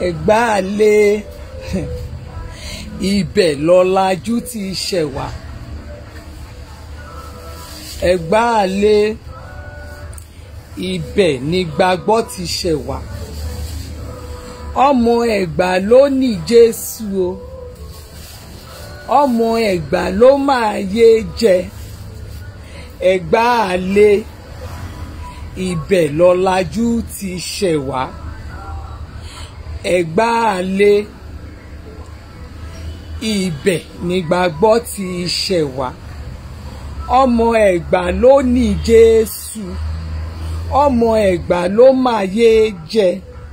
ẹ̀gbá lé ibẹ̀ lọ́làjú ti ṣẹ̀ wá ẹ̀gbá lé ibẹ̀ ni gbàgbọ́ ti ṣẹ̀ wá ọmọ ẹ̀gbá ló ní Jésù o ọmọ ẹ̀gbá ló máa yé jẹ ẹ̀gbá lé ibẹ̀ lọ́làjú ti ṣẹ̀ wá ẹ̀gbá lé ibẹ̀ nígbàgbọ́ ti ṣẹ̀ wá ọmọ ẹ̀gbá ló ní Jésù ọmọ ẹ̀gbá ló máa yé jẹ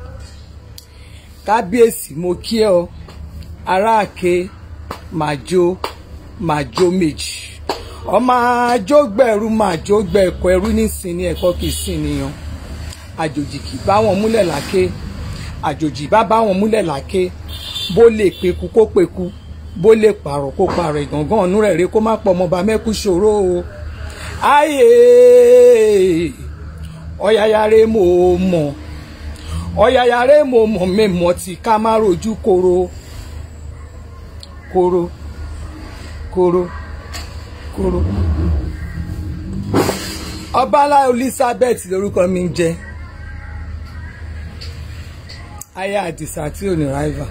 kábíyèsí mo kí ẹ ọ aráàké màjò màjò méjì ọmọ àjọgbẹ̀rú màjọgbẹ̀ ẹ̀kọ́ ẹrú nísìnyí ẹ̀kọ́ kìí sìn nìyàn àjòjì kì bá wọn múlẹ̀ láké àjòjì bá bá wọn múlẹ̀ láké bó lè peku kó peku bó lè pààrọ̀ kó pààrọ̀ ìgàngán ọ̀nù rẹ̀ rè kó má pọ̀ ọmọọba mẹ́kú ṣòro o ayé ọ̀yàyàrá mo mọ̀ ọ̀yàyàrá mo mọ̀ mẹ́mọ̀ tí ká má rojú koro koro koro koro ọbalá Elizabeth lórúkọ mi ń jẹ́ aya àdìsá tí ò ní rival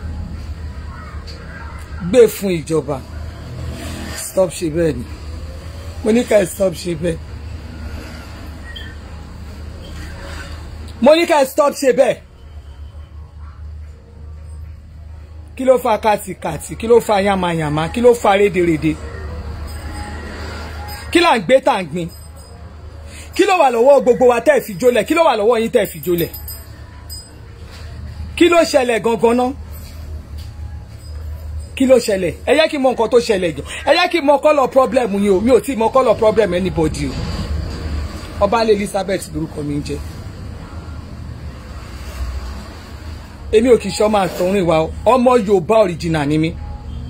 gbé fún ìjọba stop ṣe bẹ́ẹ̀ ni mo ní ká ẹ stop ṣe bẹ́ẹ̀ mo ní ká ẹ stop ṣe bẹ́ẹ̀ kí ló fa kàtìkàtì kí ló fa yamayama kí ló fa rédèrèdè kí là ń gbé tà ń gbin kí ló wà lọ́wọ́ gbogbo wa tẹ́ ẹ̀ fi jólẹ̀ kí ló wà lọ́wọ́ yín tẹ́ ẹ̀ fi jólẹ̀ kí ló ṣẹlẹ̀ gangan náà kí ló ṣẹlẹ̀ ẹ yẹ kí n mọ nǹkan tó ṣẹlẹ̀ jọ ẹ yẹ kí n mọ kọ́lọ̀ problem yín o mi ò tí ì mọ kọ́lọ̀ problem anybody o ọbaálé Elizabeth lórúkọ mi ń jẹ́ èmi ò kì í ṣe ọmọ àtọ̀rìn wa ọmọ Yorùbá original ni mi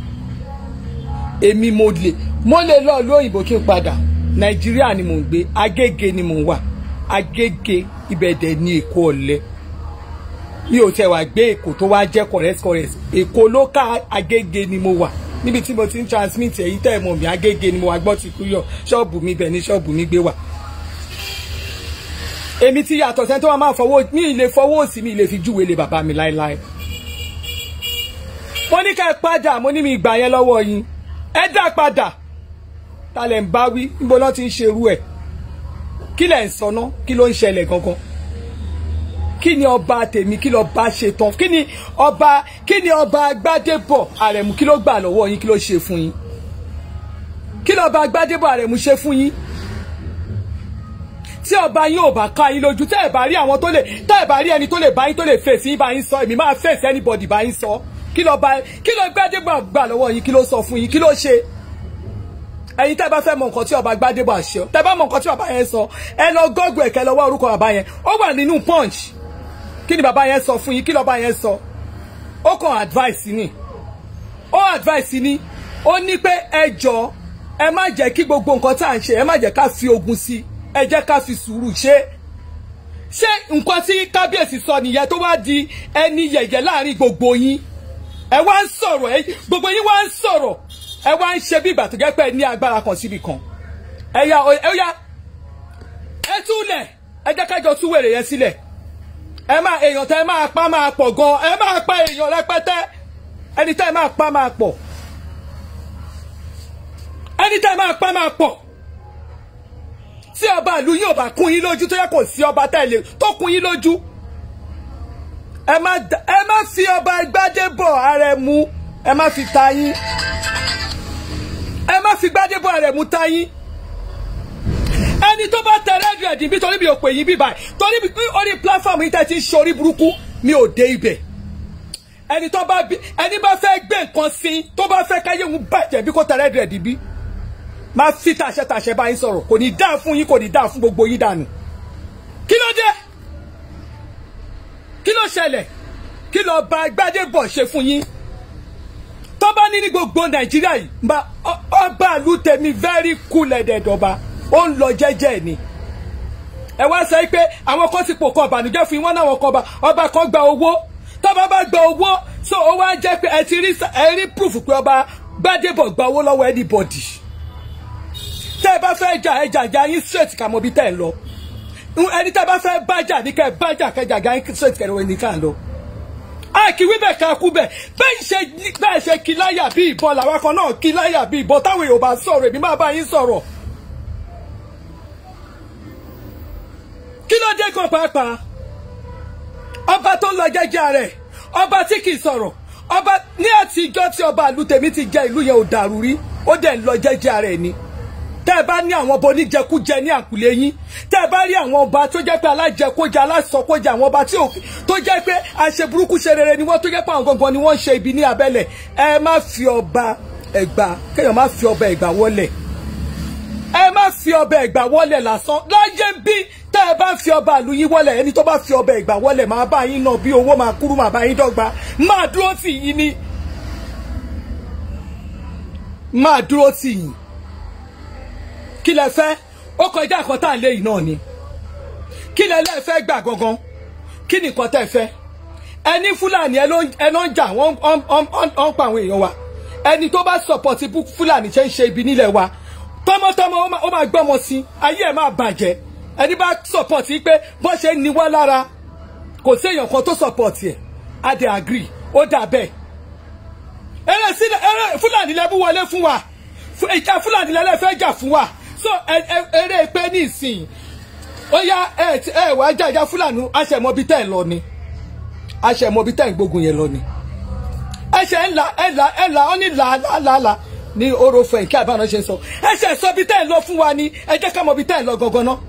èmi mo lè mo lè lọ lóyìnbó kí n padà Nàìjíríà ni mò ń gbé Agége ni mò ń wà Agége ibẹ̀dẹ̀ ní Èkó ọ̀lẹ́ mi ò tẹ wá gbé èkó tó wá jẹ́ correct correct èkó ló ká agége ni mo wà níbi tí mo ti ń transmit èyí tẹ́ ẹ̀ mọ̀ mí agége ni mo wà gbọ́ ti kú yọ ṣọ́ọ̀bù mi bẹ̀ ní ṣọ́ọ̀bù mi gbé wà. èmi ti yàtọ̀ sẹ́ni tó wà máa fọwọ́ mi ì lè fọwọ́ òsì mi ì lè fi júwèé lé bàbá mi láéláé. mo ní ká ẹ padà mo ní mi ìgbà yẹn lọ́wọ́ yín ẹ dá padà ta lẹ̀ ń bá wí níbo lọ́ ti ń ṣerú ẹ̀ kí lẹ̀ ń sọ ná kí ló ń ṣẹlẹ̀ gangan kí ni ọba tèmi kí ló bá ṣe tán kí ni ọba kí ni ọba Gbádébọ̀ Àrẹ̀mú kí ló gbà lọ́wọ́ yín kí ló ṣe fún yín kí ló ọba Gbádébọ̀ Àrẹ̀mú ṣe fún yín tí ọba yín ò bá ká yín lójú tẹ́ ẹ̀ bá rí àwọn tó lè tẹ́ ẹ̀ bá rí ẹni tó lè bá yín tó lè fèsì yín bá yín sọ èmi máa fèsì anybody bá yín sọ kí ló bá kí ló Gbádébọ̀ gbà lọ́wọ́ yín kí ló sọ fún yín kí ló ṣe ẹ̀yin tẹ́ bá fẹ́ mọ nǹkan tí ọba Gbádébọ̀ àṣẹ tẹ́ bá mọ nǹkan tí bàbá yẹn sọ ẹ lọ gọgùn ẹkẹ lọ́wọ́ orúkọ bàbá yẹn ó wà nínú punch kí ni bàbá yẹn sọ fún yín kí lọ́ba yẹn sọ ó kàn advice ni ó advice ni ó ní pé ẹ jọ ẹ má jẹ́ kí gbogbo nǹkan tá à ń ṣe ẹ má jẹ́ ká fi ogun sí ẹ jẹ́ ká fi sùúrù ṣe ṣé nǹkan tí kábíyèsí sọ nìyẹn tó wá di ẹni yẹ̀yẹ́ láàrin gbogbo yín ẹ wá ń sọ̀rọ̀ ẹ gbogbo yín wá ń sọ̀rọ̀ ẹ wá ń ṣe bí ìgbà tó jẹ́ pé ẹ ní agbára kan síbi kan ẹ yá ẹ yá ẹ túlẹ̀ ẹ jẹ́ kájọ tú wèrè yẹn sílẹ̀ ẹ máa èèyàn tẹ ẹ máa pa máa pọ̀ gan ẹ máa pa èèyàn rẹpẹtẹ ẹni tẹ ẹ máa pa máa pọ̀ ẹni tẹ ẹ máa pa máa pọ̀ tí ọba ìlú yín ò bá kún yín lójú tó yẹ kò sí ọba tẹ̀lé tó kún yín lójú ẹ má ẹ má fi ọba Gbádébọ̀ Àrẹ̀mú ẹ má fi ta yín ẹ má fi Gbádébọ̀ Àrẹ̀mú ta yín ẹni tó bá tẹ rẹ́díẹ̀dì bí torí mi ò pè yín bí báyìí torí orí pláfọ́ọ̀mù yìí tẹ́ ti ń ṣorí burúkú mi ò dé ibẹ̀ ẹni tó bá bí ẹni bá fẹ́ gbé nǹkan sí tó bá fẹ́ káyé òun bàjẹ́ bí kò tẹ rẹ́díẹ̀dì bí máa fi tàṣẹ tàṣẹ bá yín sọ̀rọ̀ kò ní dáa fún yín kò ní dáa fún gbogbo yín dànù kí ló dé kí ló ṣẹlẹ̀ kí ló bá Gbádébọ̀ ṣe fún yín tó bá ní ní gbogbo Nàìjíríà yìí ọba àlù tèmi very cool ẹ̀dẹ̀dọ̀ba ó ń lọ jẹ́jẹ́ ni ẹ wá sọ pé àwọn kan ti pò kan ọbànújẹ́ fún yín wọn náà wọn kan ọba ọba kan gba owó tó bá bá gba owó so ó wá jẹ́ pé ẹ ti rí ẹ rí proof pé ọba Gbádébọ̀ gba owó lọ́wọ́ anybody tẹ́ ẹ bá fẹ́ jà ẹ jà jà yín straight kà mọ́ bí tẹ́ ẹ lọ ẹni tẹ́ ẹ bá fẹ́ bájà ní kẹ́ ẹ bájà kẹjà jà yín straight kẹ́ ẹ lọ́wọ́ ẹni ká lọ àkìwí bẹ̀ ká kú bẹ̀ bẹ́ẹ̀ ṣe bẹ́ẹ̀ ṣe kí láyà bí ìbọn làwọn kan náà kí láyà bí ìbọn táwọn èèyàn bá sọ̀rọ̀ èmi máa bá yín sọ̀rọ̀ kí ló dé kan pàápàá ọba tó ń lọ jẹ́jẹ́ rẹ̀ ọba tí kì í sọ̀rọ̀ ọba ní àtijọ́ tí ọba ìlú tèmi ti jẹ ìlú yẹn ò dàrú rí ó dẹ̀ ń lọ jẹ́jẹ́ rẹ̀ ni tẹ́ ẹ bá ní àwọn ọba oníjẹkújẹ ní àkùlé yín tẹ́ ẹ bá rí àwọn ọba tó jẹ́ pé alájẹkójẹ alásọkójẹ àwọn ọba tó jẹ́ pé àṣẹ burúkú ṣe rere ni wọ́n tó jẹ́ pé àwọn gangan ni wọ́n ń ṣe ibi ní abẹ́lẹ̀ ẹ má fi ọba ẹ̀gbá kéèyàn má fi ọba ẹ̀gbá wọlé ẹ má fi ọba ẹ̀gbá wọlé lásán láyé bí tẹ́ ẹ bá fi ọba ìlú yín wọlé ẹni tó bá fi ọba ẹ̀gbá wọlé máa bá yín náà bí owó máa kúrú máa bá yín dọ́gba máa dúró tì yín ni máa dúró tì yín kí lẹ fẹ́ ó kọjá nǹkan tá à ń lé yìí náà ni kí lẹ lẹ fẹ́ gbà gangan kí ni nǹkan tẹ́ fẹ́ ẹni fúlàní ẹ ló ń jà wọ́n ń pa àwọn èèyàn wa ẹni tó bá sọpọtì fúlàní ṣe ń ṣe ibi nílẹ̀ wa tọmọtọmọ ó máa gbọ́mọ sí ayé ẹ̀ máa bàjẹ́ ẹni bá sọpọtì pé bó ṣe ń ni wá lára kò sí èèyàn kan tó sọpọtì ẹ̀ á dẹ̀ agree ó dà bẹ́ẹ̀ eré sílẹ̀ eré fúlàní lẹ́bú wọlé fún wa ìjà fúlàní lẹ́lẹ́ fẹ́ jà fún wa so eré pé ní ìsìn ó yá ẹ ẹ wá jàjà fúlàní aṣẹmọbi tẹ́ ẹ lọ ni aṣẹmọbi tẹ́ ẹ gbógun yẹn lọ ni ẹṣẹ ńlá ẹlà ẹlà ó ní làálàálà ní orofo ẹ̀kí àbáná ṣe ń sọ ẹṣẹ sọ bí tẹ́ ẹ lọ fún wa ni ẹ jẹ́ ká mọ bí tẹ́ ẹ lọ gangan ná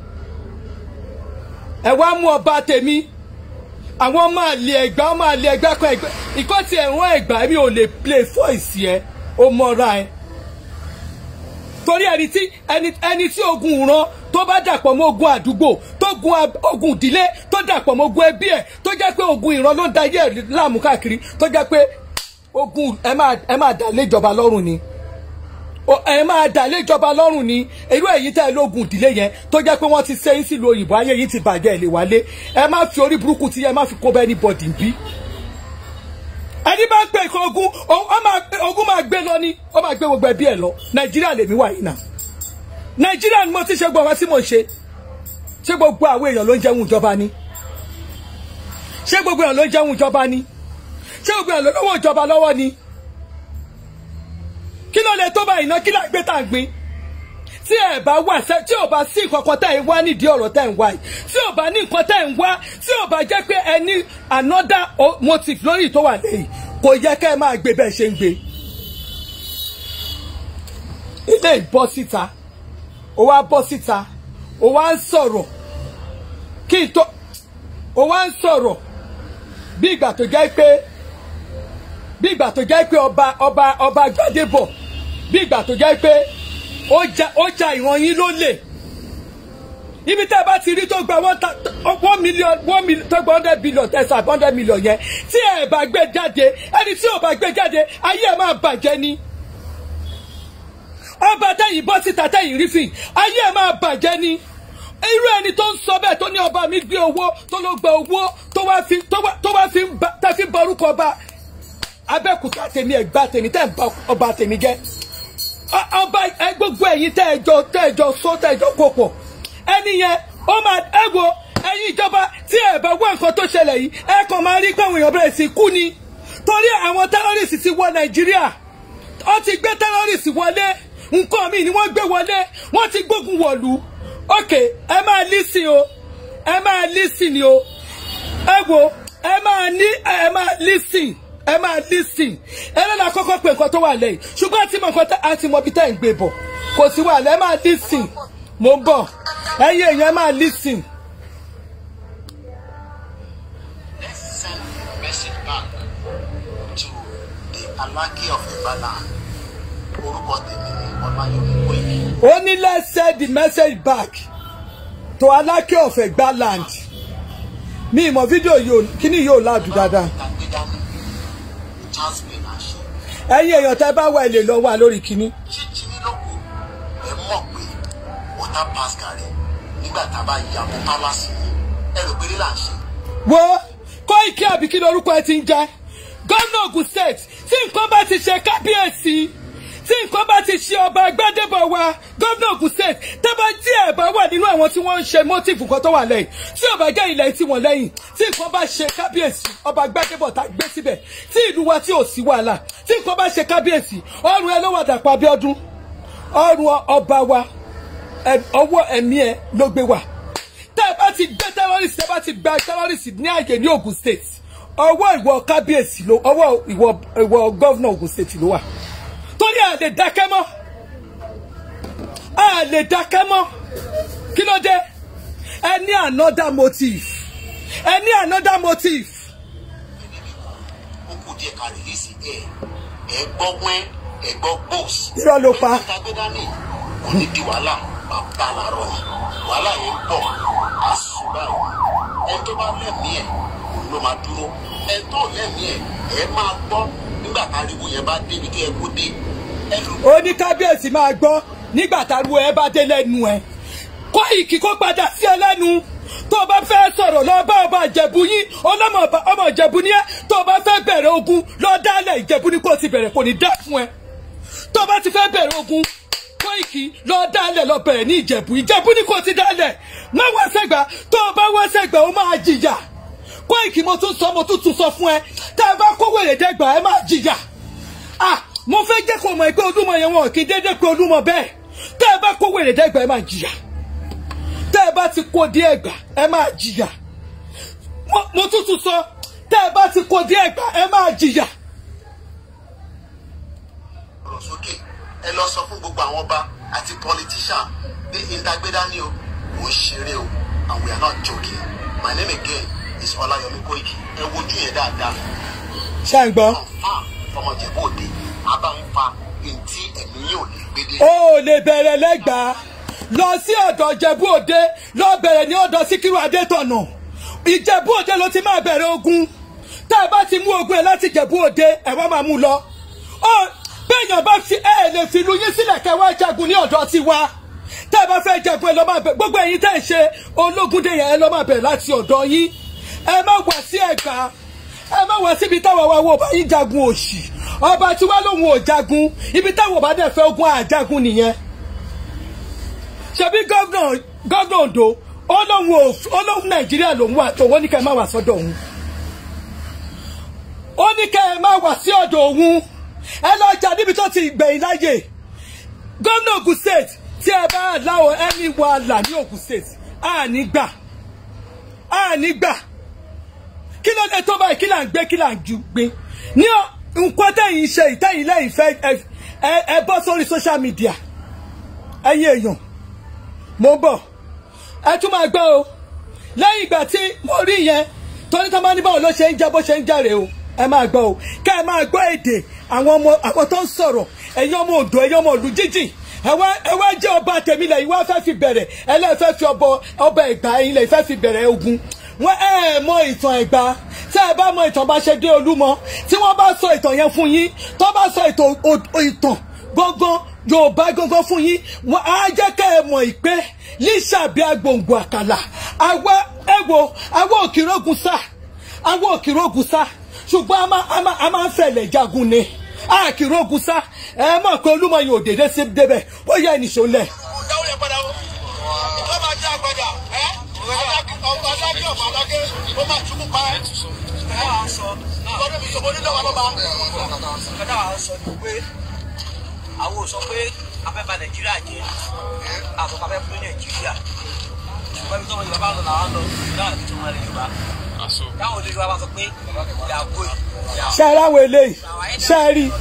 ẹ wá mú ọba tèmi àwọn máa lé ẹgbà máa lé ẹgbà kan ẹgbà ìkọ́ tí ẹ̀wọ̀n ẹgbà mi ò lè play voice ẹ ó mọ́ra ẹ torí ẹni tí ẹni ẹni tí ogun ìran tó bá dàpọ̀ mọ́ ogun àdúgbò tó gun ogun ìdílé tó dàpọ̀ mọ́ ogun ẹbí ẹ̀ tó jẹ́ pé ogun ìran ló ń da ayé ẹ̀ láàmú káàkiri tó jẹ́ pé ogun ẹ máa ẹ máa dà lé ìjọba lọ́rùn ni ẹ máa dà lé ìjọba lọ́rùn ni irú èyí tẹ́ ẹ lógun ìdílé yẹn tó jẹ́ pé wọ́n ti sẹ́yìn sílùú òyìnbó ayé yìí ti bàjẹ́ ẹ̀ lè wálé ẹ má fi orí burúkú tí ẹ má fi kó bẹ́ẹ̀ ní bọ̀dì bí ẹni bá ń pè kó ogun ogun máa gbé lọ ni ó máa gbé gbogbo ẹbí ẹ lọ nàìjíríà lèmi wà yìí náà nàìjíríà ni mo ti ṣe gbọ́ wá tí mo ṣe ṣé gbogbo àwọn èèyàn ló ń jẹun ìjọba ni ṣé gbogbo èèyàn ló ń jẹun ìjọba ni ṣé gbogbo èèyàn ló lọ́wọ́ ìjọba lọ́wọ́ ni kí ló lè tó báyìí ná kí lágbé tá à ń gbin tí ẹ bá wà sẹ tí ò bá sí nǹkan kan tẹ́ ẹ wá nídìí ọ̀rọ̀ tẹ́ ẹ ń wá yìí tí ò bá ní nǹkan tẹ́ ẹ ń wá tí ò bá jẹ́ pé ẹ ní another motive lórí tó wà lẹ́yìn kò yẹ kẹ́ ẹ máa gbé bẹ́ẹ̀ ṣe ń gbé. ilé ìbọ́ síta ó wá bọ́ síta ó wá ń sọ̀rọ̀ kí n tó ó wá ń sọ̀rọ̀ bí ìgbà tó jẹ́ pé bí ìgbà tó jẹ́ pé ọba ọba ọba Gbádébọ̀ bí ìgbà tó jẹ́ pé ó ja ìran yín lólè ibi tẹ́ ẹ bá ti rí tó gba one million one million tó gba hundred billion tẹ̀sán hundred million yẹn tí ẹ bá gbé jáde ẹni tí ò bá gbé jáde ayé ẹ máa bàjẹ́ ni ọba tẹ̀yìn bọ́ síta tẹ̀yìn rí fìn ayé ẹ máa bàjẹ́ ni irú ẹni tó ń sọ bẹ́ẹ̀ tó ní ọba mi gbé owó tó ló gba owó tó wá fi tó wá fi tẹ́ fi borúkọ ọba abẹ́kúta tèmi ẹ̀gbá tèmi tẹ́ ń bá ọba tèmi jẹ́ ọba gbogbo ẹ̀yin tẹ́ ẹjọ́ tẹ́ ẹjọ́ sọ tẹ́ ẹjọ́ kó pọ̀ ẹni yẹn ó máa ẹ wo ẹ̀yin ìjọba tí ẹ bá wá nǹkan tó ṣẹlẹ̀ yìí ẹ kàn máa rí pé àwọn èèyàn bẹ̀rẹ̀ sí kú ni torí àwọn tẹ́rọ́rìsì ti wọ nàìjíríà ó ti gbé tẹ́rọ́rìsì wọlé nǹkan míì ni wọ́n gbé wọlé wọ́n ti gbógun wọ̀lú ok ẹ máa lísìn o ẹ máa lísìn ni o ẹ wo ẹ máa ní ẹ máa lísìn ẹ máa lísìn ẹ lọ́la kọ́kọ́ pé nǹkan tó wà lẹ́yìn ṣùgbọ́n àti mọ̀ nǹkan tá àti mọ̀ bí tá ẹ̀ ń gbé bọ̀ kò sí wàhálà ẹ máa lísìn mo ń bọ̀ ẹ̀yin èèyàn ẹ máa lísìn. Let's send message back to the Alaki of Ibala. Orúkọ tèmi ni Ọláyọ̀mí Wéyí. ó ní let's send the message back to Alake of Egba land mi ìmọ̀ fídíò yóò kíní yóò láàdù dáadáa Ìtàgbé dání. Jasmine Àṣẹ. ẹ̀yin èèyàn tẹ́ bá wà ilé lọ wà lórí kíní. Jíjí nílòkù ẹ mọ̀ pé water pass gàrí nígbà tá a bá ya mọ́ pálásì yìí. Ẹ rò pé lílà ń ṣe. wo Kóìkì àbí kí lorúkọ ẹ ti ń jẹ́ gómìnà Ògùn state tí nǹkan bá ti ṣe kábíyèsí tí nǹkan bá ti ṣe ọba Gbádébọ̀ wa gómìnà Ògùn state tẹ́bá tí ẹ̀ bá wà nínú àwọn tí wọ́n ń ṣe mọ́tìfù kan tó wà lẹ́yìn tí ọba jẹ́ ilẹ̀ tí wọ́n lẹ́yìn tí nǹkan bá ṣe kábíyèsí ọba Gbádébọ̀ tá gbé síbẹ̀ tí ìlú wa tí ò sí wàhálà tí nǹkan bá ṣe kábíyèsí ọrùn ẹ ló wà Dàpọ̀ Abíọ́dún ọrùn ọba wa ọwọ́ ẹ̀mí ẹ ló gbé wà tẹ́ ẹ bá ti gbé terrorist tẹ́ ẹ bá ti gba terrorist ní àyè ní Ògùn state ọwọ́ ìwọ kábíyèsí ló ọwọ́ ìwọ ìwọ gọ́vnà Ògùn state ló wà torí à lè dákẹ́ mọ́ à lè dákẹ́ mọ́ kí ló dé ẹ ní another motive ẹ ní another motive. ó kù díẹ̀ ká rìlíìsì ẹ̀ ẹ̀ gbọ́ wẹ́n ẹ̀ gbọ́ gbòs. irọ́ ló pa. ẹ̀ka gbé dání kò ní di wàhálà bàbá làárọ̀ ni wàhálà yẹn ń bọ̀ á sùn báyìí ẹni tó bá lẹ́mìí ẹ̀ òun ló máa dúró ẹni tó lẹ́mìí ẹ̀ ẹ̀ máa gbọ́ nígbà táriwo yẹn bá débi tó yẹ kó dé ẹnu ó ní kábíyèsí máa gbọ́ nígbà táruwo ẹ bá dé lẹ́nu ẹ Kóìkì kó padà sí ẹ lẹ́nu tó o bá fẹ́ sọ̀rọ̀ lọ bá ọba ìjẹ̀bú yín ọlọ́mọ ọba- ọmọ ìjẹ̀bú ni ẹ tó o bá fẹ́ bẹ̀rẹ̀ ogun lọ dálẹ̀ ìjẹ̀bú ni kò ti bẹ̀rẹ̀ kò ní dá fún ẹ tó o bá ti fẹ́ bẹ̀rẹ̀ ogun Kóìkì lọ dálẹ̀ lọ bẹ̀rẹ̀ ní ìjẹ̀bú ìjẹ̀bú ni kò ti dálẹ̀ má wá sẹ́gbà tó o bá wá sẹ́gbà ó máa jìyà Kóìkì mo tún sọ mo tún tún sọ fún ẹ tá a bá kó wèrè dẹ́gbà ẹ máa jìyà ah mo fẹ́ jẹ́ kó mọ̀ pé Olúmọ yẹn wọn kì í dédé pé Olúmọ bẹ́ẹ̀ tẹ́ ẹ bá kó wèrè dẹ́gbà ẹ máa jìyà tẹ́ ẹ bá ti kó dé ẹ̀gbà ẹ máa jìyà mo mo tún tún sọ tẹ́ ẹ bá ti kó dé ẹ̀gbà ẹ máa jìyà. ọ̀rọ̀ sókè ẹ lọ sọ fún gbogbo àwọn ọba àti politician pé ìdágbédá ni o kò ń ṣeré o and we are not joking my name again is Ọláyọmí Kóìkì ẹ wojú yẹn dáadáa ṣé ẹ ń gbọ́. confam ọmọ Ìjẹ̀bú Òde abáńfà ntí ẹ̀mí yóò lè gbédé. ó lè bẹ̀rẹ̀ lẹ́gbàá lọ sí ọ̀dọ̀ ìjẹ̀bú òde lọ bẹ̀rẹ̀ ní ọ̀dọ̀ síkírù adétọ̀nà ìjẹ̀bú òde ló ti máa bẹ̀rẹ̀ ogun tá a bá ti mú ogun ẹ̀ láti ìjẹ̀bú òde ẹ̀ wá máa mú lọ. ó bẹ́ẹ̀yàn bá fi ẹ̀ lè fi lu yín sílẹ̀ kẹ́ wá jagun ní ọ̀dọ̀ tiwa tá a bá fẹ́ jagun ẹ lọ́ máa bẹ̀ gbogbo ẹ̀yin tẹ́ ẹ̀ ṣe ológúndé yẹn ẹ lọ́ máa bẹ̀rẹ̀ láti ọ̀dọ̀ yín ẹ má wá sí ẹ̀gbá ẹ má wá síbi táwọn wa wo bá yín jagun òṣì ọba tí wàá lòun ò jagun ibi táwọn ọba dẹ̀ fẹ́ ogun àjagun nìyẹn ṣebí gọ́vnà gọ́vnà Ondo olóhùn ò olóhùn Nàìjíríà lòun wà tó wọ́n ní ká ẹ má wá sọ́dọ̀ òun ó ní ká ẹ má wá sí ọ̀dọ̀ òun ẹ lọ jà níbi tó ti gbẹ̀yìn láyè gómìnà Ògùn state tí ẹ bá láwọ ẹni wàhálà ní Ògùn state àní gbà àní gbà kí ló dé tó báyìí kí là ń gbé kí là ń ju gbé ní ọ- nǹkan tẹ̀yìn ṣe ìtẹ̀yìn lẹ́yìn fẹ́ ẹ- ẹ ẹ bọ́ sórí social media ẹ̀yin èèyàn mo ń bọ̀ ẹ tún máa gbọ́ o lẹ́yìn ìgbà tí mo rí yẹn torí tó máa ní báwo ló ṣe ń jẹ́ bó ṣe ń járe o ẹ máa gbọ́ o ká ẹ máa gbọ́ èdè àwọn ọmọ àwọn tó ń sọ̀rọ̀ ẹ̀yin ọmọ Oǹdó ẹ̀yin ọmọ ìlú jíjìn ẹ wá ẹ wá jẹ́ ọba tèmi lẹ̀ ìwá fẹ́ fi bẹ̀rẹ̀ ẹ lẹ́ẹ̀ fẹ́ fi ọbọ ọba Ẹ̀gbá ẹ̀yin lẹ̀ fẹ́ fi bẹ̀rẹ̀ ogun wọ́n ẹ ẹ mọ ìtàn Ẹ̀gbá tẹ́ ẹ bá mọ ìtàn bá ṣe dé Olúmọ tí wọ́n bá sọ ìtàn yẹn fún yín tó bá sọ ìtàn o- ìtàn gbọ́ngbọ́n yorùbá gbọ́ngàn fún yín wọn á jẹ́ ká ẹ mọ̀ ìpè lísàbí agbòǹgbò àkàlà àwa ẹ wo àwa òkìrógun sá àwa òkìrógun sá ṣùgbọ́n a máa a máa a máa ń fẹ̀lẹ̀ jagun ni àkìrógun sá ẹ mọ̀ pé olúmọ yìí ò dédé sí débẹ̀ ó yẹ ìnìṣó lẹ̀. dáwọ́ yẹn padà o ìjọba máa jẹ́ àgbàdà ẹ́ ọba adágé ọba adágé ó máa túbú pa ẹ́. ìgbọ́dọ̀ mi sọ mo ní lọ́wọ́ lọ́ba. kọ́dà wa sọ ni pé àwọn ò sọ pé afẹ́fẹ́ nàìjíríà jẹ́ àtọ́kọ́ afẹ́ fún nàìjíríà ṣùgbọ́n ibi tó wọn yorùbá lọ làwọn lọ náà ní tí wọ́n lè yorùbá táwọn olè yorùbá bá sọ pé ìyàgò ìyàwó ṣe ara àwọn eléyìí ṣe é rí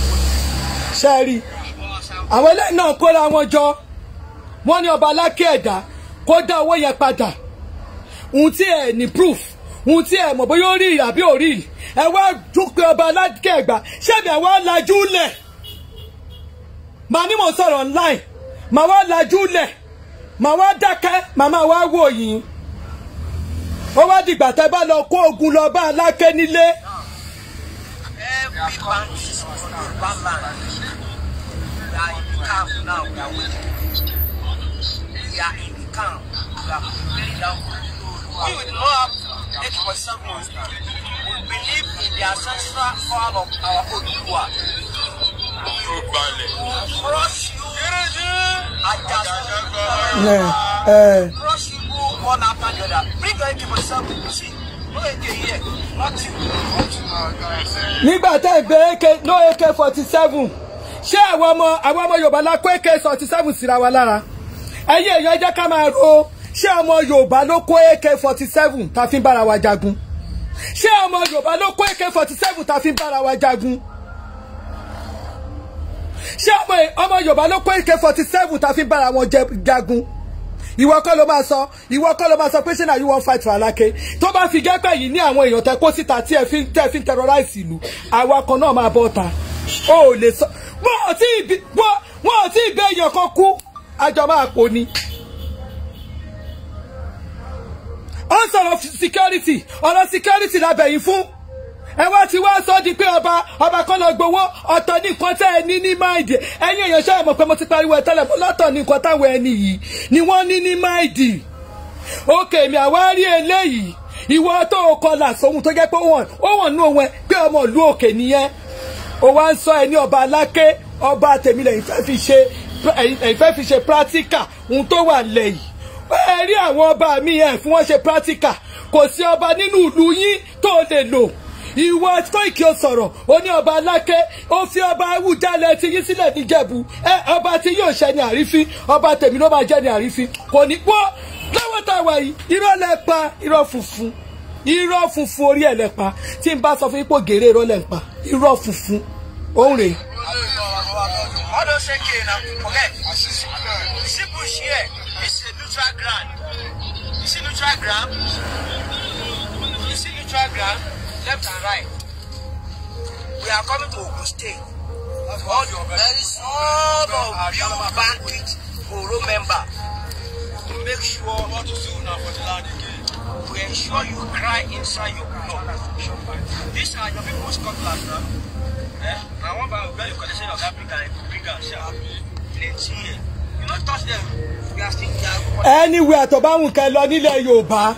ṣe é rí àwọn eléyìí náà kóra wọn jọ wọ́n ní ọba alákè ẹ̀dá kó dá owó yẹn padà ohun tí ẹ ní proof ohun tí ẹ mọ̀ bóyá ó rí àbí ò rí ẹ wá dúpẹ́ ọba alákè ẹ̀gbá ṣebí ẹ wá lajú lẹ̀ màá ní mò ń sọ̀rọ̀ online màá wá lajú lẹ̀ màá wá dákẹ́ màá máa wá wò yín ó wá dìgbà tẹ́ bá lọ kó ogun lọ bá alákè nílé. every bank is on yorùbá land we are in the camp now we are waiting we are in the camp we are preparing down we will not have AK-47, we believe in the ancestral power of our Oduduwa. Crush you, ẹ Ajasa. ẹ Crush you one after the other. Bring your AK-47, you see. No AK here. Nothing. Nothing. nígbà tẹ́ ẹ gbé ak no ak forty seven ṣé àwọn ọmọ àwọn ọmọ yorùbá la kó ak forty seven síra wa lára ẹ̀yin èèyàn ẹ jẹ́ ká máa ro ṣé ọmọ yorùbá ló kó ak forty seven tá a fi ń bára wa jagun ṣé ọmọ yorùbá ló kó ak forty seven tá a fi ń bára wa jagun ṣé ọmọ ọmọ yorùbá ló kó ak forty seven tá a fi ń bára wọn jẹ- jagun ìwọ kọ́ ló máa sọ ìwọ kọ́ ló máa sọ pé ṣé náà you wan fight for Aláké tó bá fi gẹ́pẹ́ yìí ní àwọn èèyàn tẹ kó síta tí ẹ fi tẹ fi ń terrorize ìlú àwa kan náà máa bọ́ ta o ò lè sọ wọn ò tí ì bí wọn wọn ò tí ì bẹ èèyàn kan kú àjọ máa pò ni. ó ń sọ̀rọ̀ security ọ̀rọ̀ security la bẹ̀yìn fún ẹ wá ti wá sọ di pé ọba ọba kan lọ gbowó ọ̀tọ̀ ní nǹkan tẹ́ ẹ ní ní máìdì ẹ̀yin èèyàn ṣe é mọ̀ pé mo ti pariwo ẹ tẹ́lẹ̀ mo lọ́tọ̀ ní nǹkan táwọn ẹni yìí ni wọ́n ní ní máìdì òkè mi àwa rí eléyìí ìwọ tó o kọlà sóhun tó jẹ́ pé ó wọ̀n ó wọ̀n nú òun ẹ pé ọmọ ìlú òkè nìyẹn ó wá ń sọ ẹ ní ọba aláké ọba tèmi lẹ́yìn fẹ́ fi ṣe ẹ̀yìn fẹ́ fi ṣe practical ohun tó wà lẹ́yìn ẹ rí àwọn ọba mi ẹ̀ fún wọn ṣe practical kò sí ọba nínú ìlú yín tó lè lò ìwọ Kóìkì ó sọ̀rọ̀ ó ní ọba aláké ó fi ọba awùjalẹ̀ ti yín sílẹ̀ níjẹ̀bú ẹ ọba tí yóò ṣẹ ní àrífín ọba tèmi ló máa jẹ́ ní àrífín kò ní pọ́ lọ́wọ́ tá a wà yìí irọ́ lẹ pa irọ́ funfun irọ́ funfun orí ẹ̀ lẹ pa tí n bá sọ fún yín pé gèrè irọ́ lẹ ń pa irọ́ funfun òun rèé. All those AK now, forget. You see bush here, this is a neutral ground. You see neutral ground? You see neutral ground, left and right. We are coming to Ogun State. All your very all of you bandit Oro member to make sure what to do now for the land again. To ensure you cry inside your blood. These are your people's cutlass now. Eh? Now one by where you condition of Africa and bring am sharp. Plenty here. You not touch them. We are still there. anywhere tó bá wùn kẹ́ lọ nílẹ̀ yorùbá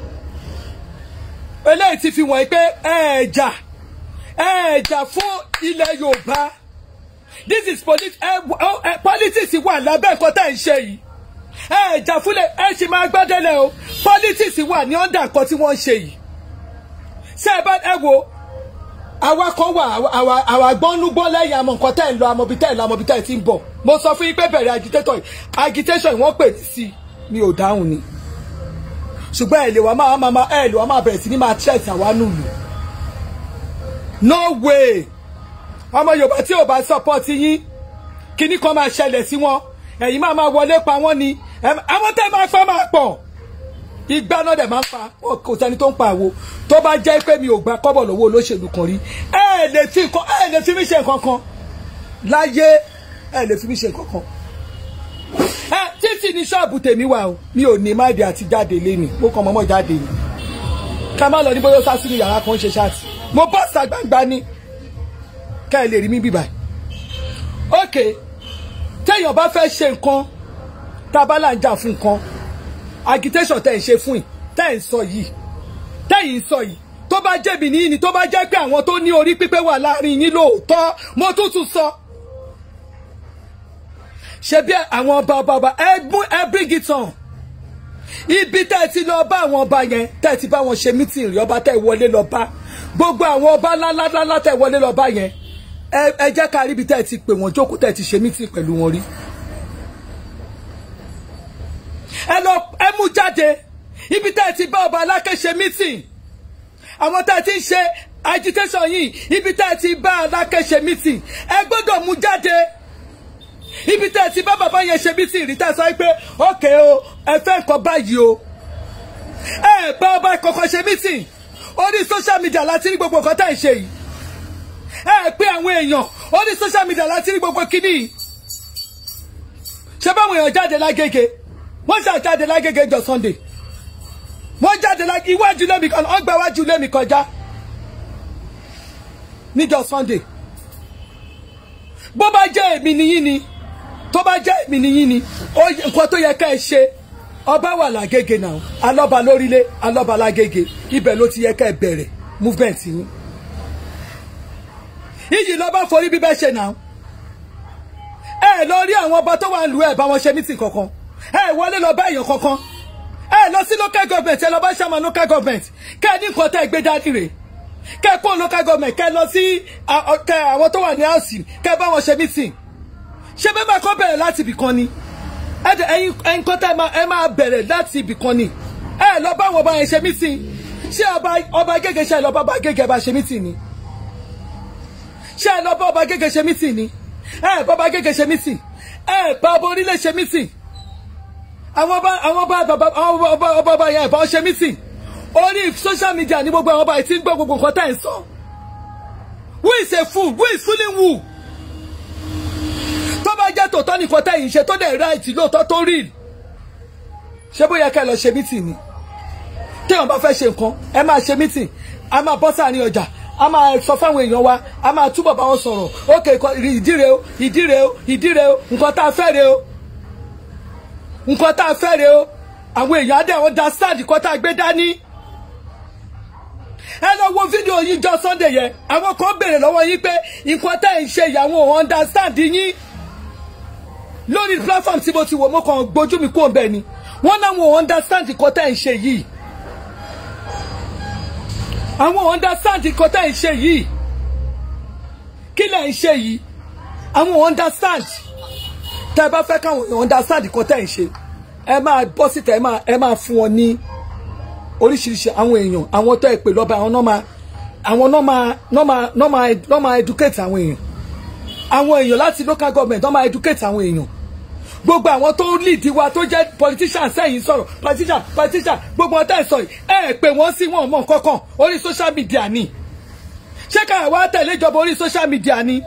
eléyìí ti fi wọ̀nyí pé ẹ̀ẹ̀jà ẹ̀ẹ̀jà fún ilẹ̀ yorùbá this is polit ẹ ọ ẹ politics wà lábẹ́ nǹkan tá ẹ̀ ń ṣe yìí ẹ̀ẹ̀jà fúnlẹ̀ ẹ ṣì máa gbọ́dẹ̀lẹ̀ o politics wà ní ọ̀dà nǹkan tí wọ́n ń ṣe yìí ṣé ẹ bá ẹ wo àwa kan wà àwa àwa gbọ́núgbọ́n lẹ́yìn àmọ́ nǹkan tẹ́ ẹ̀ ń lọ àmọ́bí tẹ́ ẹ̀ lọ àmọ́bí tẹ́ ẹ̀ ti ń bọ̀ mo sọ fún yín pé bẹ̀rẹ̀ agitator yìí agitation yìí wọ́n pè sí i mi ò dáhùn ni ṣùgbọ́n ẹ̀ lè wá máa máa máa ẹ̀ lè wá máa bẹ̀rẹ̀ sí ní máa threat àwa nùlù no way ọmọ yorùbá tí ò bá support yín kíní kan máa ṣẹlẹ̀ sí wọn ẹ̀yin máa máa wọlé pa wọ́n ni ẹ̀- àwọn tẹ́ máa fẹ́ máa pọ̀ ìgbà náà dẹ̀ máa ń pa wọn kò sẹ́ni tó ń pa àwo tó bá jẹ́ pé mi ò gba kọ́bọ̀ lọ́wọ́ olóṣèlú kan rí ẹ lè fi nǹkan ẹ lè fi mí ṣe nǹkan kan láyé ẹ lè fi mí ṣe nǹkan kan ẹ títí ní ṣọ́ọ̀bù tèmi wà o mi ò ní máìdí àti jáde léni mo kàn mọ́mọ́ jáde ni ká má lọ ní bóyá ó sá sínú yàrá kan ṣe ṣáàtì mo bọ́ sàgbàgbà ni ká ẹ lè rí mi bíbà ok téèyàn bá fẹ́ ṣe nǹkan tá a bá là ń jà fún nǹkan agitation tẹ́ ẹ̀ ń ṣe fún yìí tẹ́ ẹ̀ ń sọ yìí tẹ́ ẹ̀ ń sọ yìí tó bá jẹ́bi ní ni tó bá jẹ́ pé àwọn tó ní orí pípé wà láàrin yín lóòótọ́ mo tún tún sọ. ṣe bí àwọn ọba ọba ọba ẹ mú ẹ bring it on ibi tẹ́ ẹ ti lọ bá àwọn ọba yẹn tẹ́ ẹ ti bá wọn ṣe meeting rí ọba tẹ́ ẹ wọlé lọ bá gbogbo àwọn ọba ńláńláńlá tẹ́ ẹ wọlé lọ bá yẹn ẹ ẹ jẹ́ ká rí ibi tẹ́ ẹ ti pè wọ́n jókòó tẹ́ ẹ ti ṣe meeting pẹ̀lú wọn rí. ẹ lọ ẹ mú jáde ibi tẹ́ ẹ ti bá ọba aláké ṣe meeting àwọn tẹ́ ẹ ti ń ṣe agitation yìí ibi tẹ́ ẹ ti bá aláké ṣe meeting ẹ gbọ́dọ̀ mú jáde ibi tẹ́ ẹ ti bá bàbá yẹn ṣe meeting rí tẹ́ ẹ sọ pé ókè o ẹ fẹ́ nǹkan báyìí o ẹ bá ọba kankan ṣe meeting orí social media láti rí gbogbo nǹkan tẹ́ ẹ ṣe yìí ẹ pé àwọn èèyàn orí social media láti rí gbogbo kíní yìí ṣé báwọn èèyàn jáde lágége wọ́n ṣáà jáde lágége jọ Sunday wọ́n jáde lágége iwájú lẹ́mi kan ọgbà iwájú lẹ́mi kọjá níjọ Sunday bó bá jẹ́ èmi nìyí ni tó bá jẹ́ èmi nìyí ni ó yẹ- nǹkan tó yẹ ká ẹ ṣe ọba wà lágége náà alọ́ba lórílẹ̀ alọ́ba lágége ibẹ̀ ló ti yẹ ká ẹ bẹ̀rẹ̀ movement yín iyì lọ́ba forí bíbẹ́ ṣe náà ẹ lọ rí àwọn ọba tó wà ń lu ẹ bá wọn ṣe mítìn kankan ẹ wọlé lọ bá èèyàn kankan ẹ lọ sí local government ẹ lọ bá ṣàmà local government kẹ ẹ ní nǹkan tẹ gbé dání rè kẹ ẹ kó local government kẹ ẹ lọ sí kẹ àwọn tó wà ní house kẹ ẹ bá wọn ṣe mítìn ṣé bẹ́ẹ̀ máa kọ́ bẹ̀rẹ̀ láti ibì kan ni ẹ̀yin nǹkan tẹ́ ẹ máa bẹ̀rẹ̀ láti ibì kan ni ẹ lọ bá àwọn ọba yẹn ṣe mítìn ṣé ọba ọba gègé ṣe lọ bá ọba gègé bá ṣe mítìn ni ṣé ẹ lọ bá ọba gègé ṣe mítìn ni ẹ bá ọba gègé ṣe mítìn ẹ bá ọba orílẹ̀ ṣe mítìn àwọn ọba àwọn ọba bàbá àwọn ọba ọba ọba yẹn bá ṣe mítìn orí social media ní gbogbo àwọn ọba yìí tí ń gbọ́ gbogbo nǹkan tẹ́ ẹ̀ ń sọ who is a fool who is fooling who tó bá jẹ́ tòótọ́ nìkan tẹ́ yìí ṣe tó dẹ̀ right lóòótọ́ tó rí ṣé bóyá ká ẹ lọ ṣe mítìn ni téèyàn bá fẹ́ ṣe nǹkan ẹ máa ṣe mítìn a máa bọ́ sáàrin ọjà a máa sọ fáwọn èèyàn wa a máa túbọ̀ bá wọn sọ̀rọ̀ ókè ìdíre o ìdíre o ìdíre o nǹkan tá a fẹ́ re o nǹkan tá a fẹ́ re o àwọn èèyàn á dẹ̀ understand nǹkan tá a gbé dání ẹ lọ wo fídíò yìí jọ Sunday yẹn àwọn kan béèrè lọ́wọ́ yín pé nǹkan tẹ́ ń ṣe ìyàwó understand yín lórí platform tí mo ti wò mo kàn gbójú mi kúrò bẹ́ẹ̀ ni wọ́n náà wọ́n understand nǹkan tẹ́ ń ṣe yìí àwọn understand nǹkan tẹ́ ń ṣe yìí kí lẹ̀ ń ṣe yìí àwọn understand tẹ́ ẹ bá fẹ́ káwọn understand nǹkan tẹ́ ń ṣe ẹ máa bọ́ síta ẹ máa ẹ máa fún wọn ní oríṣiríṣi àwọn èèyàn àwọn tó ẹ pè lọ́ba àwọn náà máa àwọn náà máa náà máa náà máa náà máa educate àwọn èèyàn àwọn èèyàn láti local government náà máa educate àwọn èèyàn gbogbo àwọn tó lead wa tó jẹ́ politician sẹ́yìn sọ̀rọ̀ politician politician gbogbo ọtá ìsọ̀ yìí ẹ pè wọ́n sí wọn mọ̀ kankan orí social media ni ṣé káwa wá tẹ̀lé ìjọba orí social media ni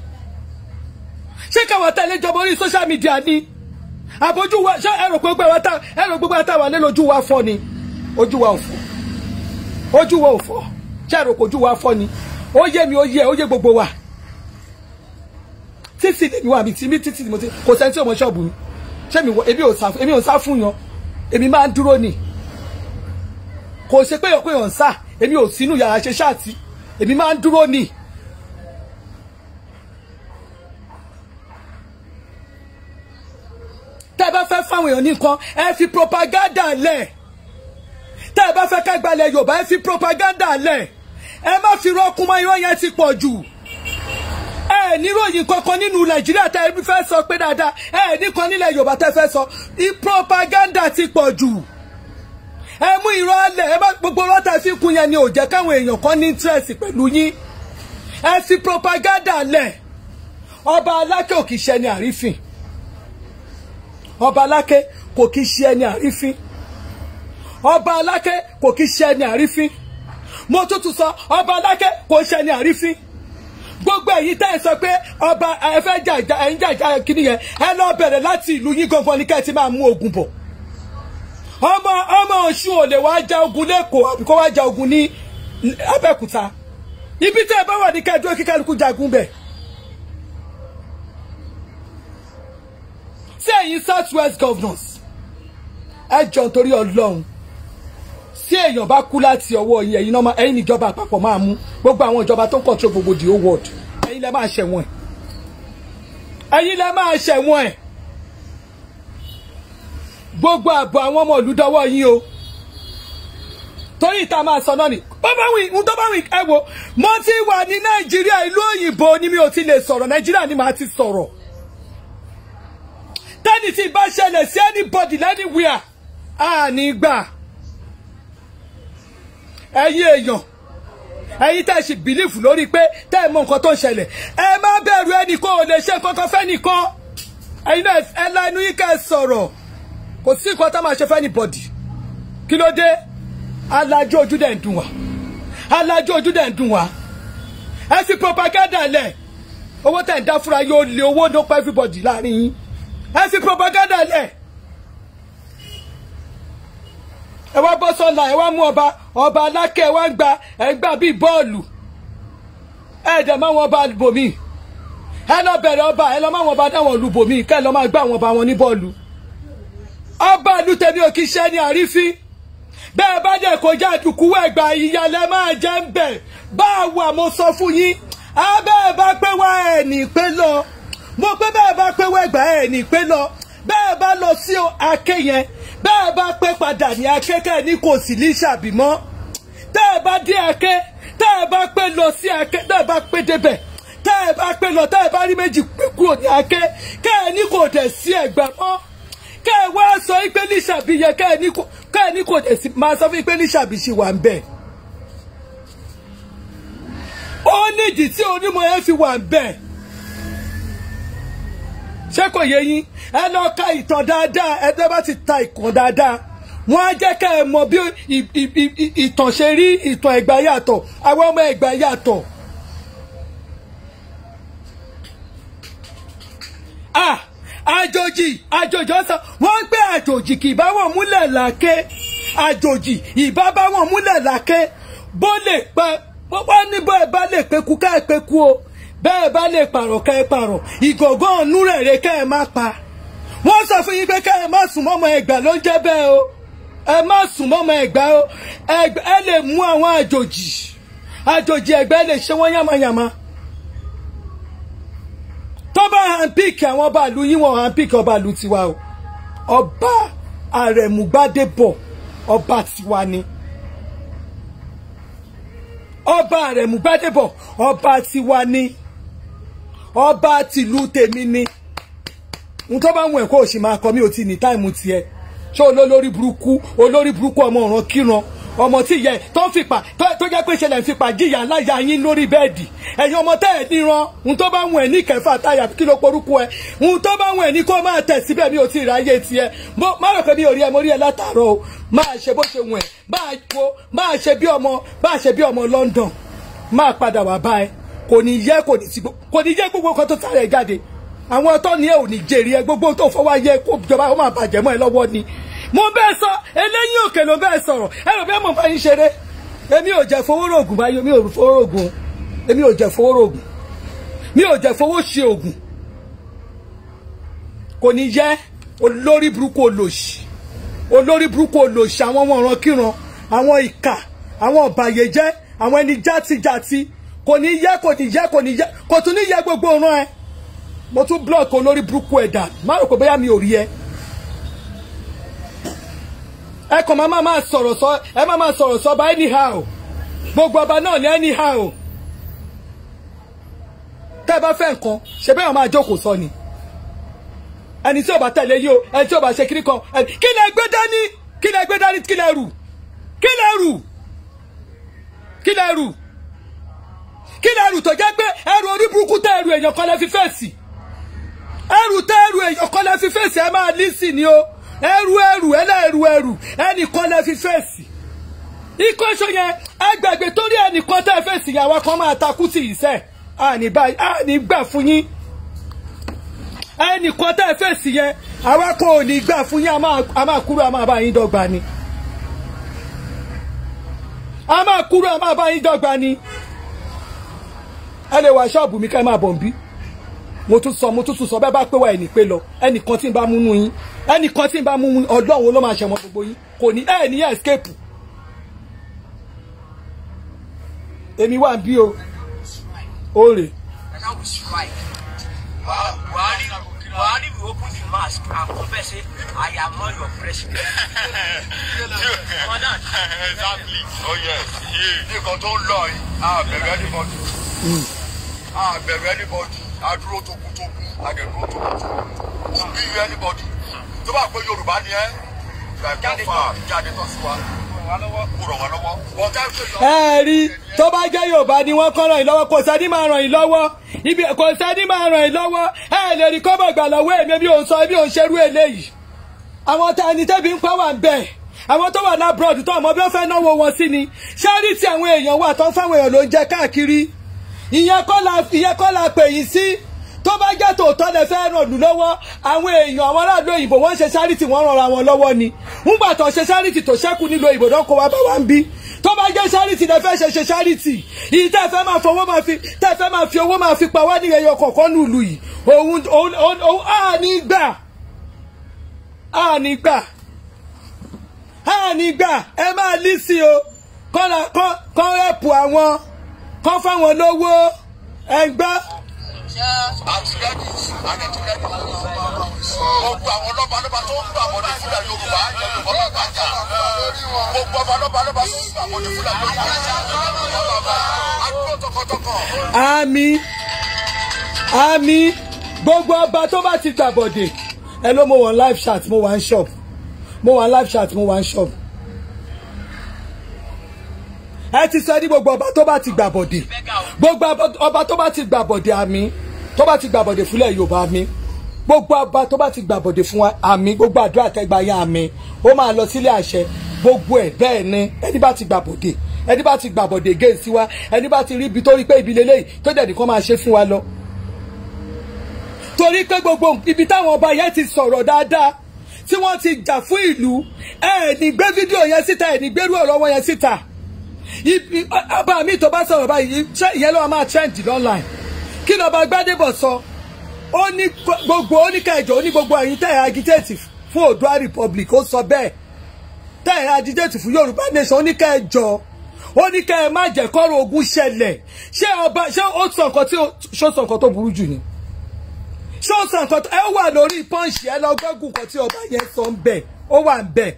ṣé káwa tẹ̀lé ìjọba orí social media ni àbójú wa ṣé ẹ rò gbogbo ẹ ta ẹ rò gbogbo ẹ ta wà lé lójú wa fọ́ ni ojú wa ò fọ́ ojú wa ò fọ́ ṣé ẹ rò pé ojú wa fọ́ ni ó yé mi ó yé ó yé gbogbo wa títí lèmi wà mí tí mi títí mo ti kò sẹ́ni tí ò mọ ṣọ́ọ̀bù mi ṣé mi wọ èmi ò sá èmi ò sá fún yan èmi máa ń dúró ni kò ṣe pé òpin ọ̀n sá èmi ò sínú yàrá ṣe ṣáàtì èmi máa ń dúró ni. tẹ́ ẹ bá fẹ́ fáwọn èèyàn nìkan ẹ fi propaganda lẹ̀ tẹ́ ẹ bá fẹ́ ká gbalẹ̀ Yorùbá ẹ fi propaganda lẹ̀ ẹ má fi rọ́ọ̀kùn mọ́ irọ́ yẹn ti pọ̀ jù ẹ níròyìn kankan nínú nàìjíríà tẹ ẹ fẹ́ sọ pé dáadáa ẹ nìkan nílẹ̀ yorùbá tẹ fẹ́ sọ propaganda ti pọ̀ jù ẹ mú irọ́ alẹ̀ ẹ má gbogbo rọ́tà fi kún yẹn ni ò jẹ́ káwọn èèyàn kan ní interest pẹ̀lú yín ẹ fi propaganda lẹ̀ ọba aláké ò kì í ṣe ẹni àrífín ọba aláké kò kì í ṣe ẹni àrífín ọba aláké kò kì í ṣe ẹni àrífín mo tútù sọ ọba aláké kò ṣe ẹni àrífín gbogbo èyí tẹ́ ẹ sọ pé ọba ẹ fẹ́ jà ìjà ẹ̀yin jà ìjà kìíní yẹn ẹ lọ bẹ̀rẹ̀ láti ìlú yín gangan ní kẹ́ ẹ ti máa mú ogun bọ̀ ọmọ ọmọ ọ̀ṣun ò lè wá ja ogun lẹ́kọ̀ọ́ àbí kó wá ja ogun ní abẹ́òkúta ibi tẹ́ ẹ bá wà ní kẹ́ ẹ dúró kí kálukú jagun bẹ̀. sí ẹ̀yin south west governors ẹ jọ nítorí ọlọ́run tí èèyàn bá kú láti ọwọ́ yín ẹ̀yin náà ẹ̀yin níjọba àpapọ̀ máa mú gbogbo àwọn ìjọba tó ń control gbogbo the whole world ẹ̀yin lẹ máa ṣẹ̀wọ̀n ẹ̀ ẹ̀yin lẹ máa ṣẹ̀wọ̀n ẹ̀ gbogbo àbọ̀ àwọn ọmọ ìlú dọwọ́ yín o torí ìta máa sọ náà ni bàbá wì ń tó bá wì ẹ wo mo ti wà ní nàìjíríà ìlú òyìnbó ni mi ò ti lè sọ̀rọ̀ nàìjíríà ni màá ti sọ̀rọ̀ tẹ́ni tí bá ṣẹlẹ̀ sí anybody anywhere àní gbà ẹ̀yin èèyàn ẹ̀yin tẹ́ ẹ sì bìlífù lórí pé tẹ́ ẹ mọ nǹkan tó ń ṣẹlẹ̀ ẹ má bẹ̀rù ẹnìkan ò lè ṣe kankan fẹ́nìkan ẹ̀yin náà ẹ la inú yín kẹ́ ẹ sọ̀rọ̀ kò sí nǹkan tá máa ṣe fẹ́ni bọ̀dì kí ló dé alájú ojú dẹ̀ ń dùn wá alájú ojú dẹ̀ ń dùn wá ẹ fi propaganda lẹ̀ owó tẹ̀ ń dá fúnra yóò lé owó ló pa everybody láàrin yín ẹ fi propaganda lẹ̀ ẹ wá bọ́ sọ́la ẹ wá mú ọba ọba alákẹ́ ẹ wá ń gba ẹ gbà bíi bọ́ọ̀lù ẹ dẹ̀ máa wọn ọba bòmí ẹ lọ bẹ̀rẹ̀ ọba ẹ lọ máa wọn ọba dáwọn olùbòmí kẹ́ ẹ lọ máa gbá àwọn ọba wọn ní bọ́ọ̀lù ọba ìlú tèmi ò kì í ṣe ní àrífín bẹ́ẹ̀ bá dẹ̀ kọjá àdùkú ẹ̀gbà ìyàlẹ̀ máa jẹ́ ń bẹ̀ bá a wà mo sọ fún yín abẹ́ẹ̀ bá pé wá ẹ̀ ní pé lọ mo pé bẹ́ẹ̀ bá pé wá ẹ̀gbà ẹ̀ ní pé lọ bẹ́ẹ̀ bá lọ sí ake yẹn bẹ́ẹ̀ bá pé padà ní akẹ́kẹ́ ní kò sí ní ṣàbímọ́ tẹ́ ẹ bá dé ake tẹ́ ẹ bá pé lọ sí ake tẹ́ ẹ bá pé débẹ̀ tẹ́ ẹ bá pé lọ tẹ́ ẹ bá rí méjì pé kúrò ní ake kẹ́ ẹ ní kò dẹ̀ sí ẹ̀gbẹ́ mọ́ kẹ́ ẹ wá sọ pé ní ṣàbíyẹ kẹ́ ẹ ní kò kẹ́ ẹ ní kò dẹ̀ sí máa sọ fún pé ní ṣàbí ṣì wà ń bẹ̀. ó nídìí tí onímọ̀ yẹn fi wà ń bẹ̀. ṣé kò yé yín ẹ lọ ka ìtàn dáadáa ẹ tẹ́ bá ti ta ìkàn dáadáa wọ́n á jẹ́ kẹ́ ẹ mọ bí ì- ì- ì- ì- ìtàn ṣe rí ìtàn ẹ̀gbá yàtọ̀ àwọn ọmọ ẹ̀gbá yàtọ̀. ah àjòjì àjòjì ọ̀sán wọ́n ń pẹ́ àjòjì kì í bá wọn múlẹ̀ làáké àjòjì ìbá bá wọn múlẹ̀ làáké bó lè pa bó bá ní bó ẹ bá lè peku ká ẹ peku o bẹ́ẹ̀ bá lè pààrọ̀ ká ẹ pààrọ̀ ìgọ̀gán ọ̀nù rẹ̀ rẹ̀ ká ẹ má pa wọ́n sọ fún yín pé ká ẹ má sùn mọ́mọ́ ẹgbà ló ń jẹ́ bẹ́ẹ̀ o ẹ má sùn mọ́mọ́ ẹgbà o Ẹgbà- ẹ lè mú àwọn àjòjì àjòjì ẹgbẹ́ lè ṣe wọ́n yàmàyàmà tó bá hanpik àwọn ọba ìlú yín wọn hanpik ọba ìlú tiwa o ọba àrẹ̀múgbádébọ̀ ọba tiwa ni ọba àrẹ̀múgbádébọ̀ ọba tiwa ni ọba tìlú tèmi ni n tó bá wù ẹ́ kó o sì máa kọ mí ò ti ní táìmù tiẹ̀ ṣé olólórí burúkú olórí burúkú ọmọ ọ̀ràn kíran ọmọ tí ìyá ẹ̀ tó ń fipá tó tó jẹ́ pé ṣẹlẹ̀ ń fipá jìyà láyà yín lórí bẹ́ẹ̀dì ẹ̀yin ọmọ tẹ́ ẹ̀ níran n tó bá wù ẹ́ ní kẹfà táyà kí ló porúkú ẹ n tó bá wù ẹ́ ní kó máa tẹ̀ síbẹ̀ mi ò tí ì ráyè tiẹ̀ bó má rò pé mi ò rí ẹ mo rí ẹ látàárọ̀ o máa ṣe bó ṣe wù ẹ́ máa wo máa ṣe bí ọmọ máa ṣe bí ọmọ London máa padà wá bá ẹ kò ní yẹ kò ní sí gbó- kò ní yẹ gbogbo nǹkan tó sáré jáde àwọn ọtọ ni ẹ ò ní jèrè ẹ gbogbo tó fọwọ́ yẹ kó jọba ó máa bàjẹ́ mọ́ ẹ lọ́wọ́ ni mo bẹ́ẹ̀ sọ eléyìí òkè ló bẹ́ẹ̀ sọ̀rọ̀ ẹ rò bẹ́ẹ̀ mọ̀ bá yín ṣeré èmi ò jẹ́ fowó rògùn báyìí mi ò fowó rògùn o. èmi ò jẹ́ fowó rògùn mi ò jẹ́ fowó ṣe ògùn kò ní yẹ olórí burúkú olòṣì olórí burúkú olòṣì àwọn ọmọ ọ̀ràn kíran àwọn ìkà àwọn ọ̀bàyéjẹ́ àwọn ẹni játijàti kò ní yẹ kò ní yẹ kò ní yẹ kò tún ní yẹ gbogbo ọ̀ràn ẹ mo tún block olórí burúkú ẹ̀dà má rò pé bóyá mi ò rí ẹ ẹ kàn máa máa sọ̀rọ̀ sọ ẹ máa máa sọ̀rọ̀ sọ bá anyhow gbogbo ọba náà ní anyhow tẹ́ ẹ bá fẹ́ nǹkan ṣe bẹ́ẹ̀ máa jókòó sọ ni ẹni tí ò bá tẹ̀lé yìí o ẹni tí ò bá ṣe kíní kan ẹni kí lẹ gbé dání kí lẹ gbé dání kí lẹ rù kí lẹ rù kí lẹ rù kí lẹ rù tó jẹ́ pé ẹrù orí burúkú tẹ ẹrù èèyàn kan lẹ fi fèsì ẹrù tẹ ẹrù èèyàn kan lẹ fi fèsì ẹ máa lísì ni o ẹrù ẹrù ẹlẹ́rù ẹrù ẹnìkan lẹ fi fèsì ikú ẹṣọ yẹn ẹgbẹgbẹ torí ẹnìkan tẹ fèsì yẹn àwọn kan máa takú sí ìṣe àní báyìí àní gbà fún yín ẹnìkan tẹ fèsì yẹn àwọn kan ò ní gbà fún yín a máa- a máa kúrò a máa bá yín dọ́gba ni a máa kúrò a máa bá yín dọ́gba ni ẹ lè wá ṣọ́ọ̀bù mi ká ẹ máa bọ̀ ń bí mo tún sọ mo tún tún sọ bẹ́ẹ̀ bá pé wá ẹnì pé lọ ẹnìkan tí ń bá múnú yín ẹnìkan tí ń bá múnú ọdún wo ló máa ṣẹ̀wọ̀n gbogbo yín kò ní ẹ̀ ní escape èmi wà bí o ó rè And that was right. Buhari, Buhari will open the mask and confess, say, I am not your president. Madam, exactly oh yes nǹkan tó ń lọ yìí a bẹ̀rẹ̀ anybody a bẹ̀rẹ̀ anybody a dúró tókùtókù a dẹ̀ dúró tókùtókù kò bí you anybody tó bá pé yorùbá ni ẹ́ jáde tán jáde tán sí wa kó ràn wá lọ́wọ́ wọ́n ká pé yọ. ẹ rí tó bá jẹ́ yorùbá ni wọ́n kọ́ ràn yín lọ́wọ́ kò sẹ́ni máa ràn yín lọ́wọ́ ibi kò sẹ́ni máa ràn yín lọ́wọ́ ẹ lè rí kọ́bọ̀ gbà lọ́wọ́ èmi mi ò sọ èmi ò ń ṣerú eléyìí àwọn tá ẹni tẹ́bi ń pa wà ń bẹ̀ àwọn tó wà lábúrọ̀dù tó ọmọ bí wọ́n fẹ́ náwó wọn sí ni ṣáàrìtì àwọn èèyàn wà tó ń fáwọn èèyàn ló ń jẹ káàkiri ìyẹn kọ́ la ìyẹn kọ́ la pè yín sí tó bá jẹ́ tòótọ́ lẹ fẹ́ ràn lù lọ́wọ́ àwọn èèyàn àwọn aráàlú òyìnbó wọ́n ń ṣe ṣáàrìtì wọ́n ràn ra wọn lọ́wọ́ ni ńgbà tó ṣe ṣáàrìtì tó ṣẹ́kù nílò òyìnbó náà kó wá bá wa ń bí tó bá jẹ́ ṣáàrìtì lẹ fẹ́ ṣe ṣe ṣáàrìtì yìí tẹ́ fẹ́ máa fowó máa fi tẹ́ fẹ́ máa fi owó máa fi pa wá ní ẹyọ kọ̀ọ̀kan nílùú yìí òun òun òun á ní gbà àní gbà àní gbà ẹ máa lísì o kọ́ra kọ́ rẹ́pù àwọn kọ́ fáwọn lówó ẹ gbọ́. àtìlẹ́yìn àtìlẹ́yìn gbogbo àwọn lọ́balọ́ba tó ń gbà wọlé fúlẹ̀ yorùbá yorùbá bàbá jà gbogbo ọba lọ́balọ́ba tó ń gbà wọlé fúlẹ̀ yorùbá àdúgbò tọkọtọkọ. àmì àmì gbogbo ọba tó bá ti gbàbọ̀dè ẹ ló mo wọ live chat mo wà ń shop mo wà live chat mo wà ń shop ẹ ti sọ ní gbogbo ọba tó bá ti gbàbọ̀dè gbogbo ọba tó bá ti gbàbọ̀dè àmì tó bá ti gbàbọ̀dè fúnlẹ̀ yorùbá mi gbogbo ọba tó bá ti gbàbọ̀dè fún wa àmì gbogbo àdúrà tẹ́gbà yẹn àmì ó máa lọ sílé àṣẹ gbogbo ẹ̀ bẹ́ẹ̀ ni ẹni bá ti gbàbọ̀dè ẹni bá ti gbàbọ̀dè gé sí wa ẹni bá ti rí ibi tó rí pé ibi lélẹ́yìí tó dẹ̀ nìkan máa ṣe fún wa lọ. torí pé gbogbo ibi táwọn ọba yẹn ti sọ̀rọ̀ dáadáa tí wọ́n ti jà fún ìlú ẹ̀ ní gbé fídíò yẹn síta ẹ̀ ní gbérú ọ̀rọ̀ wọn yẹn síta ọba mi tó bá sọ̀rọ̀ báyìí ìyẹn ló máa trend online kí ni ọba Gbádébọ̀ sọ ó ní gbogbo oníkẹjọ ó ní gbogbo ẹ̀yin tẹ̀ ẹ́ agitate fún Oòduà Republic ó sọ bẹ́ẹ̀ tẹ̀ ẹ́ agitate fún Yorùbá nation oníkẹjọ ó ní kẹ́ ẹ má jẹ́ kọ́rọ̀ ogun ṣẹlẹ̀ ṣé ọba ṣé ó sọ nǹkan tí ṣó sọ nǹkan tó burú jù ni ṣé ó sọ nǹkan tó ẹ wà lórí pọ́ǹsì ẹ lọ gbẹ́gùn nǹkan tí ọba yẹn sọ ń bẹ̀ ó wà ń bẹ̀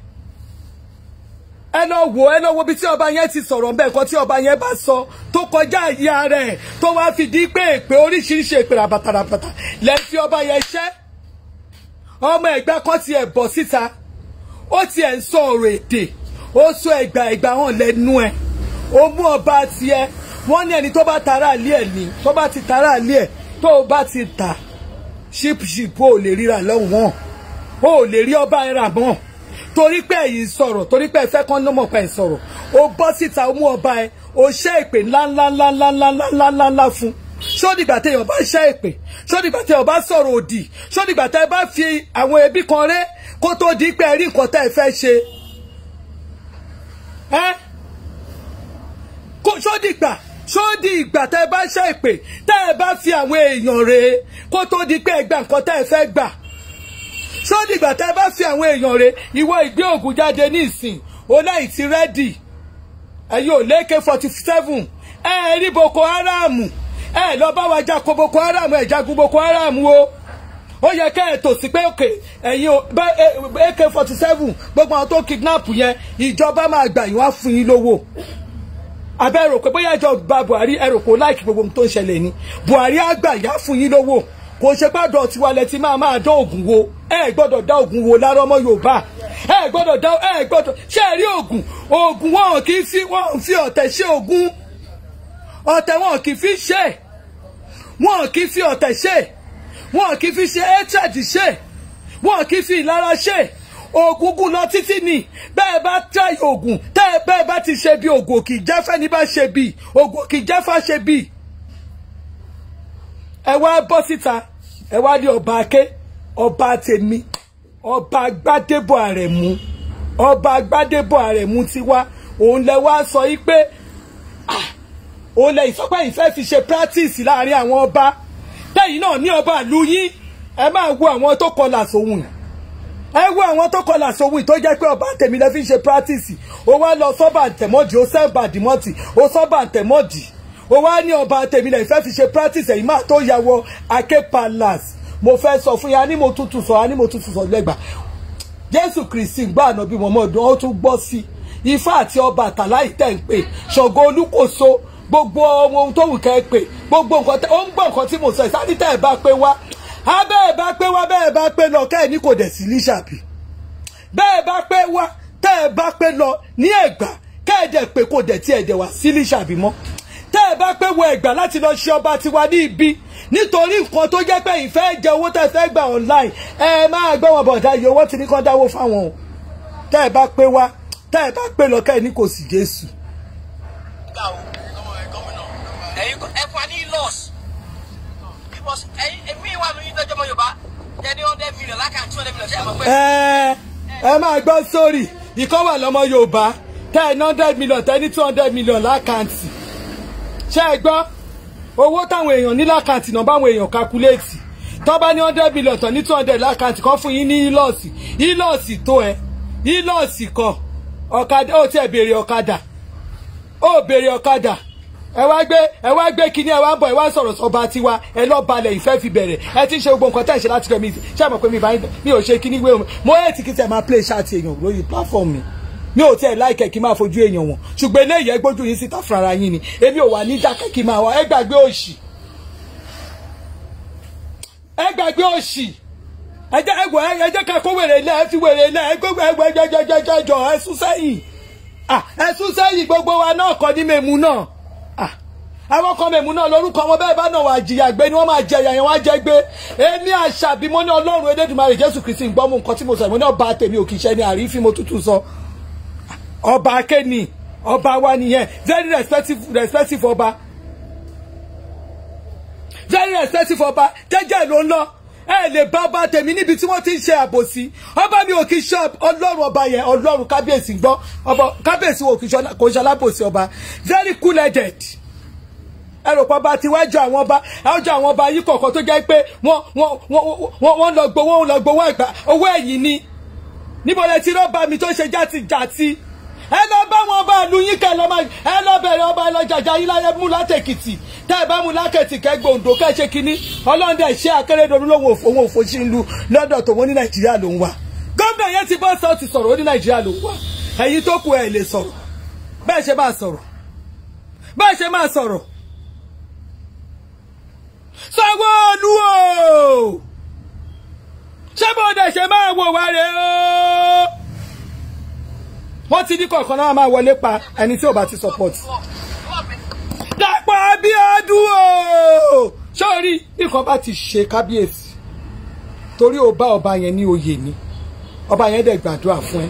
ẹ lọ wò ẹ lọ wo bí tí ọba yẹn ti sọ̀rọ̀ mbẹ́ nǹkan tí ọba yẹn bá sọ tó kọjá ìyá rẹ̀ tó wá fi di pé èpè oríṣiríṣi èpè ràbàtàràbàtà lẹ́ fi ọba yẹn ṣẹ́ ọmọ ẹ̀gbá kan tiẹ̀ bọ̀ síta ó tiẹ̀ ń sọ ọ̀rọ̀ èdè ó sọ ẹ̀gbà ẹ̀gbà hàn lẹ́nu ẹ̀ ó mú ọba tiẹ̀ wọ́n ní ẹni tó bá tara àlẹ́ ẹ̀ ní tó bá ti tara àlẹ́ ẹ̀ tó o bá ti tà ṣípṣípù ò lè ríra lọ́wọ́n ó lè rí ọba ẹ̀ rà mọ́ torí pé ẹ̀yin sọ̀rọ̀ torí pé ẹ fẹ́ kán ló mọ̀ pé ẹ sọ̀rọ̀ o bọ́ síta o mú ọba ẹ o ṣẹ́ ìpè ńláńláńláńláńláńláńlá fún sódìgbà tẹ ọba ṣẹ́ ìpè sódìgbà tẹ ọba sọ̀rọ̀ òdì sódìgbà tẹ bá fi àwọn ẹbí kan rẹ́ kó tó di pé ẹ rí nǹkan tẹ́ ẹ fẹ́ ṣe ẹ sódìgbà sódì ìgbà tẹ bá ṣẹ́ ìpè tẹ ẹ bá fi àwọn èèyàn rẹ̀ kó tó di pé ẹ gba nǹkan tẹ́ ẹ fẹ́ gbà sódìgbà tẹ́ bá fi àwọn èèyàn rẹ̀ ìwọ ìgbé ògùn jáde ní ìsìn ọláì ti rẹ́dì ẹ̀yin ò léke forty seven ẹ rí boko haram ẹ lọ bá wa jà kó boko haram ẹ jagun boko haram o ó yẹ kẹ́ ẹ tò sí pé òkè ẹ̀yin ak forty seven gbogbo àwọn tó kidnap yẹn ìjọba máa gbà yín wá fún yín lówó abẹ́ rò pé bóyá ìjọba Buhari ẹ rò pé ó láìkí gbogbo ohun tó ń ṣẹlẹ̀ ni Buhari á gbà yá fún yín lówó kò ṣe gbọ́dọ̀ tiwa lẹ ti máa máa dán ògùn wo ẹ gbọ́dọ̀ dá ògùn wo lára ọmọ Yorùbá ẹ gbọ́dọ̀ dá ẹ gbọ́dọ̀ ṣé ẹ rí ògùn ògùn wọn kì í fi wọn fi ọ̀tẹ̀ ṣe ògùn ọ̀tẹ̀ wọn kì í fi ṣe wọn kì í fi ọ̀tẹ̀ ṣe wọn kì í fi ṣe hatred ṣe wọn kì í fi ìlara ṣe ògùn gùn lọ títí ni bẹ́ẹ̀ bá tẹ ògùn tẹ́ bẹ́ẹ̀ bá ti ṣe bí ògùn kì í jẹ́fẹ́ ní bá ṣe bí ògùn kì í jẹ́fà ṣe bí ẹ wá bọ́ síta ẹ wá ní ọba ake ọba tèmi ọba gbádébọ̀ àrẹ̀mú ọba gbádébọ̀ àrẹ̀mú ti wá òun lẹ wá sọ yí pé òun lẹ ìsọpẹ́ ìfẹ́ fi ṣe practice láàrin àwọn ọba tẹ́yìn náà ní ọba ìlú yín ẹ máa wo àwọn tó kọlà sóhun ẹ wo àwọn tó kọlà sóhun tó jẹ́ pé ọba tèmi lẹ fi ṣe practice ó wá lọ sọ́ba ntẹ̀mọ́dì ó sẹ́ba dìmọ́tì ó sọ́ba ntẹ̀mọ́dì ó wá ní ọba tèmi lẹ ìfẹ́ fi ṣe practice ẹ̀yìn máa tó ya wọ Ake Palace mo fẹ́ sọ fún yà ni mo tutù sọ ni mo tutù sọ lẹ́gbàá Jésù Kristi gbọ́ ànábì mọ́mọ́dún ó tún gbọ́ sí Ifá àti ọba àtàlá ìtẹ̀ ń pè Ṣàngó Olúkòso gbogbo ohun tó wù kẹ́ ẹ pè gbogbo nǹkan tẹ ó ń gbọ́ nǹkan tí mo sọ ìsáni tẹ́ ẹ bá pé wá á bẹ́ẹ̀ bá pé wá bẹ́ẹ̀ bá pé lọ kẹ́ ẹ ní kò dẹ̀ sí líṣàbí bẹ́ẹ̀ bá pé wá tẹ́ ẹ bá pé lọ ní Ẹ̀gbá kẹ́ ẹ dẹ̀ pé kò dẹ̀ tí ẹ dẹ̀ wá sí líṣàbí mọ́ tẹ́ ẹ bá pé wọ Ẹ̀gbá láti lọ ṣe ọba tiwa ní ibi nítorí nǹkan tó jẹ́ pé ìfẹ́ jẹ owó tẹ́ fẹ́ gbà online ẹ máa gbọ́ wọn bọ̀dá yìí owó tí ní kán dáwó fáwọn o tẹ́ ẹ bá pé wá tẹ́ ẹ bá pé lọ kẹ́ ẹ ní kò sí Jésù. ẹ̀yin ẹ fún wa ní loss because ẹ̀yin èmi wà lóyún tó jọmọ Yorùbá jẹ ní hundred million lákà two hundred million ṣe é mọ̀ pé. ẹ ẹ máa gbọ́ sórí ìkọ́ wà lọ́mọ Yorùbá tẹ́ ẹ ní hundred million tẹ́ ẹ ní two hundred million lákàntì ṣé ẹ gbọ́ owó táwọn èèyàn ní lákàntì náà báwọn èèyàn kakuléètì tó bá ní hundred million tán ní two hundred lákàntì kan fún yín ní ilọ́ọ̀sì ilọ́ọ̀sì tó ẹ ilọ́ọ̀sì kan ọ̀kadà ó tiẹ̀ béèrè ọ̀kadà ó béèrè ọ̀kadà ẹ wá gbé ẹ wá gbé kinní ẹ wá ń bọ̀ ẹ wá ń sọ̀rọ̀ sọba tiwa ẹ lọ́ọ́ balẹ̀ ìfẹ́ fi bẹ̀rẹ̀ ẹ ti ń ṣe gbogbo nǹkan tẹ̀ ṣe láti gbẹ̀mí ṣé àmọ̀ pé mi bá mi ò ṣe kinní wé omi mo yẹ ti kí tẹ̀ máa play ṣáàtì èèyàn lórí platform mi mi ò tiẹ̀ láìkẹ́ kí n máa fojú èèyàn wọn ṣùgbọ́n eléyìí ẹ gbójú yín síta fúnra yín ni èmi ò wà ní dákẹ́ kí n máa wá ẹ gbàgbé òṣì ẹ gbàgbé òṣì ẹ jẹ́ ẹ wọ ẹ jẹ́ ká kó wèrè ilẹ̀ ẹ fi wèrè ilẹ̀ ẹ gbogbo ẹ gbẹjọ jẹjọ jọ ẹ sún sẹ́yìn ẹ sún sẹ́yìn gbogbo wa náà kọ́ ní mẹ́mu náà àwọn kan mẹ́mu náà lórúkọ wọn bẹ́ẹ̀ bá náà wà jìyà gbé ni wọ́n máa jẹ ìyà yẹn wọ́n á jẹ gbé èmi àṣàbí mo ní ọlọ́run elédùnmarè jésù kristi ń gbọ́ mú nǹkan tí mo sọ ìmọ̀ ní ọba tèmi ò kì í ṣe ní àrífín mo tútù sọ ọba akéènì ọba wa nìyẹn very respectful respectful ọba very respectful ọba jẹ́jẹ́ ló ń lọ ẹ lè bá ọba tèmi níbi tí wọ́n ti ń ṣe àbòsí ọba mi ò kì í ṣe ọlọ́run ọba yẹn ọlọ́run kábíyèsí gbọ́ ọba kábíyèsí wo kò ń ṣe alábòsí ọba very cool headed ẹ rò pé ọba ti wájú àwọn ọba ọjọ́ àwọn ọba yìí kọ̀ọ̀kan tó jẹ́ pé wọ́n wọ́n wọ́n wọ́n lọ gbowó wọ́n lọ gbowó ẹ̀gbà owó ẹ̀yìn ni níbo lẹ ti rọ́ọ̀bà mi tó ṣe játijàti ẹ lọ bá wọn ọba ìlú yín kẹ lọ máa ẹ lọ bẹ̀rẹ̀ ọba ẹ lọ jàjà yín láyé mú látẹ̀kìtì tẹ́ ẹ bá mú lákẹ̀tì kẹ gbòǹdò kẹ́ ṣe kínní ọlọ́dẹ ṣé akérèdọ́lù lòun òun òfò sí ìlú lọ́dọ̀ tòun ní nàìjíríà ló ń wà gómìnà yẹn ti bọ́ sọ́ọ̀tì sọ̀rọ̀ ó ní nàìjíríà ló ń wà ẹ̀yin tó kù ẹ̀ lè sọ̀rọ̀ bẹ́ẹ̀ ṣe máa sọ̀rọ̀ bẹ́ẹ̀ ṣe máa sọ̀rọ̀ Sanwó-Olú o ṣé bóde ṣe máa wò wá rè o wọ́n ti ní kọ̀ọ̀kan náà máa wọlé pa ẹni tí ò bá ti support Dàpọ̀ Abíọ́dún o sórí nǹkan bá ti ṣe kábíyèsí torí ó bá ọba yẹn ní oyè ni ọba yẹn dẹ̀ gbàdúrà fún ẹ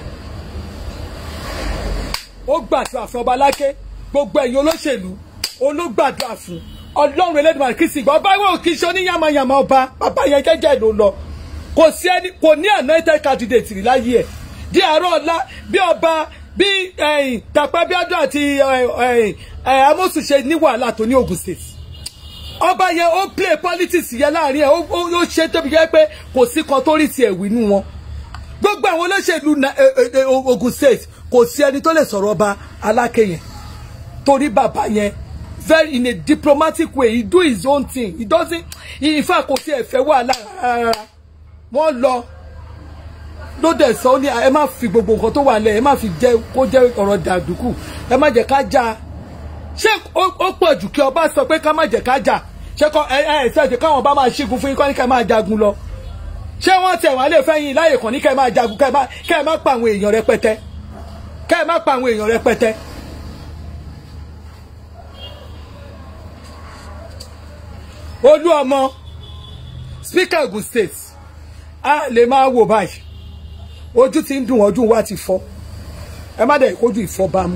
ó gbàdúrà fún ọba lákè gbogbo ẹ̀yin olóṣèlú ológbàdúrà fún ọlọ́run elédùnmarè kì í sì gbọ́ ọba ìwé òkì ṣe oníyàmàyàmà ọba bàbá yẹn jẹ́jẹ́ ló lọ kò sí ẹni kò ní anointed candidate rí láyé ẹ̀ di àárọ̀ ọ̀la bí ọba bí Dàpọ̀ Abíọ́dún àti Amosu ṣe ní wàhálà tó ní Ogun State ọba yẹn ó play politics yẹn láàrin ẹ̀ ó ṣe tóbi yẹn pé kò sí kan tó rí tiẹ̀ wí nú wọn gbogbo àwọn olóṣèlú Ogun State kò sí ẹni tó lè sọ̀rọ̀ ọba Aláké yẹn torí bàbá yẹn very in a diplomatic way he do his own thing he doesn't in fact kò sí ẹ̀fẹ́ wàhálà rárá wọ́n lọ ló dẹ̀ sọ ní ẹ má fi gbogbo nǹkan tó wà lẹ̀ ẹ má fi jẹ́ kó jẹ́ ọ̀rọ̀ dàdúkù ẹ má jẹ́ ká jà ṣé ó pọ̀ jù kí ọba sọ pé ká má jẹ́ ká jà ṣé kọ́ ẹ ẹ ṣẹ́ẹ̀dì káwọn ọba máa ṣígun fún yín kọ́ ní ká máa jagun lọ ṣé wọ́n tẹ̀ wọ́n lè fẹ́ yín láyè kan ní ká máa jagun ká ẹ má pa àwọn èèyàn rẹpẹtẹ ká ẹ má pa àwọn èèyàn rẹpẹtẹ. olú ọmọ speaker Ogun State a lè máa wò báyìí ojú ti ń dùn ọdún wa ti fọ́ ẹ má dẹ̀ kójú ìfọ́bámu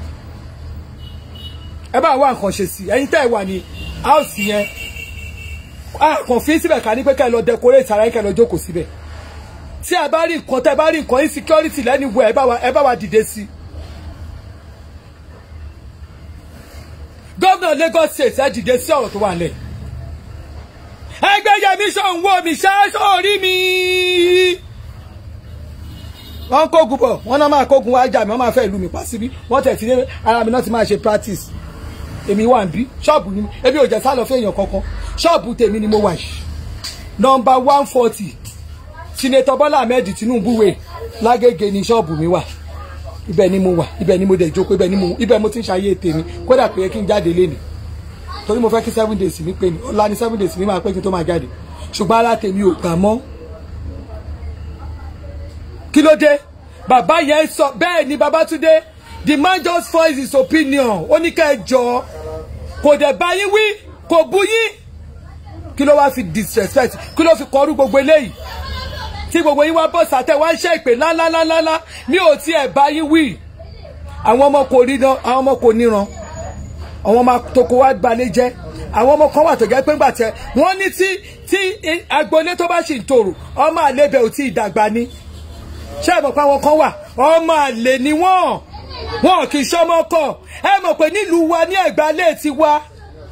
ẹ bá wá nǹkan ṣe sí ẹ̀yin tẹ́ ẹ wà ní house yẹn a kàn fi síbẹ̀ ká ní pé kẹ́ ẹ lọ decorate ara yín kẹ́ ẹ lọ jókòó síbẹ̀ tí a bá rí nǹkan tẹ́ ẹ bá rí nǹkan insecurity lẹ́nu wẹ̀ ẹ bá wa dìde sí i. gómìnà Lagos State ẹ dìde sí ọ̀rọ̀ tó wà lẹ́yìn ẹgbẹ́ yẹmi sọ̀hún wo mi ṣáṣọ orí mi. wọ́n kógun bọ̀ wọ́n náà máa kógun wá jà mí wọ́n máa fẹ́ ìlú mi pa síbí wọ́n tẹ̀ sí ní ara mi náà ti máa ṣe practice èmi wà ń bí ṣọ́ọ̀bù ni ebi ò jẹ́ sálọ fún èèyàn kankan ṣọ́ọ̀bù tèmi ni mo wà yìí nọmba one forty sinetọ Bọ́lá Ahmed Tinubu wẹ̀ lágége ni ṣọ́ọ̀bù mi wà ibẹ̀ ni mo wà ibẹ̀ ni mo dẹ̀ jókòó ibẹ̀ ni mo ibẹ̀ mo ti ń ṣayé tèmi kódà pé kí n jáde lénìí torí mo fẹ́ kí seven days mi pé ní ọ̀la ni seven days mi máa pé kí n tó máa jáde ṣùgbọ́n ara tèmi ò gbà mọ́ kí ló dé bàbá yẹn sọ bẹ́ẹ̀ ni Babátúndé the man just voice his opinion ó ní ká ẹ jọ kò dẹ̀ bá yín wí kò bú yín kí ló wá fi disrespect kí ló fi kọrú gbogbo eléyìí tí gbogbo yín wá bọ̀ sàtẹ̀ wá ń ṣe ìpè lálálálá mi ò tiẹ̀ bá yín wí àwọn ọmọ kò ríran àwọn ọmọ kò níran àwọn ọmọ toko wa gbalẹ̀ jẹ́ àwọn ọmọ kan wà tó jẹ́ pé ńgbà tẹ wọ́n ní tí tí agboolé tó bá sì ń tòrò ọmọ àlebẹ̀ ò tí ì dàgbà ni ṣé ẹ mọ̀ pé àwọn kan wà ọmọ àlè ni wọ́n wọn kì í ṣọmọ kọ ẹ mọ̀ pé nílùú wa ní ẹ̀gbálẹ̀ ti wá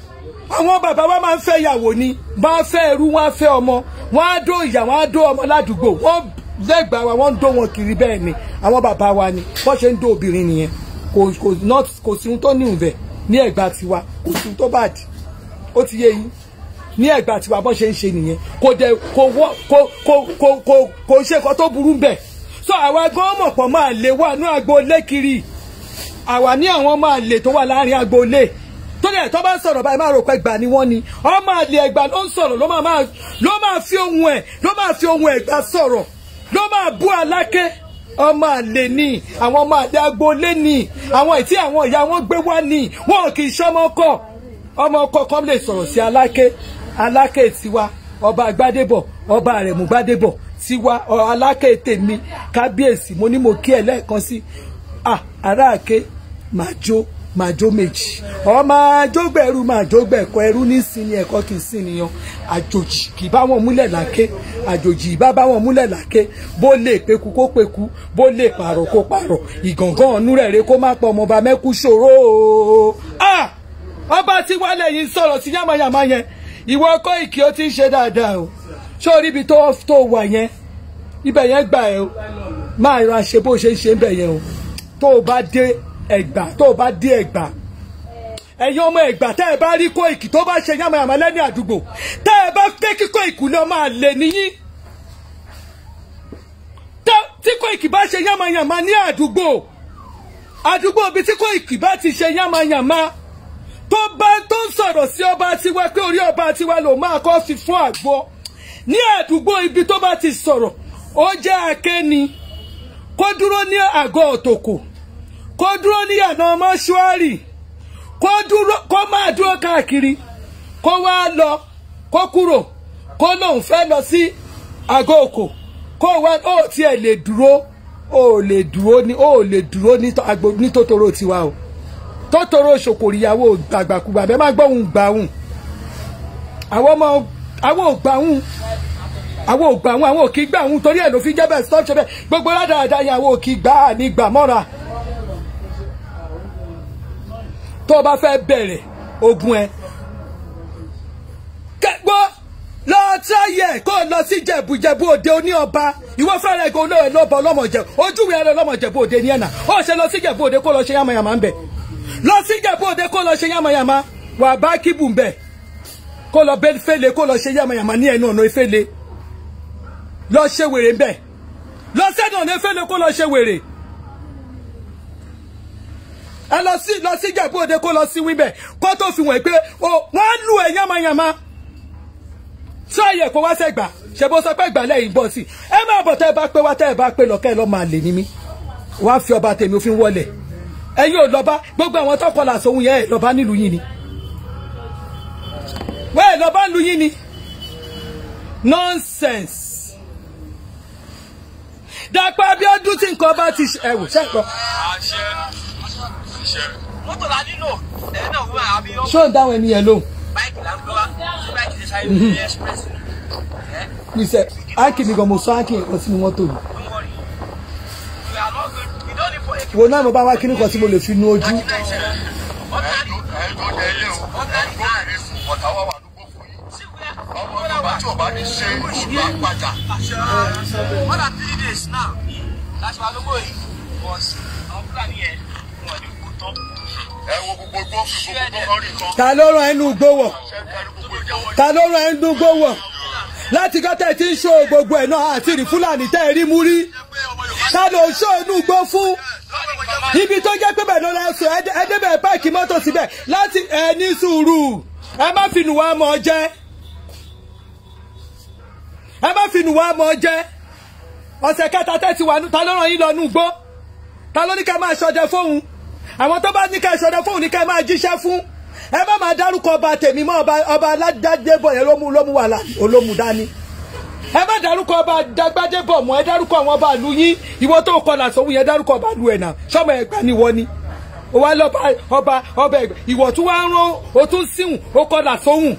àwọn bàbá wa máa ń fẹ́ ìyàwó ni bá a fẹ́ ẹrú wọn á fẹ́ ọmọ wọn á dó ìyá wọn á dó ọmọ ládùúgbò wọn lẹ́gbàá wa wọ́n ń dó wọn kiri bẹ́ẹ̀ ni àwọn bàbá wa ni wọ́n ṣe ń dó obìnrin nìyẹn kò kò not kò sí ohun tó ní ìfẹ́ ní ẹ̀gbà tiwa kò sí ohun tó bá dì ó ti yé yín ní ẹ̀gbà tiwa bọ́n ṣe ń ṣe nìyẹn kò dẹ̀ kò wọ́ kò kò kò kò kò ṣe nǹkan tó burú bẹ́ẹ̀ so àwa gan mọ̀ pọ̀ máa lè wà ní agboolé kiri àwa ní àwọn máa lè tó wà láàrin agboolé tó dẹ̀ tó bá ń sọ̀rọ̀ báyìí máa rò pé gbà ni wọ́n ni ọmọ àlè ẹ̀gbà ló ń sọ̀rọ̀ ló máa máa ló máa fi ohun ẹ̀ ló máa fi ohun ẹ̀gbà sọ̀rọ̀ ló máa bú aláké ọmọ àlè ni àwọn ọmọ àlè agboolé ni àwọn ìtí àwọn ìyá wọn gbé wá ni wọn kì í ṣọmọ kọ ọmọ ọkọ kan lè sọ̀rọ̀ sí aláké aláké tiwa ọba àgbádébọ̀ ọba àrẹ̀mú gbádébọ̀ tiwa ọ- aláké tèmi kábíyèsí mo ní mo kí ẹ lẹ́ẹ̀kan sí ah aráàké máa jó máa jó méjì ọmọ àjógbẹ̀rú máa jógbẹ̀kọ ẹrú ní sinmi ẹ̀kọ́ kì í sin nìyàn àjòjì kì í bá wọn múlẹ̀ láké àjòjì ìbá bá wọn múlẹ̀ láké bó lè peku kó peku bó lè pààrọ̀ kó pààrọ̀ ìgàngán ọ̀nú rẹ̀ rẹ̀ kó má pọ̀ ọmọọba mẹ́kú ṣòro o. ah ọba tí wálé yìí ń sọ̀rọ̀ sí yàmáyàmá yẹn ìwọ ọkọ ìkí ó ti ń ṣe dáadáa o ṣé orí ibi tó tó wà yẹn ibẹ̀ yẹn gbà ẹ́ o máa ra ṣe bó ṣe ń ṣe ń bẹ̀ yẹn o tó o bá dé ẹ̀gbà tó o bá dé ẹ̀gbà ẹ̀yin ọmọ ẹ̀gbà tẹ́ ẹ bá rí Kóìkì tó bá ṣe yàmàyàmà lẹ́ni àdúgbò tẹ́ ẹ bá fẹ́ kí Kóìkì lọ máa lè níyín tẹ́- tí Kóìkì bá ṣe yàmàyàmà ní àdúgbò àdúgbò bíi tí Kóìkì bá ti ṣe yàmàyàmà tó bá tó ń sọ̀rọ̀ sí ọba tiwa pé orí ọba tiwa ló máa kọ́ fi fún àgbo ní àdúgbò ibi tó bá ti sọ̀rọ̀ ó jẹ́ akéni kó dúró ní àgọ́ òtòkò kó dúró ní àná mọ́ṣúárì kó dúró kó máa dúró káàkiri kó wá lọ kó kúrò kó lóun fẹ́ lọ sí àgọ́ òkò kó wá ó tiẹ̀ lè dúró ó lè dúró ní ó lè dúró ní tó- agbo- ní tòtòrò tiwa o tòtòrò ṣòkòrìyàwó gbàgbàkúgbà bẹ́ẹ̀ má gbọ́hùn gbàhùn àwọn ọmọ àwọn ò gbàhùn àwọn ò gbà wọn àwọn ò kì í gbà wọn torí ẹ̀ ló fi jẹ́ bẹ́ẹ̀ stop ṣe bẹ́ẹ̀ gbogbo ládàáda yẹn àwọn ò kì í gbà á ní gbà mọ́ra tó o bá fẹ́ bẹ̀rẹ̀ ogun ẹ kẹgbọ́ lọ táyẹ̀ kó o lọ sí jẹ̀bùjẹ̀bù òde oní ọba ìwọ fẹ́rẹ̀ gan olóyè lọ́bọ̀ ọlọ́mọjẹ ojúwe ẹrẹ ọlọ́mọjẹ̀bù òde ní ẹ̀nà ó ṣe lọ sí jẹ̀bù òde kó lọ ṣe yàmàyàmà ń bẹ̀ lọ sí jẹ̀bù òde kó lọ ṣe yàmàyàmà wà bá kíbù ń bẹ̀ kó lọ bẹ́ fẹ́lẹ̀ kó lọ ṣe yàmàyàmà ní ẹnu ọ̀nà ìfẹ́lẹ̀ lọ ṣe wèrè ń bẹ̀ lọ sẹ́nu ọ̀nà ìfẹ́lẹ̀ kó lọ ṣe wèrè ẹ lọ sí lọ sí jẹ̀bú òde kó lọ sí wíbẹ̀ kó tó fi wọ̀n pé o wọ́n lù ẹ̀ yánmayánmá tí àyẹ̀ kó wá sẹ́gbà ṣe bó sọ pé gbà lẹ́yìn bọ̀ sí ẹ máa bọ̀ tẹ́ ẹ bá pé wá tẹ́ ẹ bá pé lọ́kẹ́ ẹ lọ́ máa lè ní mí wá fi ọba tèmi òfin wọlé ẹ̀yin ò lọ́ba gbogbo àwọn tó kọlà sóhun yẹn ẹ̀ lọ́ba nílùú yín ni wẹ́ẹ̀ ẹ̀ lọ́ba nílùú yín ni nonsense Dàpọ̀ Abíọ́dún tí nǹkan bá ti ṣe ẹ̀wò ṣẹ́kọ̀ọ́ àṣẹ àṣẹ. mọ́tò la nílò ẹ̀yin náà wọ́n àbí yọ. ṣó ń dáhùn ẹni yẹn lóhùn báìkì là ń gbọ́ wá báìkì lè sáré ní express ni. ẹ́ níṣẹ́ áńkì mi gan mo sọ áńkì nǹkan sínú mọ́tò mi don't worry. we are not good we don't need for a wo náà mo bá wá kíní kan tí mo lè fi nu ojú ọ̀tá ní ẹ̀ẹ́dún ẹ̀ẹ́dún ẹ̀ẹ́lẹ́ o ẹ̀ẹ́dún ẹ̀ẹ́lẹ́ fún ọ̀tá wà wà lóko fún yín. sí wíyá ọmọ yorùbá tí ò bá ní ṣe òṣù àpàjà. more than three days now láti wá lóko yìí was àwọn fúlàní yẹn wọn ní kú tán. ẹ wo gbogbo igbó fi gbogbo igbó kan rí nǹkan. ta ló rán ẹnu gbówọ̀ ṣé ẹ rí gbogbo igbó. ta ló rán ẹnu gbówọ̀ láti gọ́tẹ̀ tí ń ṣó gbogbo ẹ̀ náà àti rí fúlàní tẹ́ ẹ rí mú rí ta ló ń ṣó inú gbó fún ibi tó jẹ́ pé bẹ́ẹ̀ ló lọ sọ ẹ débẹ̀ páàkì mọ́tò síbẹ̀ láti ẹ ní sùúrù ẹ má fi nù wá mọ́ jẹ́ ẹ má fi nù wá mọ́ jẹ́ ọ̀sẹ̀ kẹta tẹ́ ti wà nù ta ló rán yín lọ nù gbó ta ló ní ká máa ṣọdẹ fóun àwọn tó bá ní ká ṣọdẹ fóun ní ká máa jíṣẹ́ fún ẹ má máa dárúkọ ọba tèmi mọ́ ọba ọba aládàdébọ̀ yẹn ló mú ló mú wàhálà olómù dání ẹ má dárúkọ ọba dagbádébọ̀ mọ́ ẹ dárúkọ àwọn ọba ìlú yín ìwọ tó kọlà sóhun yẹn dárúkọ ọba ìlú ẹ̀ náà sọmọ ẹgbà ni wọ́n ni ó wá lọ́ba ọba ọba ẹgbà ìwọ tún wá rán o tún síhùn ó kọlà sóhun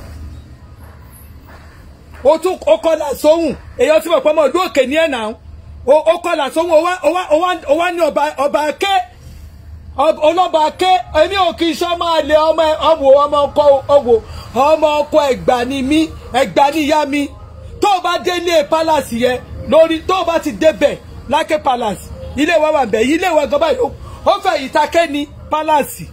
o tún o kọlà sóhùn èyàn tí mo pọ́ mọ́ ọdún òkè ní ẹ̀ náà o o kọlà sóhùn o wá o wá o wá o wá ní ọba ọba ké ọlọ́ba ké èmi ò kì í sọ máa lè ọmọ ọmọ ọmọ ọkọ ọwọ ọmọ ọkọ ẹgbà ni mí ẹgbà ni ìyá mi tó o bá dé ilé palace yẹn lórí tó o bá ti débẹ̀ lákè palace ilé wa wà bẹ̀ ilé wa gan báyìí ó fẹ́ ìtakẹ́ ni palace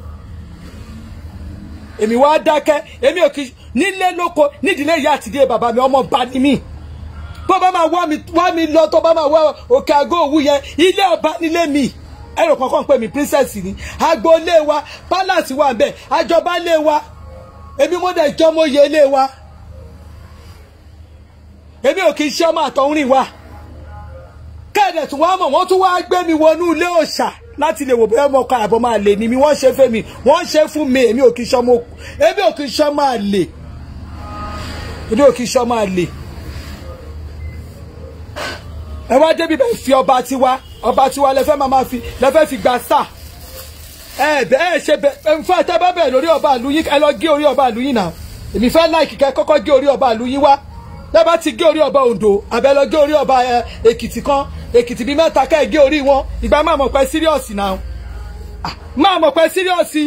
èmi wá dákẹ́ èmi ò kì í nílé lóko nídìílé ìyá àtìdílé bàbá mi ọmọ bá ní mí tó bá máa wá mi wá mi lọ tó bá máa wá òkè àgọ́ òwú yẹn ilé ọba nílé mi ẹrù kankan pè mí princess ni agboolé wa palace wa bẹ́ẹ̀ àjọba lé wa èmi mo dẹ̀ jọ́ mo yẹ ilé wa èmi ò kì í ṣe ọmọ àtọ̀húnrìn wa kẹ́ẹ̀dẹ̀ tún wá mọ̀ wọ́n tún wá gbé mi wọnú ilé òòṣà láti lè wò bóyá ọmọ ọkọ àbọ̀ máa lè ní mi wọ́n ṣe fẹ́ mi wọ́n ṣe fún mi èmi ò kì í ṣe ọmọ èmi ò kì í ṣe ọmọ àlè èmi ò kì í ṣe ọmọ àlè ẹ wá débi bẹ́ẹ̀ fi ọba tiwa ọba tiwa lẹ fẹ́ máa ma fi lẹ fẹ́ fi gba star ẹ bẹ ẹ ṣe bẹ ẹ fún ẹtẹ bá bẹ̀rẹ̀ lórí ọba àlùyìn ẹ lọ gé orí ọba àlùyìn náà èmi fẹ́ láìkì kẹ́ kọ́kọ́ gé orí ọba àlùyìn wá tẹ́ bá ti gé orí ọba Oǹdó àbẹ lọ gé orí ọba Èkìtì kan Èkìtì bíi mẹ́ta kẹ́ ẹ gé orí wọn ìgbà máa mọ̀ pé síríọ̀sì náà máa mọ̀ pé síríọ̀sì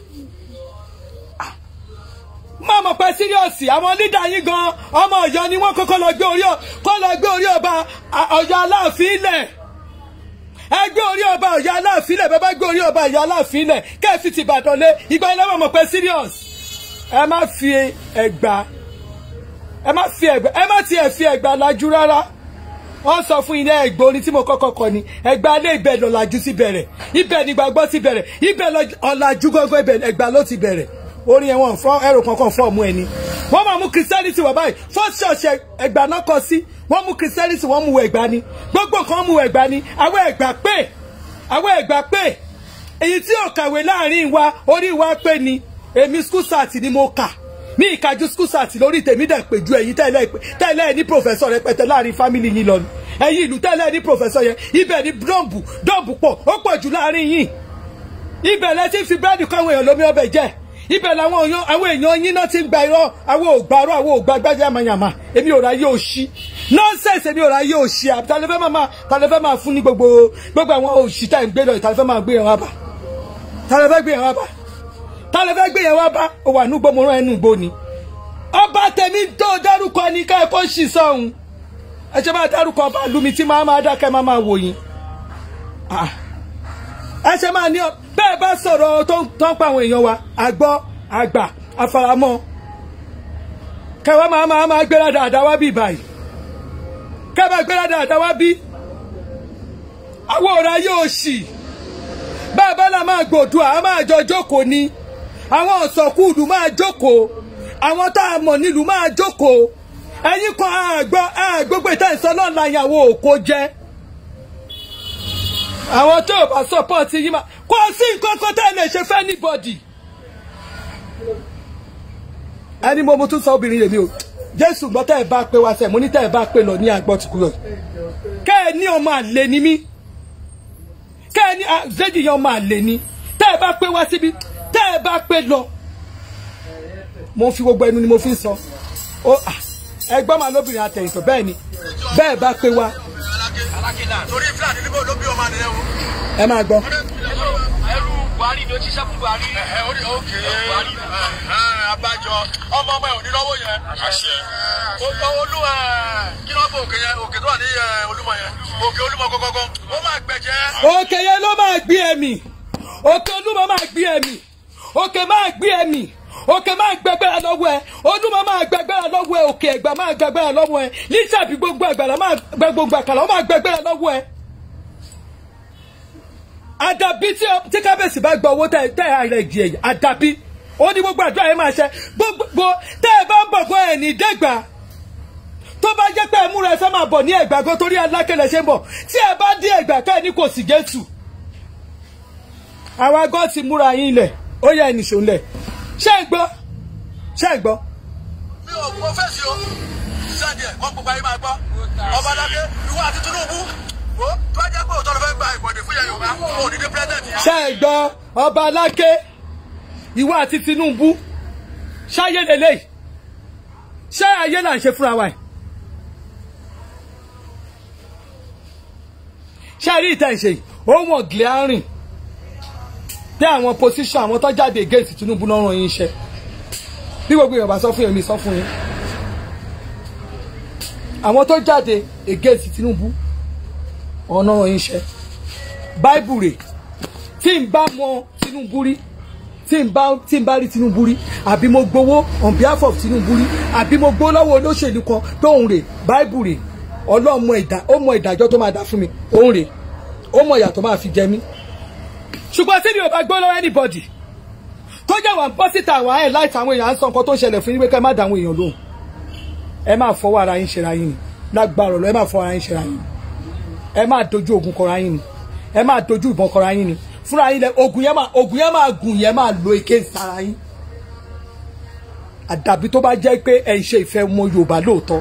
máa mọ̀ pé síríọ̀sì àwọn lídà yín gan ọmọ Ọ̀yọ́ ni wọ́n kọ́kọ́ lọ gbé orí kọ́ lọ gbé orí ọba Ọ̀yọ́ Aláàfin ilẹ̀ ẹ gbé orí ọba Ọ̀yọ́ Aláàfin ilẹ̀ bẹ́ẹ̀ bá gbé orí ọba Ọ̀yọ́ Aláàfin ilẹ̀ kẹ́ẹ̀fì ti Ìbàdàn lé ìgbà ilé wọn mọ̀ pé serious ẹ má fi ẹgbà ẹ má fi ẹgbà ẹ má tiẹ̀ fi ẹgbà lajú rárá wọ́n sọ fún ilé ẹgbẹ́ orin tí mo kọ́kọ́ kọ ni ẹgbà alẹ́ ibẹ̀ lọ́làjú sí bẹ̀rẹ̀ ibẹ̀ ni gbàgbọ́ ti bẹ̀rẹ̀ ibẹ̀ ọ̀làjú gọ́gọ́ ibẹ̀ ẹgbà ló ti bẹ̀rẹ̀ orin yẹn wọn fọ ẹrù kankan fọ ọmú ẹni wọ́n máa mú christianity wà báyìí first church ẹgbà náà kọ sí wọ́n mú christianity wọ́n mú ẹgbà ni gbogbo nǹkan mú ẹgbà ni àwọn ẹgbà pé àwọn ẹgbà pé èyí tí ò kàwé láàrin wa orí wa pé ni èmi school sat ni mo kà ní ìkájú school sat lórí tèmi dẹ̀ pé ju ẹ̀yin tẹ́lẹ̀ tẹ́lẹ̀ ní professor rẹpẹtẹ láàrin family yín lọ ni ẹ̀yin ìlú tẹ́lẹ̀ ní professor yẹn ibẹ̀ ni dọ́ǹbù dọ́ǹbù pọ̀ ó pọ̀ jù láàrin yín ibẹ̀ lẹ ti fi búrẹ́dì kọ́ àwọn èèyàn lómi ọbẹ̀ jẹ́ ibẹ̀ làwọn èèyàn àwọn èèyàn yín náà ti ń gba irọ́ àwọn ògbàrọ̀ àwọn ògbàgbájá yamayama èmi ò ra yé òṣì nọ́ọ̀sẹ̀sì èmi ò ra yé òṣì àtàlẹ́fẹ́ máa tàlẹ́fẹ́ máa fún ní gbogbo gbogbo àwọn òṣì tá à ń gbé lọ ìtàlẹ́fẹ́ máa gbé yẹn wá bá tàlẹ́fẹ́ gbé yẹn wá bá tàlẹ́fẹ́ gbé yẹn wá bá ó wà núgbó mo rán ẹnu gbó ni ọba tèmi tó dárúkọ ni ká ẹ kó ṣì sọ̀hún ẹ ṣe máa dárúkọ ọba lumi tí máa máa dákẹ́ máa máa wò yín ẹ ṣe máa ní ọ bẹ́ẹ̀ bá sọ̀rọ̀ tó ń pa àwọn èèyàn wa àgbọ́ àgbà àfaramọ́ kẹwàá máa máa máa gbéra dáadáa wá bí báyìí kẹwàá gbéra dáadáa wá bí àwọn ọ̀rọ̀ ayé òṣì bẹ́ẹ̀ bá la máa gbòdùà á máa jọ jókòó ni àwọn ọ̀sọ̀kúùdù máa jókòó àwọn tá a mọ̀ nílùú máa jókòó ẹ̀yin kan àgbọ̀ àgbógbò ìtàn ìsọ náà la ìyàwó òkò jẹ́ àwọn tó o bá support yín máa kó o sí nǹkan kan tá ẹ lè ṣe fẹ́ anybody. ẹni mo mo tún sọ obìnrin yèmí o jésù gbọ́ tẹ́ ẹ bá pé wá sẹ́ mo ní tẹ́ ẹ bá pé lọ ní àgbọ̀ tí kúrò kẹ́ ẹ ní ọmọ àlè ni mí kẹ́ ẹ ní àzẹ́jì yẹn ọmọ àlè ni tẹ́ ẹ bá pé wá síbi tẹ́ ẹ bá pé lọ mo fi gbogbo ẹnu ni mo fi ń sọ ẹgbọ́n màá lóbìnrin àtẹ̀yìntàn bẹ́ẹ̀ ni bẹ́ẹ̀ bá pé wá torí fúlàní níbo ló bí ọmọ nìyẹn o. ẹ máa gbọ́. ẹrú buhari ló ṣiṣẹ́ fún buhari. ẹ ẹ orí òkè abájọ ọmọ ọmọ ẹ ò ní lọ́wọ́ yẹn. àṣẹ. olú ẹ kí ló ń bọ òkè yẹn òkè tó wà ní olúmọ yẹn òkè olúmọ kọkọkọ ó máa gbẹ̀jẹ̀. òkè yẹn ló máa gbé ẹ̀mí òkè olúmọ máa gbé ẹ̀mí òkè máa gbé ẹ̀mí òkè máa gbẹgbẹ́ra lọ́wọ́ ẹ olúmọ máa gbẹgbẹ́ra lọ́wọ́ ẹ òkè ẹ̀gbá máa gbẹgbẹ́ra lọ́wọ́ ẹ lísàbí gbogbo àgbàlá máa gbẹ gbogbo àkàlà ó máa gbẹgbẹ́ra lọ́wọ́ ẹ. àdàbí tí kábíyèsí bá gba owó tẹ ẹ ààrẹ ìdí ẹ̀yà àdàbí ó ní gbogbo àdúrà yẹn máa ṣe gbogbo tẹ ẹ bá ń bọ̀ fún ẹ̀ ní dẹ́gbà tó bá jẹ́ pé ẹ múra ẹ fẹ́ máa bọ̀ ní ẹ̀gbà gan torí alákẹ́lẹ̀ ṣe ń bọ̀ tí ẹ bá dé ẹ̀gbà ká ẹ ní kò sí Jésù àwa gan ti múra yín lẹ̀ ó yẹ ẹnìṣó lẹ̀ ṣé ẹ gbọ́ ṣé ẹ gbọ́. mi ò mọ fèsì o sẹ́ẹ̀dì ẹ̀ wọ́n gbogbo ayé máa gbọ́ ọba dáké ìwọ àti Tinubu wo tó bá jẹ́ pé òótọ́ ló fẹ́ gba ìbọ̀dé fún Yorùbá kò ní dé president yẹn. ṣé ẹ gbọ́ ọba aláké ìwọ àti Tinubu ṣáyé lélẹ́yìí ṣé ayé là ń ṣe fúnra wa yìí. ṣé ẹ rí ìtẹ̀ ìṣe yìí ó wọ̀n glaring tẹ àwọn position àwọn tó jáde against Tinubu náà ràn yín iṣẹ́ bí gbogbo Yorùbá sọ fún yẹn mi sọ fún yín àwọn tó jáde against Tinubu ọ̀nà ràn yín iṣẹ́ báìbù rè tí n bá mọ Tinubu rí tí n bá tí n bá rí Tinubu rí àbí mo gbowó on behalf of Tinubu rí àbí mo gbowó lọ́wọ́ olóṣèlú kan tóun rè báìbù rè Ọlọ́run mọ ìdá ó mọ ìdájọ́ tó máa dá fún mi òun rè ó mọ ìyà tó máa fi jẹ mí ṣùgbọ́n tí mi ò bá gbọ́ lọ́wọ́ anybody tó jẹ́ wà ń bọ́ síta àwọn ẹ̀ láìsí àwọn èèyàn à ń sọ nǹkan tó ń ṣẹlẹ̀ fún yín pé ká má dá àwọn èèyàn lóhùn ẹ máa fọwọ́ ara yín ṣera yín ni lágbára ọ̀lọ́ ẹ máa fọwọ́ ara yín ṣera yín ni ẹ máa dojú ogun kọra yín ni ẹ máa dojú ìbọn kọra yín ni fúnra yín lẹ ogun yẹn máa ogun yẹn máa gùn yẹn máa lo ike sára yín àdàbí tó bá jẹ́ pé ẹ̀ ń ṣe ìfẹ́ ọmọ Yorùbá lóòótọ́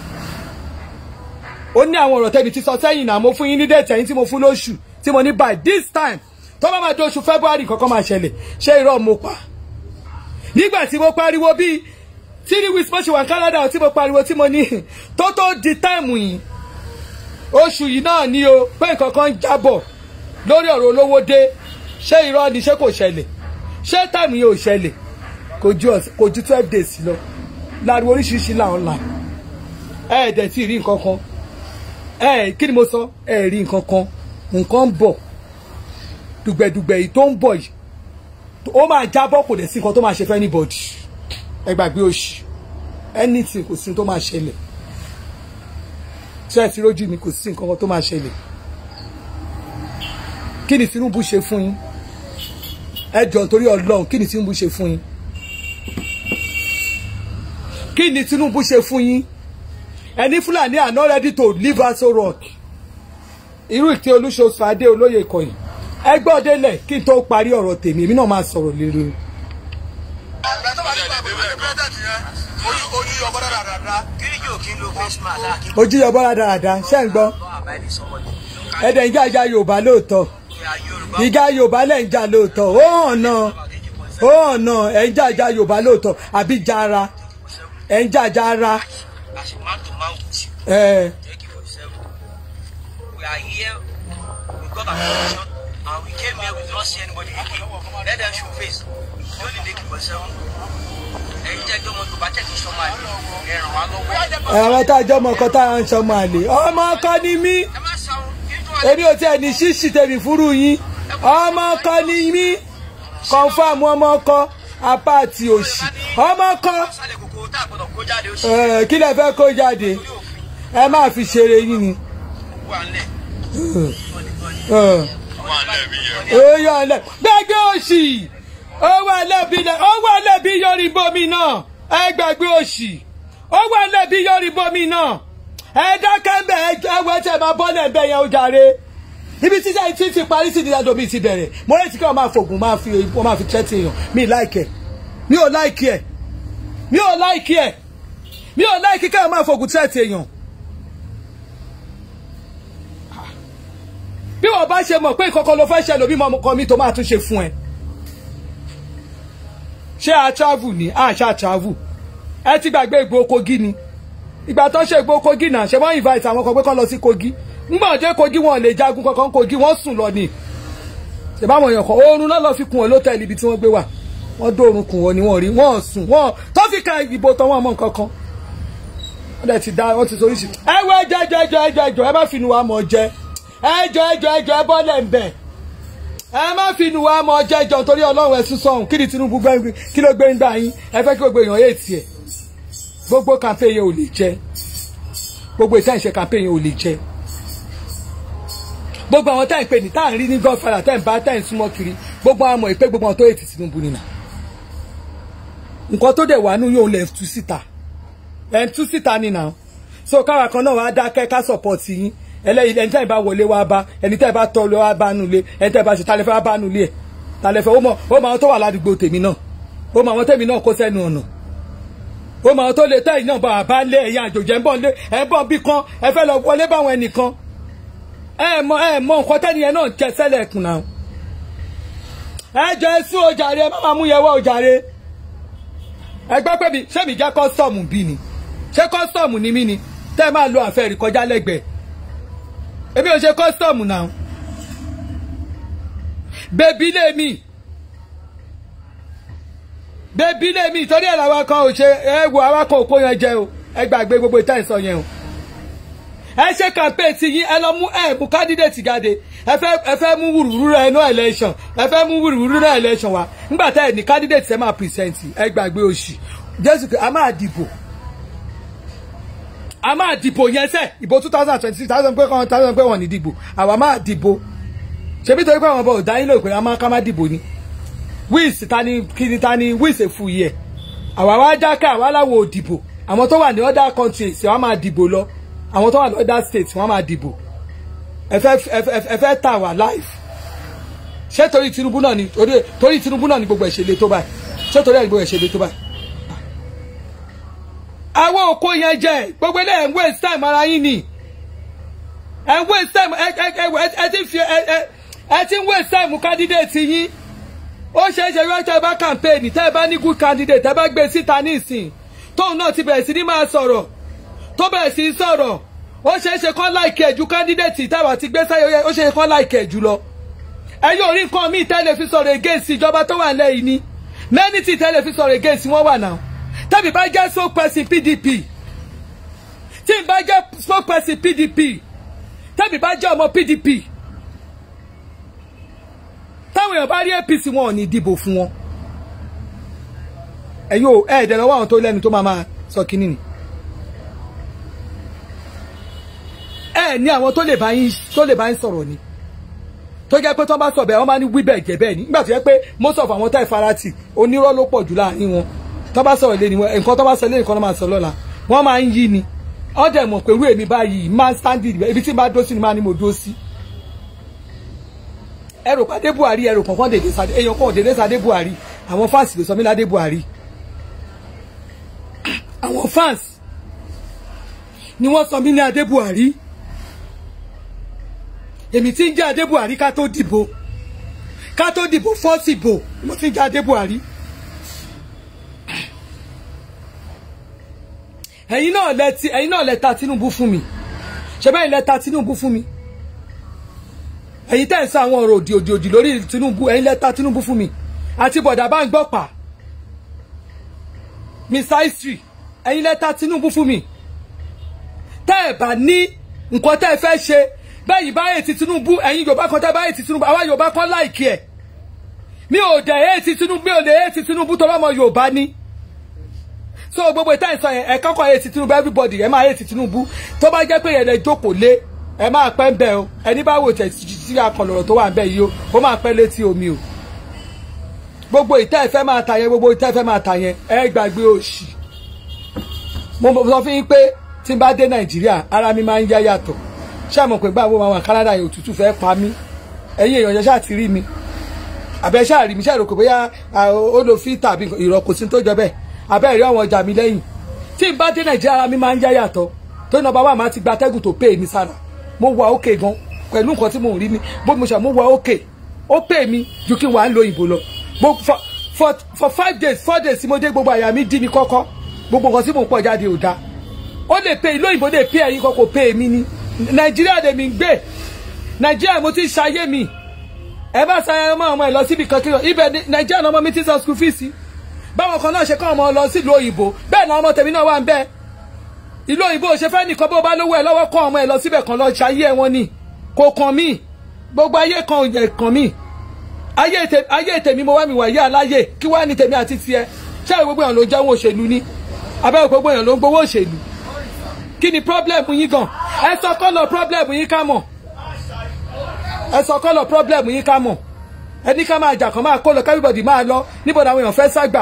ó ní àwọn ọ̀rọ̀ tẹ́bi ti sọ sẹ́yìn náà mo fún yín ní déètì ẹ̀yìn tí mo fún lóṣù tí mo ní by this time tó bá máa di oṣù February kankan máa ṣẹlẹ̀ ṣé irọ́ mo pa nígbà tí mo pariwo bíi three weeks mo ṣe wà ní Canada tí mo pariwo tí mo ní tó tó di táìmù yìí oṣù yìí náà ni o pé nǹkan kan ń jábọ̀ lórí ọ̀rọ̀ olówó dé ṣé irọ́ ni ṣé kò ṣẹlẹ̀ ṣé táìmù yìí ò ṣẹlẹ̀ kò ju ọ̀sẹ̀- kò ju twelve days lọ láriwo oríṣiríṣi làwọn là ẹ ẹ̀ dẹ̀ tí ì rí nǹkan kan ẹ ẹ̀ kí ni mo sọ ẹ ẹ̀ rí nǹkan kan nǹkan ń bọ̀ dùgbẹ̀dùgbẹ̀ yìí tó ń bọ̀ yìí ó máa jábọ́ kò dẹ̀ sí nǹkan tó máa ṣe fẹ́ anybody ẹ gbàgbé òṣì anything kò sí tó máa ṣẹlẹ̀ ṣé ẹ ti rójú mi kò sí nǹkan kan tó máa ṣẹlẹ̀ kí ni Tinubu ṣe fún yín ẹ jọ nítorí Ọlọ́run kí ni Tinubu ṣe fún yín kí ni Tinubu ṣe fún yín ẹni Fúlàní are not ready to leave Aso Rock irú ìtẹ́ olúṣoṣù adé olóyè ìkọyìn ẹ gbọ́ délẹ̀ kí n tó parí ọ̀rọ̀ tèmi èmi náà máa sọ̀rọ̀ lérò Ìgbà tó bá ní bàbá ìgbà president yẹn, ojú ojú ọgbọ́n dáadáa. Kí ni yóò kí n lo face mask láàkí? ojú yọbọ dáadáa ṣé ń gbọ́ Lọ́ àbáyé sọmọdé. ẹ̀dẹ̀ ń jájà Yorùbá lóòótọ́ Ìyá Yorùbá. ìjà Yorùbá lẹ̀ ń jà lóòótọ́ ó hàn náà ó hàn náà ẹ̀ ń jàjà Yorùbá lóòótọ́ àbí jara ẹ̀ ń jàjà ara As a man to man with you, ẹ̀ take it for yourself. We are here, we got our position, and we came here, we don't see anybody again. Let them show face. You only take it for yourself. Ẹ̀yin jẹ́ kí ọmọ Yorùbá tẹ̀lé sọ́mọ àlè. Ẹ ràn wá lọ́wọ́. àwọn tá a jọ ọmọ kan tá a ń sọmọ àlè ọmọ ọkọ ni mí Ẹ má sáwọn kí n tó wà èmi ò tiẹ̀ ní ṣíṣì tèmi fúru yín ọmọ ọkọ ni mí kọ̀ǹfàmù ọmọ ọkọ apá àti òsì ọmọ ọkọ sálẹ̀ kòkó tá a gbọ́dọ̀ kó jáde ó sì ẹ̀, kí lẹ fẹ́ kó jáde ní òfin ẹ má fi ṣeré yín ni. wà ńlẹ̀. ẹ̀. Wà ńlẹ̀ bí yẹn. oyè ọlẹ gbẹgbẹ òsì owó ẹlẹbi lẹ owó ẹlẹbi yọrí bomi náà ẹ gbẹgbẹ òsì owó ẹlẹbi yọrí bomi náà ẹ dákẹ́ bẹ ẹ ẹwọ ẹ tẹ máa bọ́lẹ̀ ẹ bẹ yẹn ó jàre ibi títí ẹ ti ti parí sí ìdílé mi ti bẹ̀rẹ̀ mo rẹ̀ tí kí wọ́n máa fògùn máa fi wọ́n máa fi tẹ́tí èèyàn mi láìkẹ́ mi ò láìkẹ́ mi ò láìkẹ́ mi ò láìkẹ́ kí wọ́n máa fògùn tẹ́tí èèyàn. bí wọn bá ṣe mọ̀ pé nǹkan kan ló fẹ́ ṣe lómi ọmọkọ mi tó máa tún ṣe fún ẹ ṣé a travel ni a ṣá travel ẹ ti gbàgbé Ìgbòho Kogi ni ìgbà tó ṣe Ìgbòho Kogi náà ṣe wọ́n invite àwọn kan pé kán lọ sí Kogi ńgbà dé Kogi wọn lè jagun kankan Kogi wọ́n sùn lọ ni ṣe báwọn èèyàn kan oorun náà lọ fi kun wọn lótẹ́ẹ̀lì ibi tí wọ́n gbé wà wọ́n dóorun kun wọn ni wọ́n rí wọ́n sùn wọ́n tó fi ka ìbò tán wọ́n mọ̀ nǹkan kan wọ́n dẹ̀ ti dá wọ́n ti sọ oríṣi ẹ wọ ẹjọ ẹjọ ẹjọ ẹjọ ẹjọ ẹ má fi nu wa mọ̀ jẹ ẹjọ ẹjọ ẹjọ ẹ bọ́lẹ̀ ń bẹ̀ ẹ má fi nu wa mọ̀ jẹ jọ torí ọlọ́run ẹ sún sọ̀hún kí ni Tinubu gbẹ́ kí ló gbé ń gbà yín ẹ fẹ́ kí gbogbo èèyàn yé tiẹ̀ gbogbo campaign yẹn ò lè jẹ gbogbo ìtàn ìṣe campaign yẹn ò lè jẹ gbogbo àwọn táyì pé ní táà ń rí ní godfather táyì ń bá táyì ń súnmọ́ kiri gbogbo àwọn ọmọ ìpè gbogbo àwọn tó ètì Tinubu nìyà nǹkan tó dẹ̀ wà nù yóò lẹ̀ tú síta ẹ̀ ń tú síta nìyà so káwa kan náà wàá dákẹ́ ká support yín ẹlẹ́yìn ẹni táyì bá wọlé wá bá ẹni táyì bá tọ́ lọ wá bá nulẹ̀ ẹni táyì bá ṣe talẹ́fẹ́ wá bá nulẹ̀ ẹ̀ talẹ́fẹ́ ó mọ ó mọ àwọn tó wà ládùúgbò tèmi náà ó mọ àwọn tèmi náà kó sẹ́nu ọ̀nà ó mọ àwọn tó lè táyì náà bá wà bá lé ẹ̀yìn àjòjẹ́ ń bọ̀ lé ẹ̀ ń bọ̀ bí kan ẹ fẹ́ lọ wọlé báwọn ẹnìkan ẹ mọ ẹ mọ nǹkan tẹ́niyẹn náà jẹ sẹ́lẹ̀ kùn náà ẹ jọ ẹ sún ojàre ẹ má máa mú yẹn wá ojàre ẹ gbọ́ pé mi ṣé mi jẹ́ kọ́sítọ́ọ̀mù bí ni ṣé kọ́sítọ́ọ̀mù ni mí ni tẹ́ ẹ máa lo àfẹ́rí kọjá lẹ́gbẹ̀ẹ́ èmi ò ṣe kọ́sítọ́ọ̀mù náà bèbí lé mi bébí lèmi ìtọ́rí ẹ̀ làwọn kan ò ṣe ẹ wo àwọn kan ò kó yẹn jẹ o ẹ gbàgbé gbogbo ìtàn ìsọ yẹn o ẹ ṣe campaign ti yín ẹ lọ mú ẹ mú candidate jáde ẹ fẹ́ ẹ fẹ́ mú wùrùwùrù rẹ no election ẹ fẹ́ mú wùrùwùrù rẹ election wa nígbà tá ẹ ní candidate ẹ máa present ẹ gbàgbé òṣì jésù a máa dìbò a máa dìbò yẹn sẹ ìbò two thousand twenty six thousand pé kan thousand pé wọn ní dìbò àwa máa dìbò ṣebí torí pé àwọn ọba ò dá yín lóòpin a máa ká má dìbò ni wíìsì ta ni kiri ta ni wíìsì èfu yẹ àwa wá jákè àwa láwo ò dìbò àwọn tó wà ní other countries wọ́n máa dìbò lọ àwọn tó wà ní other states wọ́n máa dìbò ẹ fẹ́ ẹ fẹ́ ẹ fẹ́ tà wá live ṣé torí Tinubu náà ni torí torí Tinubu náà ni gbogbo ẹ̀ ṣe le tó báyìí ṣé torí ẹ̀ ni gbogbo ẹ̀ ṣe le tó báyìí. àwọn òkú yẹn jẹ gbogbo ilé ẹ̀ ń waste time ara yín ni ẹ̀ ń waste time ẹ ẹ ẹ ẹ ti fi ẹ ẹ ẹ ti ń waste time candidate yín ó ṣeé ṣe wíwájú ẹ bá campaign tẹ́ ẹ bá ní good candidate ẹ bá gbé síta ní ìsìn tóun náà ti bẹ̀rẹ̀ sí ní máa sọ̀rọ̀ tó bẹ̀rẹ̀ sí í sọ̀rọ̀ ó ṣeé ṣe kán láìkì ẹ̀ ju candidate táwa ti gbé sáyé ó ṣeé ṣe kán láìkì ẹ̀ jù lọ. ẹ yóò rí nǹkan míì tẹ́lẹ̀ fi sọ̀rọ̀ against ìjọba tó wà lẹ́yìn ni many tí tẹ́lẹ̀ fi sọ̀rọ̀ against wọ́n wà náà tẹ́bi bá jẹ́ spokesperson PDP tí n bá jẹ́ spokesperson PDP tẹ́bi bá jẹ́ ọmọ PDP táwọn èèyàn bá rí APC wọn ò ní dìbò fún wọn ẹ yóò ẹ ẹ̀dẹ̀ lọ́wọ́ àwọn tó lẹ́nu tó máa máa sọ kínní ni. ẹ ní àwọn tó lè bá yín tó lè bá yín sọ̀rọ̀ ni tó jẹ́ pé tó bá sọ bẹ́ẹ̀ wọ́n máa ní wí bẹ́ẹ̀ jẹ́ bẹ́ẹ̀ ni nígbà tó jẹ́ pé most of àwọn tá ìfarati onírọ́ ló pọ̀ jù láàrin wọn tó bá sọ̀rọ̀ lé ní wọn nǹkan tó bá sọ lé nǹkan tó máa sọ lọ́la wọ́n máa ń yí ni wọ́n dẹ̀ mọ̀ pé irú èmi báyìí máa ń sáńdì ibi tí máa dó sí ni máa ní mo dó sí. ẹrù pàdé Buhari ẹrù kọ̀ọ̀kan dèdè sadé èèyàn kọ̀ dèdè sadé Buhari àwọn fans ló sọ mí ládé Buhari àwọn fans ni wọ́n sọ mí ní adé Buhari èmi tí ń jẹ́ adé Buhari ká tó dìbò ká tó dìbò fọ́ọ̀sì bò mo ti ń jẹ́ adé Buhari. ẹ̀yin náà lẹ ti ẹ̀yin náà lẹ ta Tinubu fún mi ṣe bẹ́ẹ̀ lẹ ta Tinubu fún mi ẹ̀yin tẹ́ ẹ̀ sọ àwọn ọ̀rọ̀ òdì òdì òdì lórí Tinubu ẹ̀yin lẹ ta Tinubu fún mi àti bọ̀dà bá ń gbọ́ pa Mr History ẹ̀yin lẹ ta Tinubu fún mi tẹ́ ẹ̀ bá ní nǹkan tẹ́ ẹ fẹ́ ṣe bẹ́ẹ̀ bá ètí Tinubu ẹ̀yin Yorùbá kan tẹ́ bá ètí Tinubu àwa Yorùbá kan láìkí ẹ̀ mi ò dẹ̀ ètí Tinubu mi ò lè ètí Tinubu tó bá mọ Yorùbá ní so gbogbo ìta ìsọ yẹn ẹ kọ́kọ́ ètí Tinubu everybody ẹ máa ètí Tinubu tó bá jẹ́ pé yẹn lè jókòó lé ẹ máa pẹ́ ń bẹ̀ o ẹni bá wò tẹ̀ sí akọlọ̀rọ̀ tó wà ń bẹ̀ yìí o ó máa pẹ́ létí omi o gbogbo ìta ìfẹ́ máa ta yẹn gbogbo ìta ìfẹ́ máa ta yẹn ẹ gbàgbé òṣì mo sọ fún yín pé tí n bá dé Nàìjíríà ara mi máa ń yá yàtọ̀ ṣé àmọ̀ pé báwo àwọn Canada yẹn òtútù fẹ́ pa mí ẹ̀yin èèyàn ṣáà ti rí mi àbẹ ṣáà rí mi ṣáà rò pé bóyá ó lo fíìtà àbí ìrọ̀kù sí tó jọ bẹ́ẹ̀ àbẹ́ ìrí àwọn ọjà mi lẹ́yìn tí n bá dé Nàìjíríà ara mi máa ń yá yàtọ̀ tó nọmba wà máa ti gba atẹ́gùn tó pè mí sára mo wà ókè gan pẹ̀lú nǹkan tí mo rí mi bó mo ṣe mo wà ókè ó pè mí ju kí n wà ń lo ìbò lọ for for for five days four days tí mo dé gbogbo àyà mi dí mi kọ́kọ́ gbogbo nǹkan tí mo ń pọ̀ jáde ò dáa ó lè pe ìlú òyìnbó lè pe ẹ̀yin kan kò pe èmi ni nàìjíríà lèmi ń gbé nàìjíríà mo ti ń ṣayé mi ẹ bá ṣayé ọmọ ọmọ ẹ lọ síbi kan kílọ ibẹ̀ nàìjíríà náà ọmọ mi ti sọ school fees báwọn kan náà ṣe kọ́ ọmọ lọ sílùú òyìnbó bẹ́ẹ̀ náà ọmọ tèmi náà wà ń bẹ́ẹ̀ ìlú òyìnbó ṣe fẹ́ nìkan bó bá lówó ẹ lọ́wọ́ kọ́ ọmọ ẹ lọ síbẹ̀ kan lọ ṣayé ẹ wọn ni kò kàn mí gbogbo ayé kan ò kàn mí ayé tèmi mo wá mi wà yé aláyè kí wá ní tèmi àti tiẹ̀ ṣé gbogbo èèyàn ló ń jáwọ́ òṣèlú ni abẹ́wò gbogbo èèyàn ló ń gbowó òṣèlú kí ni problem yín gan ẹ sọ kọ́lọ̀ problem yín ká mọ̀ ẹ sọ kọ́lọ̀ problem yín ká mọ̀ ẹ ní ká máa jà kàn máa kó lọ everybody máa lọ níbo ni àwọn èèyàn fẹ́ ságbà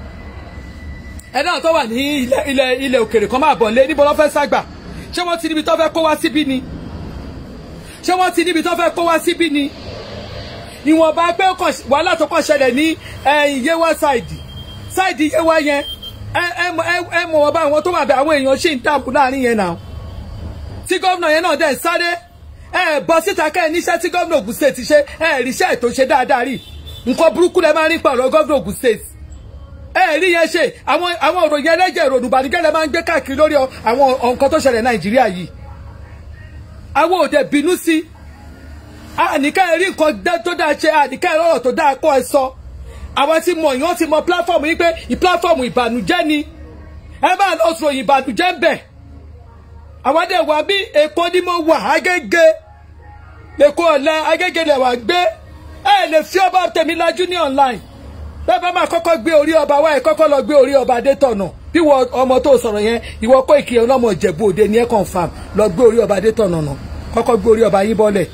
ẹ náà tó wà ní ilẹ̀ ilẹ̀ ilẹ̀ òkèrè kan máa bọ̀ lé níbo lọ́ fẹ́ ságbà ṣé wọ́n ti níbi tó fẹ́ kó wá síbí ni ṣé wọ́n ti níbi tó fẹ́ kó wá síbí ni ìwọ̀nba pé wàhálà tó kàn ṣẹlẹ̀ ní Yewa side side Yewa yẹn ẹ mọ̀ wọ́n bá àwọn tó wà bẹ àwọn èèyàn ṣì ń dààmú láàrin yẹn náà tí gómìnà yẹn náà dẹ̀ sáré ẹ bọ́ síta kẹ́ ẹ níṣẹ́ tí gómìnà Ògùn state ti ṣe ẹ ríṣẹ́ ètò ṣe dáadáa rí nǹkan burúkú lẹ máa ń rí pàrọ̀ gómìnà Ògùn state ẹ rí yẹn ṣe àwọn àwọn òròyìn ẹlẹ́jẹ̀ ìrònú ìbànújẹ́ lẹ máa ń gbé káàkiri lórí àwọn nǹkan tó ṣẹlẹ̀ Nàìjíríà yìí àwọn òde bínú sí àníká ẹ rí nǹkan tó dáa ṣe àníká ẹ lọ́rọ̀ tó dáa kọ́ ẹ sọ àwọn tí mọ̀ yín wọ́n ti mọ pílàfọ́ọ̀mù yín pé ìpílàfọ́ọ̀mù ìbànújẹ́ ni ẹ máa lọ sọ ìbànújẹ́ ń bẹ̀ àwọn dẹ̀ wá bí èkó ni mo wà Agége èkó ọ̀la Agége lẹ̀ wá gbé ẹ lè fi ọba tèmi lajú ní online bẹ́ẹ̀ bá máa kọ́kọ́ gbé orí ọba wá ẹ kọ́kọ́ lọ gbé orí ọba Adétọ̀nà bí wọ ọmọ tó sọ̀rọ̀ yẹn ìwọ kó ìkìyẹ ọlọ́mọ Ìjẹ̀bú Òde ni ẹ confam lọ gbé orí ọba Adétọ̀nà nà kọ́kọ́ gbé orí ọba yín bọ́lẹ̀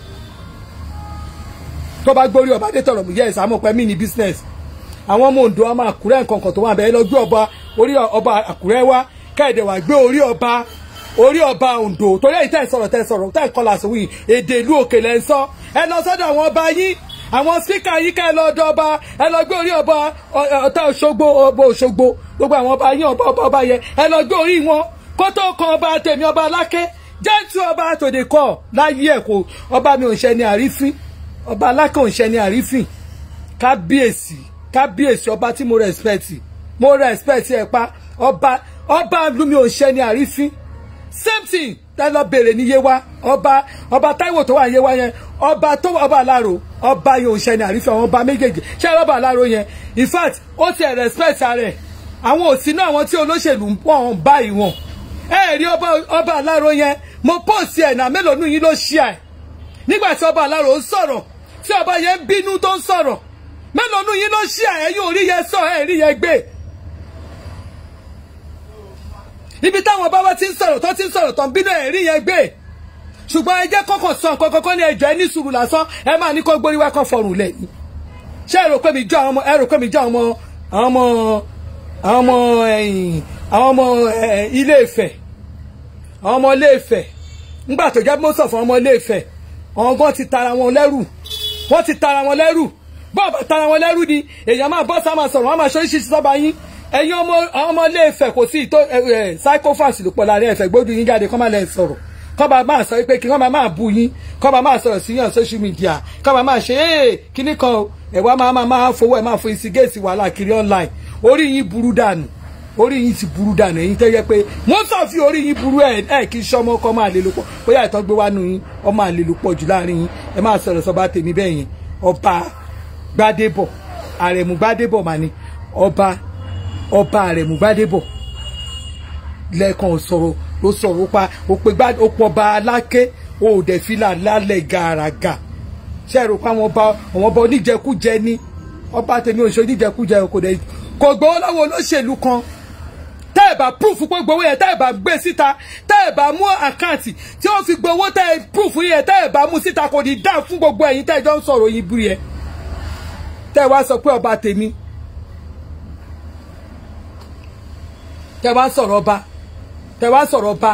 tó bá gbé orí ọba Adétọ̀nà yẹ ẹ̀ sàmọ̀ pẹ́ mí ní business àwọn ọmọ Oǹdó ọmọ Àkúrẹ́ nǹkan kan tó wà bẹ́ẹ̀ lọ gbé ọba orí ọba Àkúrẹ́ wá kẹ́ẹ̀dẹ̀ wá gbé orí ọba orí ọba Oǹdó torí èyí tẹ́ ẹ̀ sọ̀rọ̀ tẹ́ ẹ̀ sọ̀rọ̀ tẹ́ ẹ̀ kọ́ làásù wí èdè ìlú òkè lẹ́ ń sọ ẹ lọ sọ́dọ̀ àwọn ọba yín àwọn spíkà yìí ká ẹ lọ ọ̀dọ̀ ọba ẹ lọ gbé orí ọba ọ̀tá Òṣogbo ọba Òṣogbo gbogbo àwọn ọba yín ọba ọba ọba yẹn ẹ lọ gbé orí wọn kó tó kan ọba tèmi ọba aláké jẹ́ǹtù ọba tòde kọ́ láyé ẹ̀ kó ọba mi ò ń ṣe ní àrífín ọba aláké ò ń ṣe ní àrífín kábíyèsí kábíyèsí ọba tí mo respect mo respect ẹ pa ọba ọba lumi ò ń ṣe ní àrífín same thing tẹ lọ bèrè ní yewa ọba ọba Táíwò tó wà yewa yẹn ọba tó ọba aláró ọba yẹn ò ń ṣe ní àrífín àwọn ọba méjèèjì ṣé ọba aláró yẹn in fact ó ti ẹ̀ respect rẹ̀ àwọn òsì náà àwọn tí olóṣèlú ń pọ̀ ń báyìí wọn ẹ rí ọba ọba aláró yẹn mo pọ́ọ̀sì ẹ̀ náà mélòó nù yín ló ṣí ẹ̀ nígbà tí ọba aláró ń sọ̀rọ̀ tí ọba yẹn ń bínú tó ń sọ̀rọ̀ mélòó nù yín ló ṣí ẹ̀ ẹ̀yin ò rí yẹn sọ ẹ̀ rí yẹn gbé ibi táwọn bàbá ti ń sọ̀rọ̀ tó ti ń sọ̀rọ̀ tó ń bínú ẹ̀ rí yẹn gbé ṣùgbọ́n ẹ jẹ́ kọ́kọ́ sọ nǹkan kọ́kọ́ ní ẹjọ́ ẹ ní sùúrù lásán ẹ máa ní kó gbórí wá kọ́ fọrùn lẹ̀ ni ṣé ẹ rò pé mi jọ àwọn ọmọ ẹ rò pé mi jọ àwọn ọmọ àwọn ọmọ àwọn ọmọ ẹ̀yìn àwọn ọmọ ilé Ifẹ̀ àwọn ọmọ ilé Ifẹ̀ ńgbà tó jẹ́ mọ́sọ̀ fún ọmọ ilé Ifẹ̀ àwọn gan ti tara wọn lẹ́rù wọ́n ti tara wọn lẹ́rù bọ́ọ̀bà tara wọn lẹ́rù ni èèyàn máa bọ́ sá máa sọ̀rọ̀ wọ́n máa ṣe oríṣiríṣi sọ́ba yín ẹ̀yin ọmọ àwọn ọmọ ilé Ifẹ̀ kò sí ìtò psychophants ló pọ̀ láàrin Ifẹ̀ gbójú yín jáde kọ́ máa lẹ́ sọ̀rọ̀ kọ́ bá máa sọ pé kí wọ́n máa máa bú yín kọ́ bá máa sọ̀rọ̀ sí yàn social media kọ́ bá máa ṣe é kíní kan ẹ̀wá máa máa máa fowó ẹ̀ máa fo ìsìgéèsì wàhálà kiri online orí yín burú dànù orí yín ti burú dànù ẹ̀yin tẹ́ yẹ pé wọ́n sọ fi orí yín burú ẹ̀ ẹ̀ kí sọmọ kọ́ máa lè lò pọ̀ bóyá ìtọ́ gbé wá nù yín ọ máa lè lò pọ̀ jù láàrin yín ẹ máa sọ̀rọ̀ sọba tèmi bẹ́ẹ̀ yẹn ọba gbadébọ̀ àrẹ̀mú gbadébọ̀ mà ní ọba ọba àrẹ̀mú gbadébọ̀ lẹ́ẹ̀kan sọ̀rọ̀ ló sọ̀rọ̀ pa ó pe gbá ó pọ̀ ọba aláké ó dẹ̀ fìlà lálẹ́ gàràgà ṣe é rò pé àwọn ọba àwọn ọba oníjẹkújẹ ní ọba tèmi ò ṣe oníjẹkújẹ kò dẹ̀ kò gbowó lọ́wọ́ olóṣèlú kan tẹ́ ẹ̀ bá proof pé gbowó yẹn tẹ́ ẹ̀ bá gbé síta tẹ́ ẹ̀ bá mú àkáǹtì tí wọ́n fi gbowó tẹ́ ẹ̀ proof yẹn tẹ́ ẹ̀ bá mú síta kò ní dá fún gbogbo ẹ̀yin tẹ́ ẹ̀ jọ ń sọ̀rọ̀ yín bú yẹn tẹ́ ẹ̀ wá sọ pé ọba tèmi tẹ́ ẹ̀ wá sọ̀rọ̀ ọba tẹ́ ẹ̀ wá sọ̀rọ̀ ọba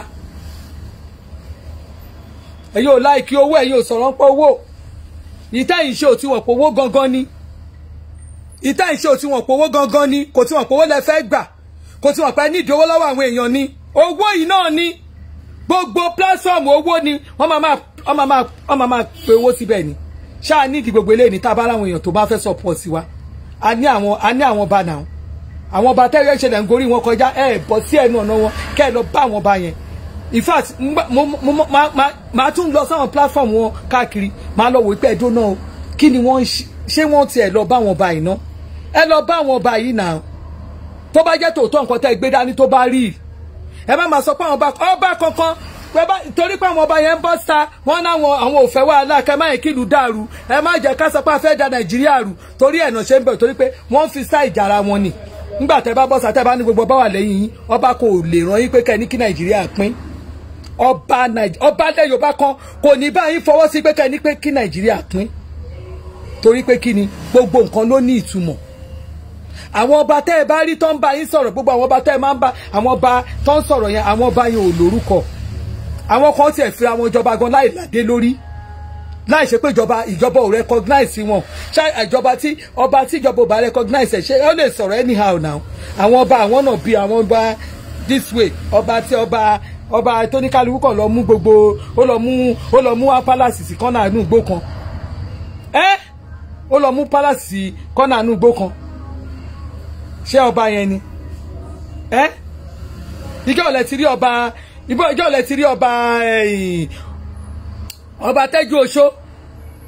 ẹ̀yin ò láìkí owó ẹ̀yin ò sọ̀rọ̀ pé owó ìtẹ́ ìṣe ò tí wọ́n pé owó gangan ni ìtẹ́ ìṣe ò tí wọ́n pé owó gangan ni kò tí wọ́n pé owó lẹ fẹ́ gbà kò tí wọ́n pẹ́ ní ìdíwọ́ lọ́wọ́ àwọn èèyàn ni owó yìí náà ni gbogbo pílásọ̀mù owó ni wọ́n máa máa wọ́n máa máa wọ́n máa máa pe owó síbẹ̀ ni ṣáà ní ìdí gbogbo eléyìí ní tá a bá láwọn èèyàn tó bá fẹ́ support sí wa a ní àwọn a ní àwọn ọba náà àwọn ọba tẹ́lẹ̀ ṣẹlẹ̀ ń gorí wọn kọjá ẹ̀ bọ́ sí ẹnu ọ̀nà wọn kẹ́ ẹ lọ bá àwọn ọba yẹn in fact máa tún lọ sáwọn platform wọn káàkiri máa lọ wò pé ẹjọ́ náà kí ni wọ́n ṣé wọ́n tiẹ̀ lọ bá àwọn ọba yìí náà ẹ lọ bá àwọn ọba yìí náà tó bá jẹ́ tòótọ́ nǹkan tẹ́ gbé dání tó bá rí ẹ má máa sọ pé àwọn ọba ọba kankan torí pé àwọn ọba yẹn ń bọ́ sa wọ́n náwọn àwọn ò fẹ́ wàhálà kẹ́ má yẹ kí ìlú dàrú ẹ má jẹ́ ká sọ pé a fẹ́ da nàìjíríà rú torí ẹ̀nà ṣe ń bẹ̀ torí pé wọ́n fi sá ìjàra wọn ni nígbà tẹ́ bá bọ́ sa tẹ́ bá ní gbogbo bá wà lẹ́yìn yín ọba kò lè ràn yín pé kẹ́ ní kí nàìjíríà pín ọba ọba ilẹ̀ yorùbá kan kò ní báyìí fọwọ́ sí pé kẹ́ ní pé kí nàìjíríà pín torí pé kí ni gbogbo nǹkan ló ní ìtumọ̀ àwọn ọba tẹ́ ẹ bá rí tó ń bá yín sọ̀rọ̀ gbogbo àwọn ọba tẹ́ ẹ máa ń bá àwọn ọba tó ń sọ̀rọ̀ yẹn àwọn ọba yẹn ò lórúkọ àwọn kan tiẹ̀ fi àwọn ìjọba gan láì ládé lórí láì ṣe pé ìjọba ìjọba ò recognize wọn ṣá ìjọba tí ọba tí ìjọba ò bá recognize ẹ̀ ṣe ó lè sọ̀rọ̀ anyhow now àwọn ọba àwọn náà bí àwọn ọba this way ọba tí ọba ọba tó ní kálukú kan lọ mú gbogbo ó lọ mú ó lọ mú palace sí kọ́nà àánú igbó kan ẹ́ ó lọ mú palace sí kọ́nà àánú igbó kan ṣé ọba yẹn ni ẹ ìjọ ọ̀lẹ̀ ti rí ọba ìbọn ìjọ ọ̀lẹ̀ ti rí ọba ọba tẹ́jú oṣó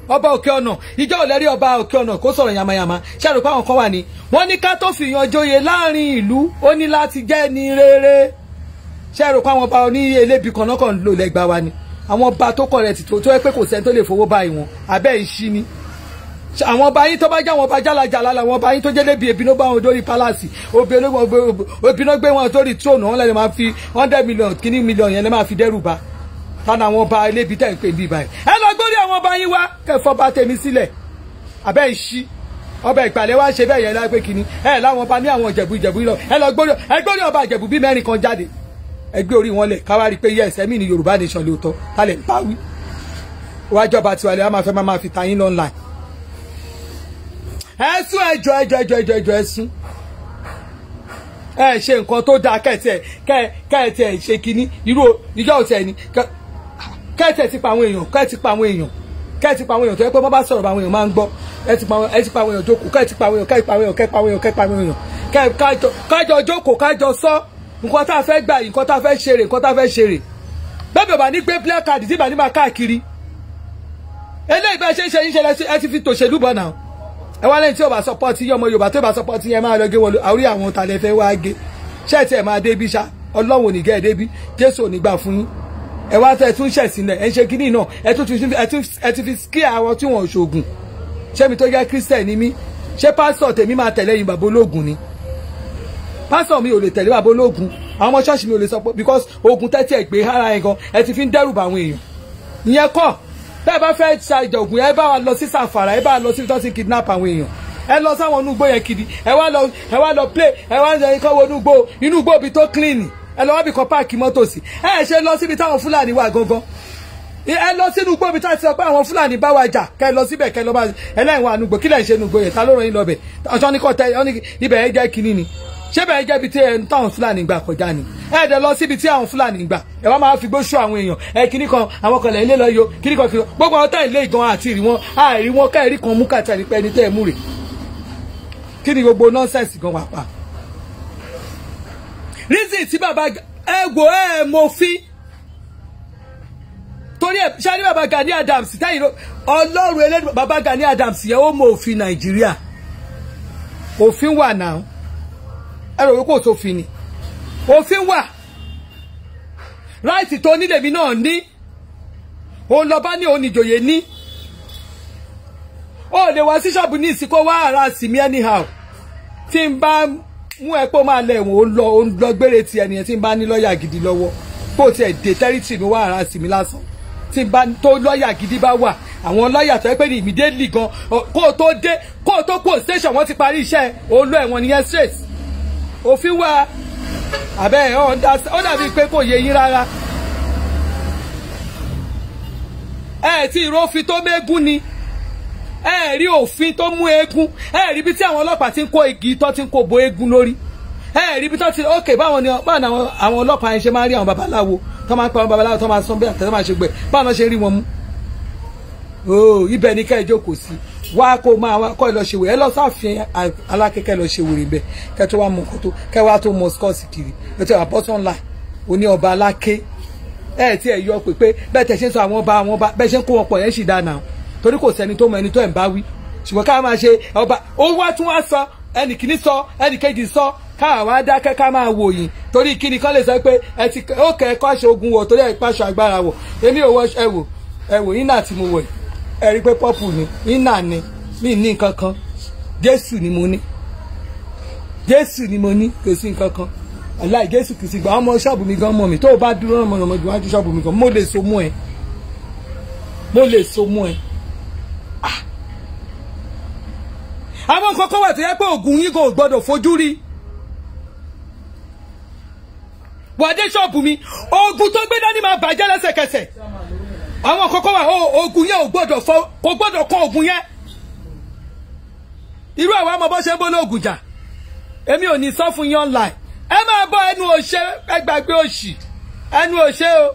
ọba òkè ọ̀nà ìjọ òlẹ́rí ọba òkè ọ̀nà kó sọ̀rọ̀ yamayama ṣàrò pé àwọn kan wà ní wọ́n ní ká tó fìyàn joyè láàrin ìlú ó ní láti jẹ́ ní rere ṣàrò pé àwọn ọba oní elébi kan náà kàn ń lò lẹ́gbàá wa ni àwọn ọba tó kọ̀ rẹ̀ ti tó tó yẹ pé kò sẹ́ni tó lè fowó báyìí wọn abẹ́ ìṣí ni àwọn ọba yín tó bá jẹ́ àwọn ọba jálajàla làwọn ọba yín tó jẹ́ lébi ebi ló bá wọn dórí pálásì obì ló gbé wọn dórí tróònù wọn lẹ́nu máa fi hundred million kíní million yẹn lẹ́ máa fi dẹ́rù ba tánà àwọn ọba elébi tẹ̀ ń pè bí báyìí ẹ lọ gbórí àwọn ọba yín wá kẹfọ́ bá tèmi sílẹ̀ abẹ́ ìṣí ọba ìpàlẹ̀ wá ṣe bẹ́ẹ̀ yẹn lápẹ́ kíní ẹ láwọn ọba ní àwọn ìjẹ̀bú ìjẹ̀bú lọ ẹ lọ gbórí ẹ gbórí ọba ìjẹ̀bú bí mẹ́rin kan jáde ẹ gbé orí wọn lẹ̀ káwá rí i pé yes ẹ̀mí ni Yorùbá nation lóòótọ́ kálẹ̀ ń bá wí wájọba tiwalẹ̀ á máa fẹ́ máa fi ta yín lọ́nà ẹsùn ẹjọ ẹjọ ẹjọ ẹjọ ẹjọ ẹsùn ẹ ṣe nǹkan tó dáa kẹtẹ kẹtẹ ẹ ṣe kínní irú ìjọ òtẹ ni kẹtẹ ti pa àwọn èèyàn kẹtẹ pa àwọn èèyàn kẹtẹ pa àwọn èèyàn tó yẹ pé wọn bá sọ̀rọ̀ àwọn èèyàn máa ń gbọ́ ẹ ti pa àwọn ẹ ti pa àwọn èèyàn jókòó kẹtẹ pa àwọn èèyàn kẹtẹ pa àwọn èèyàn kẹtẹ pa àwọn èèyàn kẹtẹ pa àwọn èèyàn kájọ kájọ jókòó kájọ sọ nǹkan tá a fẹ́ gbà yìí nǹkan tá a fẹ́ ṣeré nǹkan tá a fẹ́ ṣeré bẹ́ẹ̀ bẹ́ẹ̀ bá ní gbé player card tí bá ní máa káàkiri eléyìí bá ṣe ń ṣe yín ṣe ẹ ti fi tòṣèlú bọ̀ náà ẹ wá lẹ́yìn tí o bá sọpọ́tì yín ọmọ yorùbá tó bá sọpọ́tì yẹn máa lọ gé wọlé àórí àwọn ta lẹ fẹ́ wá gé ṣẹ́ẹ̀tì ẹ̀ máa débi ṣá ọlọ́run ò ní gẹ́ ẹ débi jésù ò ní gbà fún yín ẹ wá tẹ tún ṣẹ̀ sílẹ̀ ẹ ń ṣe kínní náà ẹ tún ẹ ti fi kí àwọn tí wọ́n ṣoògùn ṣé mi tó jẹ́ kírísítẹ̀ ni mí ṣé pásítọ̀ tèmi máa tẹ̀lé yín bàbá ológun ni pásítọ̀ mi ò lè tẹ̀lé bàbá ológun àwọn ọmọ ṣọ́ọ̀ṣì mi ò lè sọ pé because ogun tẹ́tí ẹ̀ gbé ara ẹ̀ gan ẹ ti fi ń dẹ́rù bá àwọn èèyàn ìyẹn kọ́ bẹ́ẹ̀ bá fẹ́ ṣàìjà ògùn ẹ bá wa lọ sí sàfàrà ẹ bá wa lọ sí tó ti kidnap àwọn èèyàn ẹ lọ sáwọn inú igbó yẹn kiri ẹ wá lọ ẹ wá lọ play ẹ wá lọ ikọ́ wo inú igbó inú igbó bi tó clean ẹ lọ wá bí kan páàkì mọ́tò sí ẹ ṣe lọ síbi táwọn fúlàní wà gangan ẹ lọ sínú igbó bi tá a ti sọ pé àwọn fúlàní bá wa jà kẹ lọ síbẹ̀ kẹ lọ bá ẹlẹ́yìn wa nùgbò kílẹ̀ ń ṣe nùgbò yẹn ta ló ràn yín lọ bẹ̀ ọ̀ṣọ́ ní kò tẹ ibẹ̀ ẹ jẹ́ kínní ni ṣé bẹ́ẹ̀ jẹ́ ibi tí ẹ táwọn fúlàní gbà kọjá ni ẹ dẹ̀ lọ síbi tí àwọn fúlàní gbà ẹ wá máa fi gbóṣù àwọn èèyàn ẹ kíní kan àwọn kan lẹ̀ ilé lọ yo kíní kan kíní kan gbogbo àwọn táyì lé ìgan àti ìrì wọn àìrí wọn káìrí kan mú kàtà ní pẹ́ ní tẹ́ ẹ mú rè kí ni gbogbo nọ́ọ̀sẹ̀sì gan wà pa. reason tí bàbá ẹ wò ẹ mọ fi torí ẹ ṣáà ní bàbá Gani Adams táyì ọlọ́run ẹlẹ́dùn bàbá Gani Adams yẹ ó mọ òfin Nàìjíríà òfin wà náà ẹ rò wí kò sófin ni òfin wà ráìtì tó nílèmí náà ní òun lọ bá ní òun ìjòyè ní ó lè wá sí ṣọ́ọ̀bù ní ìsìnkú wá ara sí mi anyhow tí n bá mú ẹ pé ó máa lẹ̀ wọ́n ó lọ ó lọ gbére ti ẹnìyẹn tí n bá ní lọ́ọ̀yà gidi lọ́wọ́ bó tiẹ̀ dé tẹ́rìtì mi wá ara sí mi lásán tí n bá tó lọ́ọ̀yà gidi bá wà àwọn lọ́ọ̀yà tó yẹ pé ní immediately gan kó o tó dé kó o tó kó station wọ́n ti parí iṣẹ́ olú ẹ̀wọ̀n nìyẹn straight òfin wà àbẹ́ ó dàbí pé kò yé yín rárá ẹ tí ìrófin tó mégún ni ẹ rí òfin tó mú eégún ẹ rí bí tí àwọn ọlọ́pàá ti ń kó igi tó ti ń kó bo eégún lórí ẹ rí bí tó ti ókè báwọn ni báwọn àwọn ọlọ́pàá yẹn ṣe máa ń rí àwọn babaláwo tó máa ń pa àwọn babaláwo tó máa sọ bí àtẹ̀tẹ̀ máa ṣe gbẹ báwọn ṣe rí wọn mú ooo ibẹ̀ ni ká ẹ jókòó sí wá kó máa wá kọ́ ẹ lọ ṣe wèrè ẹ lọ sáfin alákẹ́kẹ́ lọ ṣe wèrè bẹ́ẹ̀ kẹ́ tó wá mọ nǹkan tó kẹ́ wá tó mọ skọ́ọ̀sì kiri ẹ ti wà bọ́sán láì oní ọba aláké ẹ ti ẹ yọ pé pé bẹ́ẹ̀ tẹ̀ ṣe ń sọ àwọn ọba àwọn ọba bẹ́ẹ̀ ṣe ń kó wọn pọ̀ yẹn sì dáná torí kò sẹ́ni tó mọ ẹni tó ẹ̀ ń bá wí ṣùgbọ́n ká máa ṣe ọba ó wá tún wá sọ ẹnì kìíní sọ ẹnì kejì sọ káà wá dákẹ́ ká máa wò yín torí kíni kán lè sọ pé ẹ ti ó kẹ́ ẹ kọ́ aṣọ ogun wọ̀ torí ẹ pàṣọ agbára wọ̀ èmi ò wọ ẹ wò ẹ wò yín náà tí mo wọ̀ yìí ẹ rí pé pọ́pù ni iná ni mi ní nǹkan kan jésù ni mo ní jésù ni mo ní kò sí nǹkan kan aláì jésù kì í sí gbà ọmọ ṣọ́ọ̀bù mi gan mọ̀ mi tó o bá dúró ọmọ ọmọ jù wájú ṣọ́ọ̀bù mi gan mo lè so mú ẹ mo lè so mú ẹ. àwọn nǹkan kan wà tó yẹ pé ògùn yín kò gbọdọ̀ fojú rí wàdé ṣọ́ọ̀bù mi oògùn tó gbé dání máa bàjẹ́ lẹ́sẹ̀kẹsẹ̀ àwọn kọ́kọ́ wà oògùn yẹn ò gbọ́dọ̀ fọ kò gbọ́dọ̀ kọ́ oògùn yẹn irú àwọn ọmọ bọ́ ṣe ń bọ́ lóògùn jà èmi ò ní sọ fún yín online ẹ máa bọ ẹnu òṣè ẹgbàgbé òṣì ẹnu òṣè o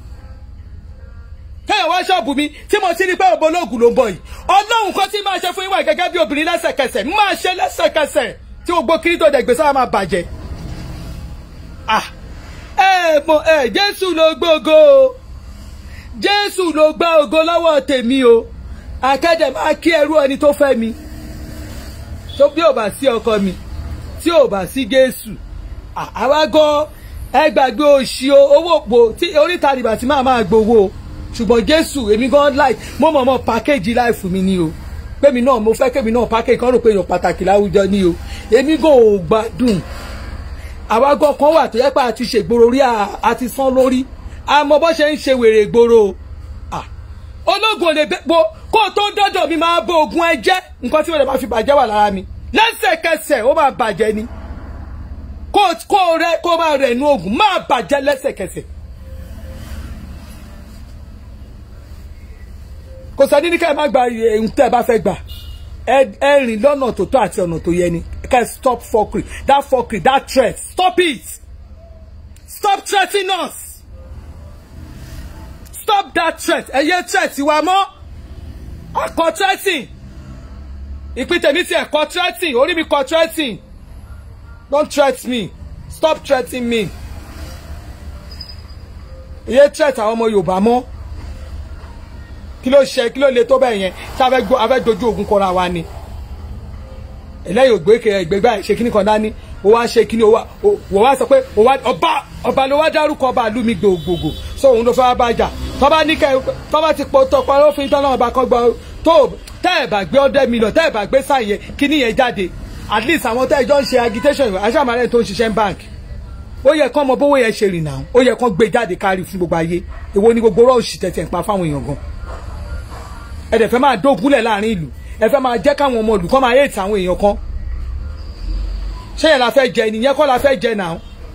kẹ́yìn wá ṣọ́ọ̀bù mi tí mo ti rí pé òbó lóògùn ló ń bọ̀ yìí ọlọ́run kan tí máa ṣe fún yín wà gẹ́gẹ́ bí obìnrin lẹ́sẹ̀kẹsẹ̀ máa ṣe lẹ́sẹ̀kẹsẹ̀ tí gbogbo kiri tó dẹ̀ gbèsè wa máa bàjẹ́ ah ẹ mọ ẹ jésù ló gbógo o jésù ló gbá ògo lọ́wọ́ tèmi o akẹ́dẹ̀ máa kí ẹrú ẹni tó fẹ́ mi tó bí ò bá sí ọkọ mi tí ò bá sí Jésù à- àwa gan ẹ gbàgbé òṣì o owó òpó tí oríta rìbà tí máa máa gbowó o ṣùgbọ́n Jésù èmi gan láì mo mọ̀ mọ́ pàkéjì láìfù mi ni o pèmí náà mo fẹ́ kémi náà pàkéjì kan rò pé èèyàn pàtàkì láwùjọ ni o èmi gan ò gbádùn àwa gan kan wà tó yẹ pé a ti ṣègboro rí a- a ti sán lórí àmọ́ bó ṣe ń ṣe wèrè gbòòrò o Ah, ológun ò lè bẹ bo kó o tó dọ́dọ̀ mi máa bó ogun ẹ jẹ́ nǹkan tí mo lè máa fi bàjẹ́ wà lára mi lẹ́sẹ̀kẹsẹ̀ ó máa bàjẹ́ ni kó o- kó o rẹ kó o máa rẹ̀ nu ogun máa bàjẹ́ lẹ́sẹ̀kẹsẹ̀. kò sẹ́ni ní ká ẹ má gba ohun tẹ́ ẹ bá fẹ́ gbà ẹ ẹ rìn lọ́nà tó tọ́ àti ọ̀nà tó yẹ ni ká ẹ stop fokiri that fokiri that threat stop it stop threatening us stop that threat ẹ yé threat wa mọ́ akọ threatening ìpín tèmi ti ẹ̀kọ́ threatening orí mi kọ threatening don't threat me stop threatening me ẹ yé threat àwọn ọmọ Yorùbá mọ́ kí ló ṣe kí ló le tó bẹ́ẹ̀ yẹn tí a fẹ́ gbọ́ a fẹ́ dojú ogun kọra wa ni ẹlẹ́yìn ògbé kẹ ẹgbẹ́ báyìí ṣe kíní kan dání o wá ṣe kíní o wá o wọ́n wá sọ pé o wá ọba ọba ló wá dárúkọ ọba ìlú mi gbogbogbò so òun ló fẹ́ wá bájà tọ́ba ní kẹ tọ́ba ti pọ̀ tọpọ̀ lófin tọ́lá ọba kan gbọ́ tó tẹ́ ẹ̀ bá gbé ọdẹ mílíọ̀n tẹ́ ẹ̀ bá gbé sáyẹ kíní yẹn jáde at least àwọn tẹ́ ẹ̀ jọ ń ṣe agitation aṣáàmàlẹ́ tó ń ṣiṣẹ́ ń bank ó yẹ kán mọ bówó yẹn ṣe rìn náà ó yẹ kán gbé jáde kárí fún gbogbo ayé èwo ni gbogbo rọ́ọ̀ṣì tẹ̀tẹ̀ ń pa fáwọn èèyàn gan ẹ dẹ̀ fẹ́ máa dógúnlẹ̀ láàrin ìlú ẹ fẹ́ máa jẹ́ káwọn ọmọ ìlú kọ́ máa yéètì àwọn èèyàn kan ṣé yẹn la fẹ́ jẹ nìyẹn kọ́ la fẹ́ jẹ náà.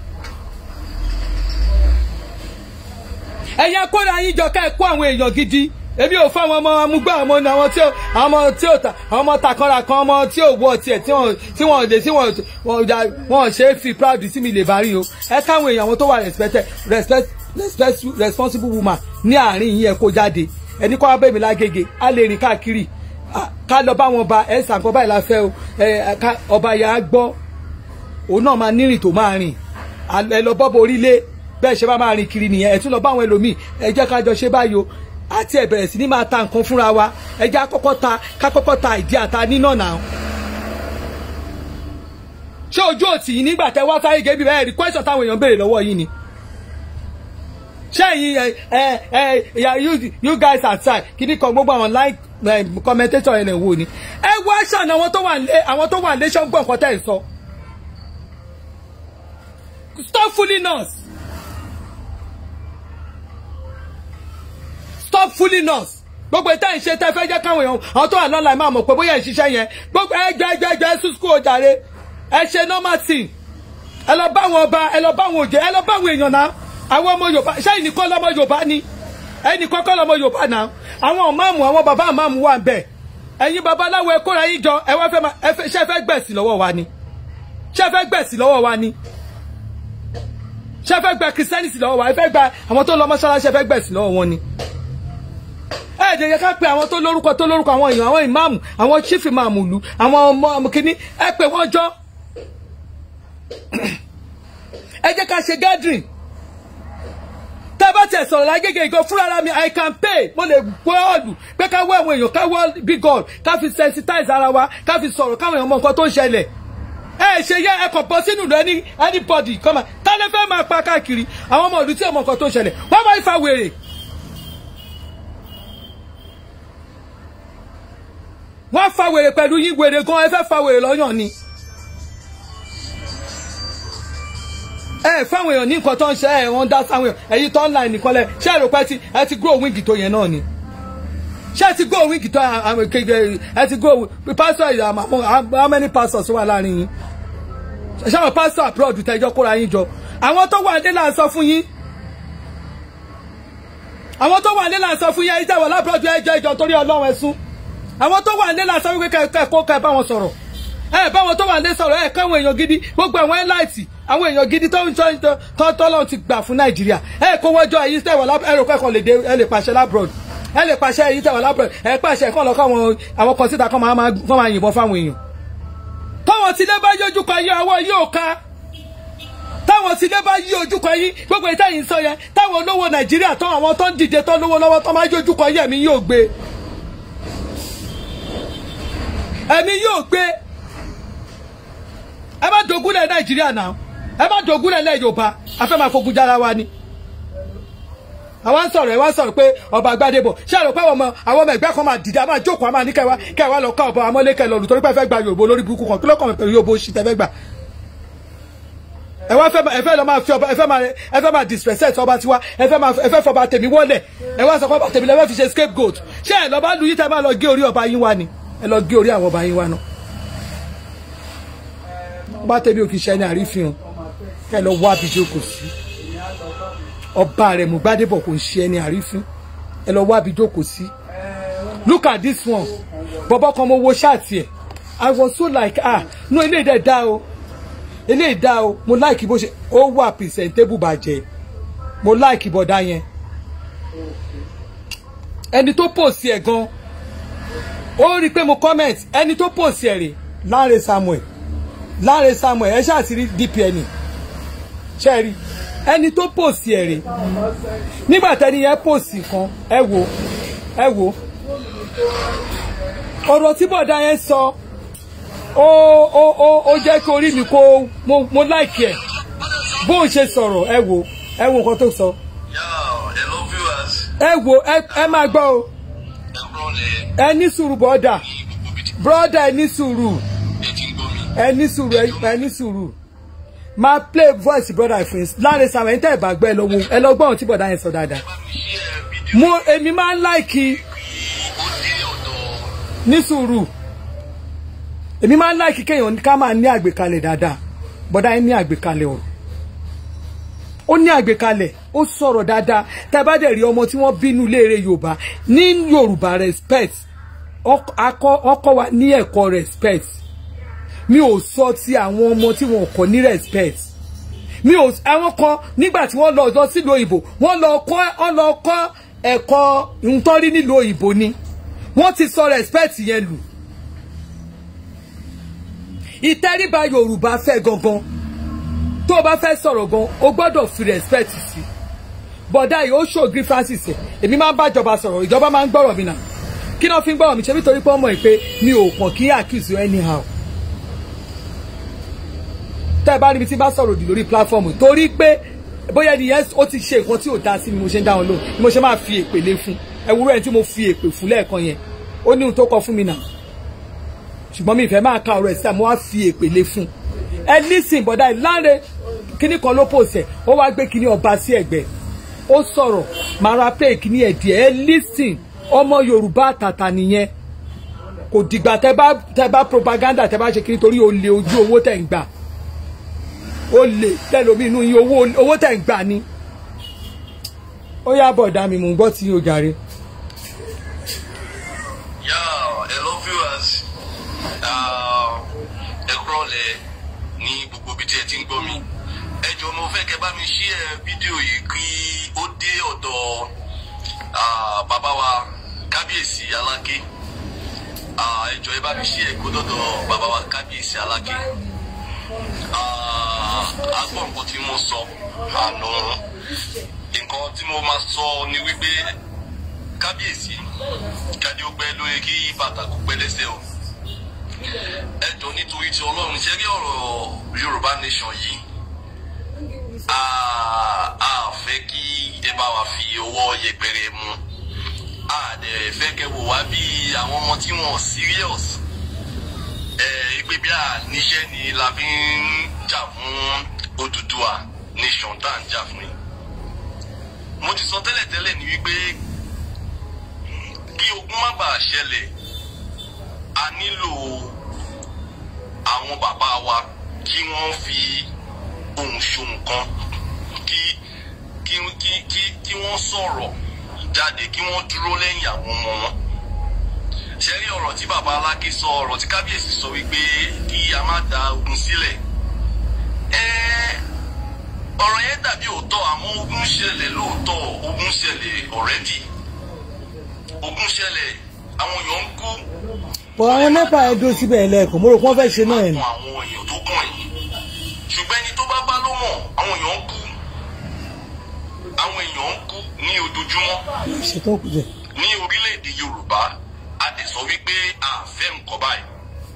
ẹ̀yin kóra yín jọ ká ẹ kó àwọn èèyàn gidi èmi ò fáwọn ọmọ amúgbà ọmọ ní àwọn tí ó àwọn ọmọ tí ó ta àwọn ọmọ takọ́ra kan ọmọ tí ò wọ tiẹ̀ tí wọ́n tí wọ́n lè tí wọ́n wọ́n ja wọ́n ṣe é fi proud sí mi lè bá rí o ẹ káwọn èèyàn àwọn tó wà respected respect respect responsible woman ní àárín yín ẹ kó jáde ẹni kọ́ abẹ́mi lágége á lè rìn káàkiri Ah, ká lọ bá wọn ba ẹ sàǹkan báyìí la fẹ́ o ẹ ká ọba yà á gbọ́ òun náà máa nírìn tó máa rìn À- ẹ lọ bọ́bọ̀ orílẹ̀ bẹ́ẹ̀ ṣe bá máa rìn kiri nìyẹn ẹ tún lọ bá àwọn ẹlòmíì ẹ jẹ́ ká jọ ṣe báyìí o àti ẹ bẹ̀rẹ̀ sí ní máa ta nǹkan fúnra wa ẹ jẹ́ àkọ́kọ́ ta ká kọ́kọ́ ta ìdí àta nínà náà ṣé ojú òtì yìí nígbà tẹ wá sáyé gẹ́bí bẹ́ẹ̀ rí question táwọn èèyàn béèrè lọ́wọ́ yìí ni ṣé ẹ̀yin ẹ ẹ ẹ ya you you guys outside kìíní kan gbogbo àwọn like eh, commentator ẹ̀ lè wò ni ẹ wá ṣàn àwọn tó wà lé àwọn tó wà lé ṣọ́gbọ̀n nǹkan tẹ̀ ń sọ stop fooling us stop fooling us gbogbo ìta ìṣe tẹ fẹ́ jẹ́ káwọn èèyàn àwọn tó wà lọ́la ẹ̀ máa mọ̀ pé bóyá ìṣiṣẹ́ yẹn gbogbo ẹjọ́ ẹjọ́ ẹjọ́ ẹ sùn school jàre ẹ ṣe normal thing ẹ lọ bá àwọn ọba ẹ lọ bá àwọn òjò ẹ lọ bá àwọn èèyàn náà àwọn ọmọ yorùbá ṣé ẹnìkan lọmọ yorùbá ni ẹnìkan kọ́ lọmọ yorùbá náà àwọn ọ̀máàmù àwọn bàbá àmàmù wà bẹ́ẹ̀ ẹ̀yin babaláwo ẹ kóra yín jọ ẹ wá fẹ́ máa ẹ fẹ́ ṣé ẹ fẹ́ gbẹ̀sì lọ́wọ́ wa ni ṣé ẹ fẹ́ gbẹ̀sì lọ́wọ́ wa ni ṣé ẹ fẹ́ gba christianity lọ́wọ́ wa ẹ fẹ́ gba àwọn tó lọ mọ́ṣáláṣí ẹ fẹ́ gbẹ̀sì lọ́wọ́ wọn ni ẹ jẹ́ yẹ ká pe àwọn tó lórúkọ tó lórúkọ àwọn èèyàn àwọn ìmáàmù àwọn chief ìmáàmù ìlú àwọn ọmọ ọmọ kìíní ẹ pè wọ́n jọ ẹ jẹ́ ká ṣe gathering tẹ́ bá tẹ̀ sọ̀rọ̀ lágége ìgò fúnra mi i can pay mo lè gbọ́ ọ̀lù pé ká wọ́ àwọn èèyàn ká wọ́ big god ká fi sensitize ara wa ká fi sọ̀rọ̀ káwọn èèyàn mọ nǹkan tó ń ṣẹlẹ̀ ẹ ṣe yẹ ẹ kàn bọ́ sínú ìlú ẹni anybody kọ́mà tálẹ́ fẹ́ máa pa káàkiri àwọn ọmọ ìlú tí ọmọ nǹkan tó ń ṣẹlẹ̀ wọ́n máa ń fa wèrè. wọ́n fa wèrè pẹ̀lú yín wèrè gan ẹ fẹ́ fa wèrè lọ́yàn ni. ẹ fáwọn èèyàn ní nǹkan tó ń ṣe ẹ wọ́n dá sáwọn èèyàn ẹ̀yin tó ń la ẹnìkan lẹ ṣé ẹ rò pé ẹ ti ẹ ti grow wing tó yẹn náà ni ṣé ẹ ti grow wing tó àwọn kékeré ẹ ti grow pastor yìí àmọ́ how many pastors wà láàrin yín ṣé àwọn pastor abroad tẹjọ kóra yín jọ àwọn tó wà ní là ń sọ fún yín àwọn tó wà ní là ń sọ fún yín ẹ̀yin tẹwọ lábúrọdù ẹjọ ìjọ torí Ọlọ́run ẹsùn àwọn tó wà ní là ń sọ wípé kẹkẹ kó kẹ bá wọn sọ̀rọ̀ ẹ bá wọn tó wà ní sọ̀rọ̀ ẹ káwọn èèyàn gidi gbogbo àwọn ẹláìtì àwọn èèyàn gidi tó ń tọ́ tọ́ tọ́lọ́run ti gbà fún nàìjíríà ẹ kó wọ́jọ́ ẹ̀yin tẹ̀wọ̀ ẹ̀rọ kẹ́kọ̀ọ́ lè dé ẹ lè pàṣẹ lábroad ẹ lè pàṣẹ ẹ̀yin tẹ̀wọ̀ lábroad ẹ pàṣẹ ẹ̀kọ́ lọ́kọ́ àwọn àwọn kan síta kan máa máa yìnbọn fáwọn èèyàn. táwọn tilé bá yí ojúkọ yí ọwọ́ yóò ká táwọn tilé bá yí ojúkọ yí gbogbo ìta yìí ń sọ yẹn táwọn olówó nàìjíríà tán àwọn tó ń dìde tó lówó lọ́wọ́ tó máa yí ojúkọ yí ẹ̀mí yóò gbé ẹ̀mí yóò gbé ẹ má dogúnlẹ̀ nàìjíríà náà ẹ má dogúnlẹ̀ lẹ̀ yorùbá a fẹ́ máa fogun jára wa ni àwa ń sọ̀rọ̀ ẹ wá ń sọ̀rọ̀ pé ọba gbadebo ṣé àrò pé àwọn ọmọ àwọn ọmọ ẹgbẹ́ kan máa dìde a máa jókòó a máa ní kẹwàá kẹwàá lọ ká ọba amọ́lékẹ lọ lùtọ́rí pé ẹ fẹ́ gba yorùbá olórí burúkú kan kí ló kàn mí pẹ̀lú yorùbá oṣù tẹ́ fẹ́ gbà ẹ wá fẹ́ ẹ fẹ́ lọ máa fi ọba ẹ fẹ́ máa ẹ fẹ́ máa disrespect ọba tiwa ẹ fẹ́ máa ẹ fẹ́ fọba tèmi wọlé ẹ wá sọ pé ọba tèmi lẹ fẹ́ fi ṣe scapegoat ṣé ẹ lọ bá lu yìí tẹ́ máa lọ gé orí ọba yín wá ni ẹ lọ gé orí àwọn ọba yín wá náà ọba tèmi ò kì í ṣe ẹni àrífihàn kẹ lọ wá bí jókòó sí ọba rẹ mú gbádébọ̀ kò ń ṣe ẹni àrífín ẹ lọ wá bí jókòó sí look at this one bọ̀bọ̀ kan mo wo ṣáàtì ẹ̀ i was so like ah no eléyìí dẹ̀ dá o eléyìí dá o mo like bó ṣe ó wà presentable bàjẹ́ mo like bọ̀dá yẹn ẹni tó post ẹ̀ gan ó rí i pé mo comment ẹni tó post ẹ̀ rè Lanre Samuel Lanre Samuel ẹ ṣáà ti rí DPN ṣe rí ẹni tó post ẹ̀ rè nígbà tẹ́ni yẹn post kan ẹ wo ẹ wo ọ̀rọ̀ tí bọ̀dá yẹn sọ ó ó ó ó jẹ́ kí orí mi kó mo mo like ẹ̀ bóun ṣe sọ̀rọ̀ ẹ wo ẹ wo nǹkan tó sọ Yo, hello viewers. ẹ wo ẹ ẹ máa gbọ́ o Ẹ kúrò lẹ̀ ẹ ní sùúrù bọ́dà ní gbogbo ibi tí bọ́dà ẹ ní sùúrù ẹ ti ń gbọ́ mi. ẹ ní sùúrù ẹ- ẹ ní sùúrù máa play voice brother fún yín Lanre Samuel ẹ̀ ń tẹ́ ẹ̀ bá gbọ́ ẹ lọ wo ẹ lọ gbọ́ ohun tí bọ̀dá yẹn sọ dáadáa Bá mi ṣí ẹ fídíò mo èmi máa ń láìkì yìí ó dé ọ̀dọ̀ ní sùúrù èmi máa ń láìkì kéèyàn ká máa ní àgbékalẹ̀ dáadáa bọ́dá yẹn ní àgbékalẹ̀ ọ̀rọ̀ ó ní àgbékalẹ̀ ó sọ̀rọ̀ dáadáa tá a bá dẹ̀ rí ọmọ tí wọ́n bínú léèrè yorùbá ní yorùbá respect ọk- akọ- ọkọ wa ní ẹ̀kọ́ respect mi ò sọ ti àwọn ọmọ tí wọn kọ́ ní respect mi ò àwọn kan nígbà tí wọ́n lọ lọ sílùú òyìnbó wọ́n lọ kọ́ wọ́n lọ kọ́ ẹ̀kọ́ ntọ́rí nílùú òyìnbó ni wọ́n ti sọ respect yẹn lù ìtẹríba yorùbá fẹ́ gangan tó o bá fẹ́ sọ̀rọ̀ gan o gbọ́dọ̀ fi respect sí bọ̀dá yìí ó ṣògiri francis ẹ̀ èmi máa ń bá ìjọba sọ̀rọ̀ ìjọba máa ń gbọ́rọ̀ mi nà kí náà fi ń gbọ́rọ̀ mi ṣe nítorí pé ọmọ ẹ̀ pé mi ò pọ̀ kí accuse you anyhow tẹ́ ẹ bá rí mi tí bá sọ̀rọ̀ òdì lórí platform torí pé bóyá ẹni yẹn ó ti ṣe nǹkan tí ò dáa sí mi mo ṣe ń dá wọn lóhùn ni mo ṣe máa fi èpè lé fún ẹwúrẹ́ tí mo fi èpè fún lẹ́ẹ̀kan yẹn ó ní ohun tó kọ fún mi nà ṣùgbọ́n mi ìfẹ́ máa ka ọ̀rọ̀ ẹ̀ síta mo wá fi èpè lé fún ẹ lísìn bọ̀dá ẹ̀ Lanre kíní kan ló pòsẹ̀ ó wá gbé kíní ọba sí ẹ̀gbẹ́ ó sọ̀rọ̀ máa ra play kíní ẹ̀ díẹ̀ ẹ lísìn ọmọ Yorùbá àtàtà nìyẹn kò dìgbà tẹ bá tẹ bá propaganda tẹ bá ṣe kíní torí olè ojú owó tẹ̀ ń gbà olè tẹlomi inú yín owó owó tẹ̀ ń gbà ni ó yá bọ̀dá mi mò ń gbọ́ tí o jàre. Yo, hello viewers. Ah, Ẹ kúrò lẹ̀ ní gbogbo ibi tí ẹ ti ń gbọ́ mi. Ẹ jọ̀ọ́ mo fẹ́ kẹ́ bá mi ṣí ẹ fídíò yìí kí ó dé ọ̀dọ̀ ah, bàbá wa kábíyèsí aláké. Ah, Ẹ jọ̀ọ́ ẹ bá mi ṣí ẹ kó dọ̀dọ̀ bàbá wa kábíyèsí aláké. Ah, A gbọ́ nǹkan tí mo sọ àná. Nǹkan tí mo máa sọ ni wípé kábíyèsí jáde ó pẹ́ lóye kí bàtà kó pẹ́ lẹ́sẹ̀ o ẹ jọ nítorí tí ọlọ́run ṣe rí ọ̀rọ̀ yorùbá nation yìí a a fẹ́ kí ẹ bá wa fi ọwọ́ yẹpẹrẹ mú a dẹ̀ fẹ́ kẹ́ wò wá bí àwọn ọmọ tí wọ́n serious ẹ pé bí a níṣẹ́ ni la fi ń jà fún Odùduwà nation tá à ń jà fún yìí mo ti sọ tẹ́lẹ̀tẹ́lẹ̀ ní wípé kí ogun má bàa ṣẹlẹ̀ a nílò àwọn bàbá wa kí wọ́n fi ohùn ṣohùn kan kí kí kí kí kí wọ́n sọ̀rọ̀ jáde kí wọ́n dúró lẹ́yìn àwọn ọmọ wọn. ṣe rí ọ̀rọ̀ tí bàbá Aláké sọ ọ̀rọ̀ tí kábíyèsí sọ wípé kí a má da ogun sílẹ̀. ẹ́ẹ́ ọ̀rọ̀ yẹn dàbí òótọ́ àmọ́ ogun ṣẹlẹ̀ lóòótọ́ ogun ṣẹlẹ̀ already ogun ṣẹlẹ̀ àwọn èèyàn ń kú bọ̀ àwọn nepa ẹ̀ dúró síbẹ̀ ẹ̀ lẹ́ẹ̀kan mo rò pé wọ́n fẹ́ ṣe náà ẹ̀ ní. fún àwọn èèyàn tó kàn yìí ṣùgbọ́n ẹni tó bá bá ló mọ̀ àwọn èèyàn ń kú àwọn èèyàn ń kú ní ojoojúmọ́ ṣètò kù jẹ. ní orílẹ̀-èdè Yorùbá a lè sọ wípé a fẹ́ nǹkan báyìí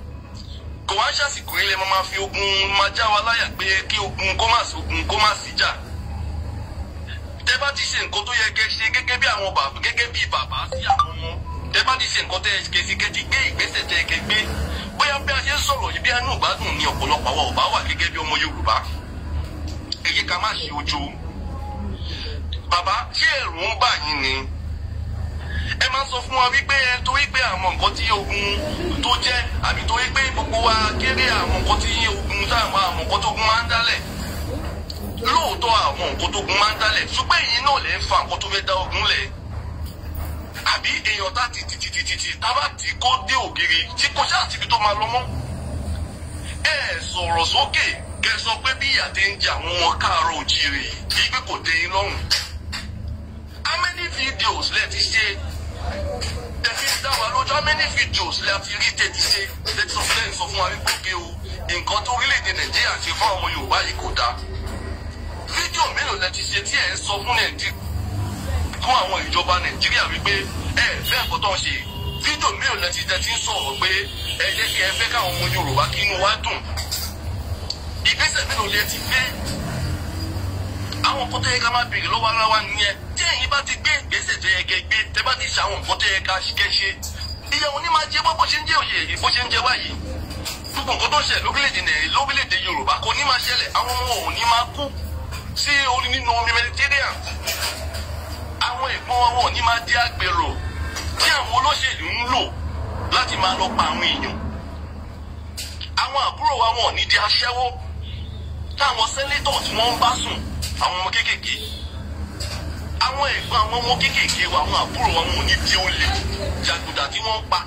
kò wá ṣàsìkò ilé máa ma fi ogun máa já wa láyà pé kí ogun kó má sí ogun kó má sí jà tẹ bá ti ṣe nǹkan tó yẹ kẹ́ ṣe gẹ́gẹ́ bí àwọn bàbá gẹ́gẹ́ bí bàbá sí àwọn ọmọ tẹ bá ti ṣe nǹkan tẹ kẹ́ sí kẹ́ ti gbé ìgbésẹ̀ tẹ kẹ́ gbé bóyá bí a ṣe ń sọ̀rọ̀ yìí bí ẹnu ìgbádùn ni ọ̀pọ̀lọpọ̀ àwọn ọba wà gẹ́gẹ́ bí ọmọ Yorùbá ẹ yé ká má ṣe ojo bàbá ṣé ẹ̀rù ń bà yín ni ẹ máa sọ fún wa wípé ẹ torí pé àwọn nǹkan tí ogun tó jẹ́ àbí torí pé gbogbo wa kéré àwọn nǹkan tí ogun táwọn àwọn nǹkan tó ogun máa ń dálẹ̀ lóòótọ́ àwọn nǹkan tó ogun máa ń dálẹ̀ ṣùgbọ́n èyí náà lè ń fa nǹkan tó fẹ́ dá ogun lẹ̀ àbí èèyàn tá ti tì tì tì tì tì tábà tí kò dé ògiri tí kò ṣáà síbi tó máa lọ mọ́ ẹ sọ̀rọ̀ sókè kẹ sọ pé bí ìyà ti ń jẹ àwọn ọmọ káàárọ̀ òjìrì yìí pé kò dé yín lọ́rùn how many videos lẹ ti ṣe ẹ fi dá wa lójú how many videos lẹ ti rí tẹ ti ṣe lẹ ti sọ fún lẹ́yìn sọ fún wa wípé òkè o nǹkan tó orílẹ̀-èdè nàìjíríà ṣe fún àwọn ọmọ yorùbá yìí kò dáa fídíò mélòó lẹ ti ṣe tí ẹ ń sọ fún nàìjíríà fún àwọn ìjọba nàìjíríà wípé ẹ fẹ́ nǹkan tó ń ṣe fídíò mélòó lẹ ti tẹ ti ń sọ̀rọ̀ pé ẹ jẹ́ kí ẹ fẹ́ káwọn ọmọ yorùbá kí inú wa dùn ìgbésẹ̀ mélòó lẹ ti gbé àwọn nǹkan tó yẹ ká máa béèrè lọ́wọ́ ara wa nìyẹn tí ẹ̀yin bá ti gbé ìgbésẹ̀ tó yẹ kẹ́ gbé tẹ́ bá ti ṣe àwọn nǹkan tó yẹ ká kẹ́ ṣe ìyá òní máa jẹ bó ṣe ń jẹ òye yìí bó ṣe ń jẹ wáyìí gbogbo nǹkan tó ń ṣẹlẹ̀ lórílẹ̀‐èdè nàìjíríà lórílẹ̀‐èdè yorùbá kò ní máa ṣẹlẹ̀ àwọn ọmọ ò ní máa kú sí orí nínú omi mediterranean àwọn ìgbọ́n wọn ò ní máa di àgbèrò tí àwọn olóṣèlú ń lò láti máa lọ pa àwọn èèyàn àwọn àbúrò wa wọn ò ní di aṣẹ́wó táwọn sẹ́nétọ̀ tí wọ́n ń bá sùn àwọn ọmọ kéékèèké àwọn ẹ̀gbọ́n àwọn ọmọ kéékèèké wa àwọn àbúrò wa wọn ò ní di olè jàgùdà tí wọ́n ń pa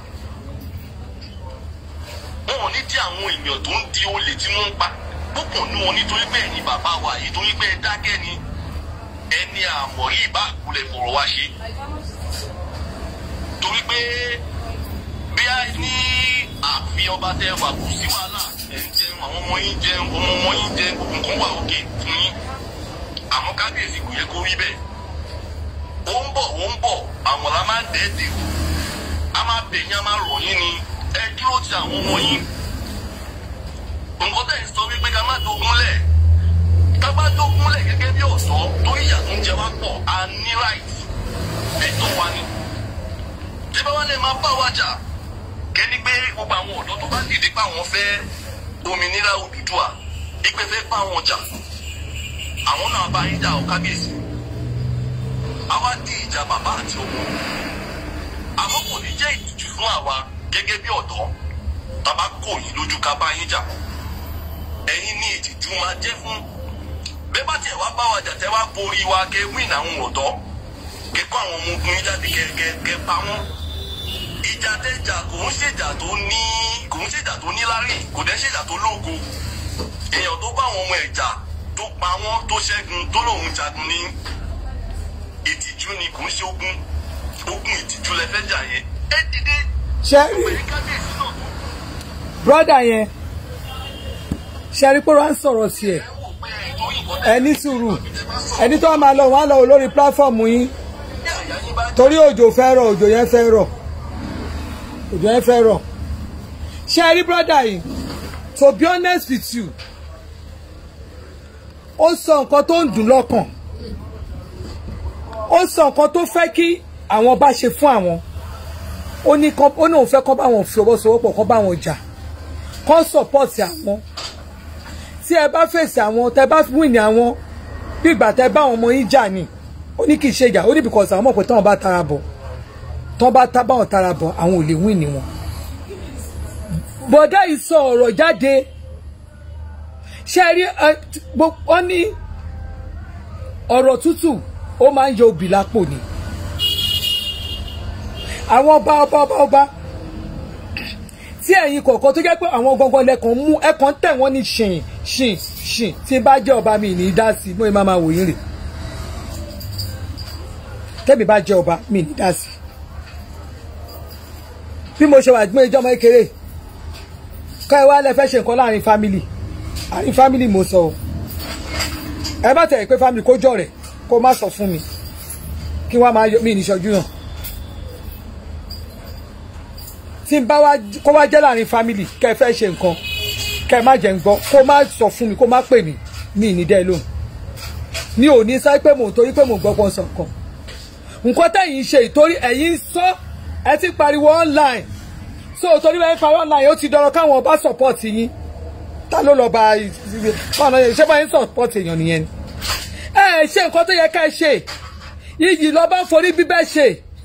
wọn ò ní di àwọn èèyàn tó ń di olè tí wọ́n ń pa púpọ̀ nú wọn nítorí pé ẹ̀yin bàbá wa yìí torí pé ẹ dákẹ́ ni ẹni àmọ̀rí ìbá àkúlẹ̀ fọ̀rọ̀ wá ṣe torí pé bí a ní àfi ọba tẹ wà kù sí wàhálà ẹ̀ ń jẹun àwọn ọmọ yín jẹun ọmọ ọmọ yín jẹun gbogbo nǹkan wà òkè fún yín àmọ́ kábíyèsí kò yẹ kó rí bẹ́ẹ̀ ó ń bọ̀ ó ń bọ̀ àwọn la máa ń dẹ́ẹ̀dẹ̀ o a máa bẹ̀ yín a máa rọ̀ yín ni ẹ dúró ti àwọn ọmọ yín nǹkan tẹ̀ ń sọ wípé ká má dogun lẹ̀ ká bá dogun lẹ̀ gẹ́gẹ́ bí ọ̀dọ́ tó ìyà tó ń jẹ wá pọ̀ a ní right ẹ̀tọ́ wa ni tí bá wà lè máa bá wa jà kẹ́ni pé gbogbo àwọn ọ̀dọ́ tó bá dìde pé àwọn fẹ́ òmìnira Odùduwà ìpè fẹ́ bá wọn jà àwọn náà bá yín jà ọ kábíyèsí àwa di ìjà bàbá àti ọmọ àmọ́ kò ní jẹ́ ìtìjú fún àwa gẹ́gẹ́ bí ọ̀dọ́ tàbá kò yín lójú ká bá yín jà ẹ̀yin ní ìtìjú máa jẹ́ fún bẹ́ẹ̀ bá tiẹ̀ wá bá wa jà tẹ́ wá borí wa kẹ́ wíìn àwọn ọ̀dọ́ kẹ́ kó àwọn ọmọ ogun yín jáde kẹ́ kẹ́ kẹ́ pa wọ́n ìjà tẹ́jà kò ń ṣèjà tó ní kò ń ṣèjà tó ní lárí kò dẹ́ ṣèjà tó lógo èèyàn tó bá àwọn ọmọ ẹ̀ jà tó pa wọ́n tó ṣẹ́gun tó lòun jagun ní ìtìjú ni kò ń ṣe ogun ogun ìtìjú lẹ fẹ́ jà yẹn ẹ dìde ṣẹ́rí pẹ̀lú kábíyèsí náà brọ́dà yẹn ṣẹ́rí pé wọ́n á sọ̀rọ̀ sí ẹ̀ ẹ wò pé ẹ̀ tó yìnbọn ẹ ní sùúrù ẹni tó máa lọ wọn á lọ wò lórí pílàfọ́ọ̀mù yín ní àyà yín bá torí òjò fẹ́ rọ̀ òjò yẹn fẹ́ rọ̀ òjò yẹn fẹ́ rọ̀ ṣẹ́rí brọ́dà yìí to be honest with you ó sọ nǹkan tó ń dùn lọ́kàn ó sọ nǹkan tó fẹ́ kí àwọn bá ṣe fún àwọn ó ní kọ́ ó ní òun fẹ́ kọ́ bá wọn fi ọwọ́ sowọ́pọ̀ kọ́ bá wọn jà kọ́ support àwọn tí ẹ bá fèsì àwọn tẹ bá win àwọn bí ìgbà tẹ bá àwọn ọmọ yín jà ni ó ní kì í ṣe ìjà ó ní because àwọn mọ̀ pé táwọn bá tara bọ̀ tán bá tá báwọn tara bọ̀ àwọn ò lè win ni wọn. bọ̀dá yìí sọ ọ̀rọ̀ jáde ṣe rí wọ́n ní ọ̀rọ̀ tútù ó máa ń yọ obì lápò ni àwọn ọba ọba ọba ọba tí ẹ̀yin kọ̀ọ̀kan tó jẹ́ pé àwọn gangan lẹ́kàn mú ẹ̀kan tẹ̀ wọ́n ní ṣìn ṣìn ṣìn tí bá jẹ́ ọba mi ní í dá sí mo máa máa wò yín rè tẹ́mi bá jẹ́ ọba mi ní í dá sí bí mo ṣe wà gbé ìjọba kékeré kọ́ ẹ wá lẹ fẹ́ ṣe nǹkan láàrin fámìlì àárín fámìlì mo sọ o ẹ bá tẹ̀ pé fámìlì kó jọ rẹ̀ kó má sọ fún mi kí wọ́n máa yọ mí níṣojú náà tí n bá wá kó wá jẹ́ láàrin fámìlì kẹ́ ẹ fẹ́ ṣe nǹkan kẹ má jẹ́ ń gbọ́ kó má sọ fún mi kó má pè mí mi ní dẹ́ lóhùn mi ò ní sáré pé mò ń torí pé mò ń gbọ́ pọ̀ sọ̀kan nǹkan tẹ̀yìn ṣe ìtorí ẹ̀yin sọ ẹ ti pariwo online so torí bẹ́ẹ̀ parí online ó ti dọ̀rọ̀ káwọn bá support yín ta ló lọ bá ọ̀nà ṣé báyìí support èèyàn nìyẹn ni ẹ ṣe nǹkan tó yẹ ká ẹ ṣe iyì lọ bá forí bíbẹ́ ṣe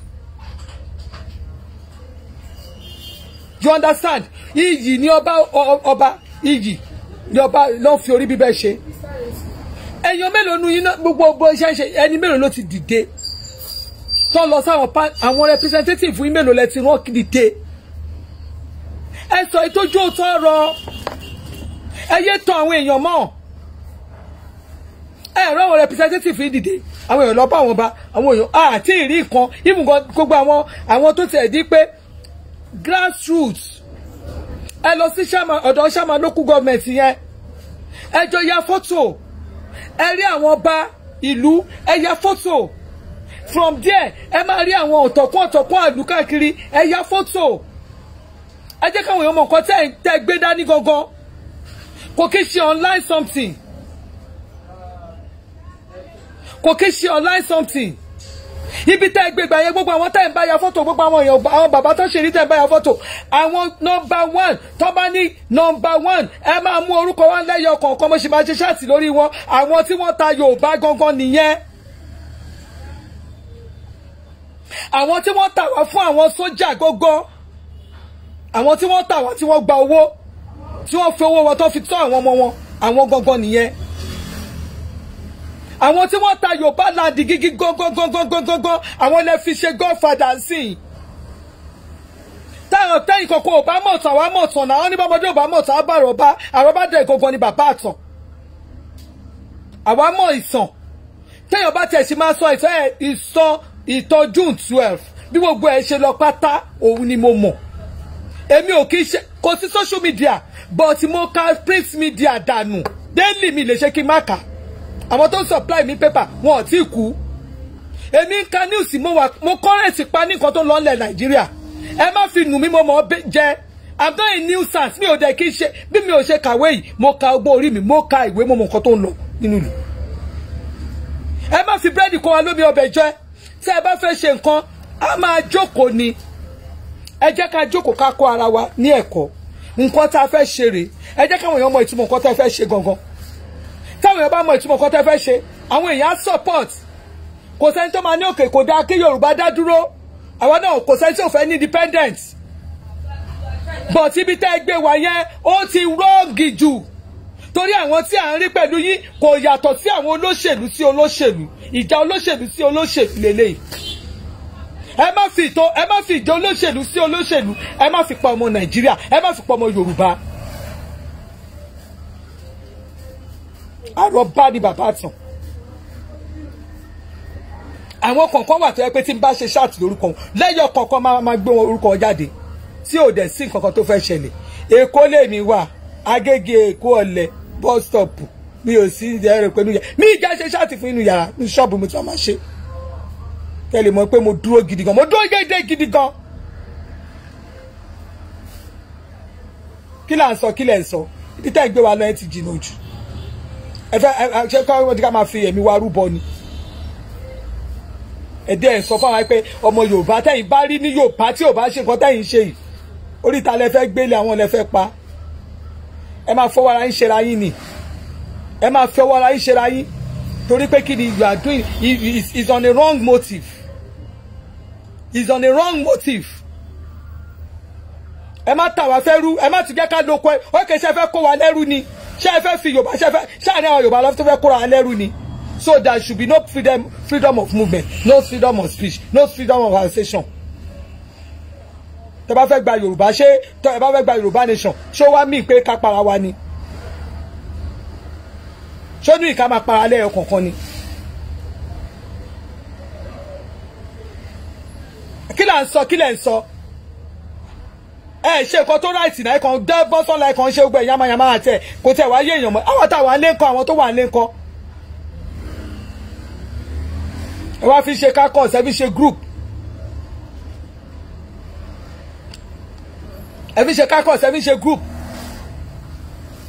you understand iyì ni ọba ọba iyì ni ọba ló fi orí bíbẹ́ ṣe èèyàn mélòó nu yín náà gbogbo bó ṣe ń ṣe ẹni mélòó ló ti dìde tó lọ sáwọn àwọn representative yín mélòó lẹ ti rán dìde ẹ sọ ìtọ́jú òótọ́ ọ̀rọ̀ ẹ yé tàn àwọn èèyàn mọ́ ẹ rán àwọn representative yín dìde àwọn èèyàn lọ bá àwọn ba àwọn èèyàn àti ìrí kan even gbogbo àwọn àwọn tó tiẹ̀ di pé grassroots ẹ lọ sí ọ̀dọ̀ sàmà local government yẹn ẹ jọ ya fọ́tò ẹ rí àwọn ọba ìlú ẹ ya fọ́tò from there ẹ máa rí àwọn ọ̀tọ̀kún ọ̀tọ̀kún àlù káàkiri ẹ ya fọ́tò ẹ jẹ́ káwọn èèyàn mọ̀ nǹkan tẹ́ tẹ́ gbé dání gangan kò kí ṣe online something kò kí ṣe online something ibi tẹ́ gbé gbà yẹn gbogbo àwọn tẹ́ ń bá ya fọ́tò gbogbo àwọn èèyàn àwọn bàbá tó ṣe rí tẹ́ ń bá ya fọ́tò àwọn nọmba one tó bá ní nọmba one ẹ máa mú orúkọ wa lẹ́yọ kọ̀ọ̀kan mo ṣe máa ṣe ṣáàtì lórí wọn àwọn tí wọ́n ta Yorùbá gangan nìyẹn àwọn tí wọ́n tà wá fún àwọn sójà gógó àwọn tí wọ́n tà wá tí wọ́n gba owó tí wọ́n fi owó wọn tó fi tọ́ àwọn ọmọ wọn àwọn gangan nìyẹn àwọn tí wọ́n ta yorùbá láǹdì gígí gángangangangangan àwọn ilẹ̀ fi ṣe godfather sí i táwọn tẹ́yìn kankan ò bá mọ̀ tán àwa mọ̀ tán náà wọ́n ní bọ́mọdé ò bá mọ̀ tán àbá àròbá àròbá dẹ̀ gangan ni bàbá àtàn àwa mọ̀ ìsàn téèyàn bá tiẹ̀ sì máa sọ ìtàn ẹ̀ ìsàn ìtàn june twelve bí gbogbo ẹ̀ ṣe lọ pátá òun ni mo mọ̀ èmi ò kí ṣe kò sí social media but mo ka print media dànù daily mi lè ṣe kí n má kà àwọn tó ń supply mi paper wọn ò tí kú èmi ń ka news mo wà mo current pa ní nǹkan tó lọ nílẹ̀ nàìjíríà ẹ má fi nù mí mo mọ̀ ọ́ jẹ́ i'm not a nuisance mi ò dẹ̀ kí ṣe bí mi ò ṣe kàwé yìí mo ka ọgbọ́n orí mi mo ka ìwé mo mọ̀ nǹkan tó ń lọ nínú ìlú ẹ má fi búrẹ́dì kó wa lómi ọbẹ̀ jẹ tí ẹ bá fẹ́ ṣe nǹkan a máa jókòó ni ẹ jẹ́ ká jókòó ká kọ́ ara wa ní ẹ̀kọ́ nǹkan tá a fẹ́ ṣe rèé ẹ jẹ́ káwọn èèyàn mọ ìtumọ̀ nǹkan tá a fẹ́ ṣe gangan táwọn èèyàn bá mọ ìtumọ̀ nǹkan tá a fẹ́ ṣe àwọn èèyàn á support kò sẹ́ni tó máa ní òkè kò dáa kí Yorùbá dá dúró àwọn náà kò sẹ́ni tí ò fẹ́ ní independent but ibi tẹ́ ẹ gbé wá yẹn ó ti rọ́ọ̀gì jù torí àwọn tí à ń rí pẹ̀lú yín kò yàtọ̀ sí àwọn olóṣèlú sí olóṣèlú ìjà olóṣèlú sí olóṣèlú lélẹ́yìí ẹ má fi ìtò ẹ má fi ìjọ olóṣèlú sí olóṣèlú ẹ má fi pa ọmọ nàìjíríà ẹ má fi pa ọmọ yorùbá àròbá ni bàbá tàn àwọn kọ̀ọ̀kan wà tó yẹ pé tí n bá ṣe ṣáàtì lórúkọ wọn lẹ́yọ̀ kọ̀ọ̀kan máa máa gbé wọn orúkọ wọn jáde tí ò dẹ̀ sí nǹkan kan tó fẹ́ ṣẹlẹ̀ èkó lèmi wà agége èkó ọ̀lẹ̀ bus stop mi ò sí ẹ̀rọ pẹ̀lú yàrá mi ìjà ṣe ṣáàtì fún inú yàrá ní ṣọ́ọ̀bù mi tí wọ́n máa ṣe kẹ́ lè mọ̀ pé mo dúró gidi gan mo dúró gédé gidi gan. kí là ń sọ kí lẹ̀ ń sọ ibi tá ẹ̀ gbé wa lọ ẹ ti jìnnà jù ẹ fẹ́ ẹ ṣe kọ́ wọ́n ti ká máa fi ẹ̀mí wa rúbọ ni. ẹ̀dẹ́ ẹ̀ sọ fáwọn pé ọmọ Yorùbá tẹ̀yìn bá rí ní Yorùbá tí ò bá ṣe nǹkan tẹ̀yìn ṣe yìí oríta lẹ fẹ́ gbélé àwọn lẹ fẹ́ pa ẹ máa fọwọ́ ara yín ṣera yín ni ẹ máa fọwọ́ ara yín ṣera yín torí pé kí ni you are doing is is on a wrong motive is on a wrong motive ẹ má tà wá fẹ́ rú ẹ má tún jẹ́ ká lóko ẹ ó kè ṣe fẹ́ kó wa lẹ́rú ni ṣé ẹ fẹ́ fi yorùbá ṣe fẹ́ ṣé àní àwọn yorùbá lọ́fẹ́ fẹ́ kóra wa lẹ́rú ni so there should be no freedom freedom of movement no freedom of speech no freedom of association tẹ bá fẹ́ gba yorùbá ṣé tẹ bá fẹ́ gba yorùbá nation ṣó wá mí pé ká para wa ni ṣó ní ìka máa para lẹ́yọ kọ̀ọ̀kan ni. kí là ń sọ kí lẹ̀ ń sọ ẹ ṣe nǹkan tó ráìtì náà kan dẹ́ bọ́sọ̀lá kan ṣe gbẹ yamayama àti ẹ̀ kò tẹ̀ wáyé èèyàn mọ́ àwọn táwọn alẹ́ ńkọ́ àwọn tó wà alẹ́ ńkọ́ ẹ wá fi ṣe kákọ́ọ̀s ẹ fi ṣe group ẹ fi ṣe kákọ́ọ̀s ẹ fi ṣe group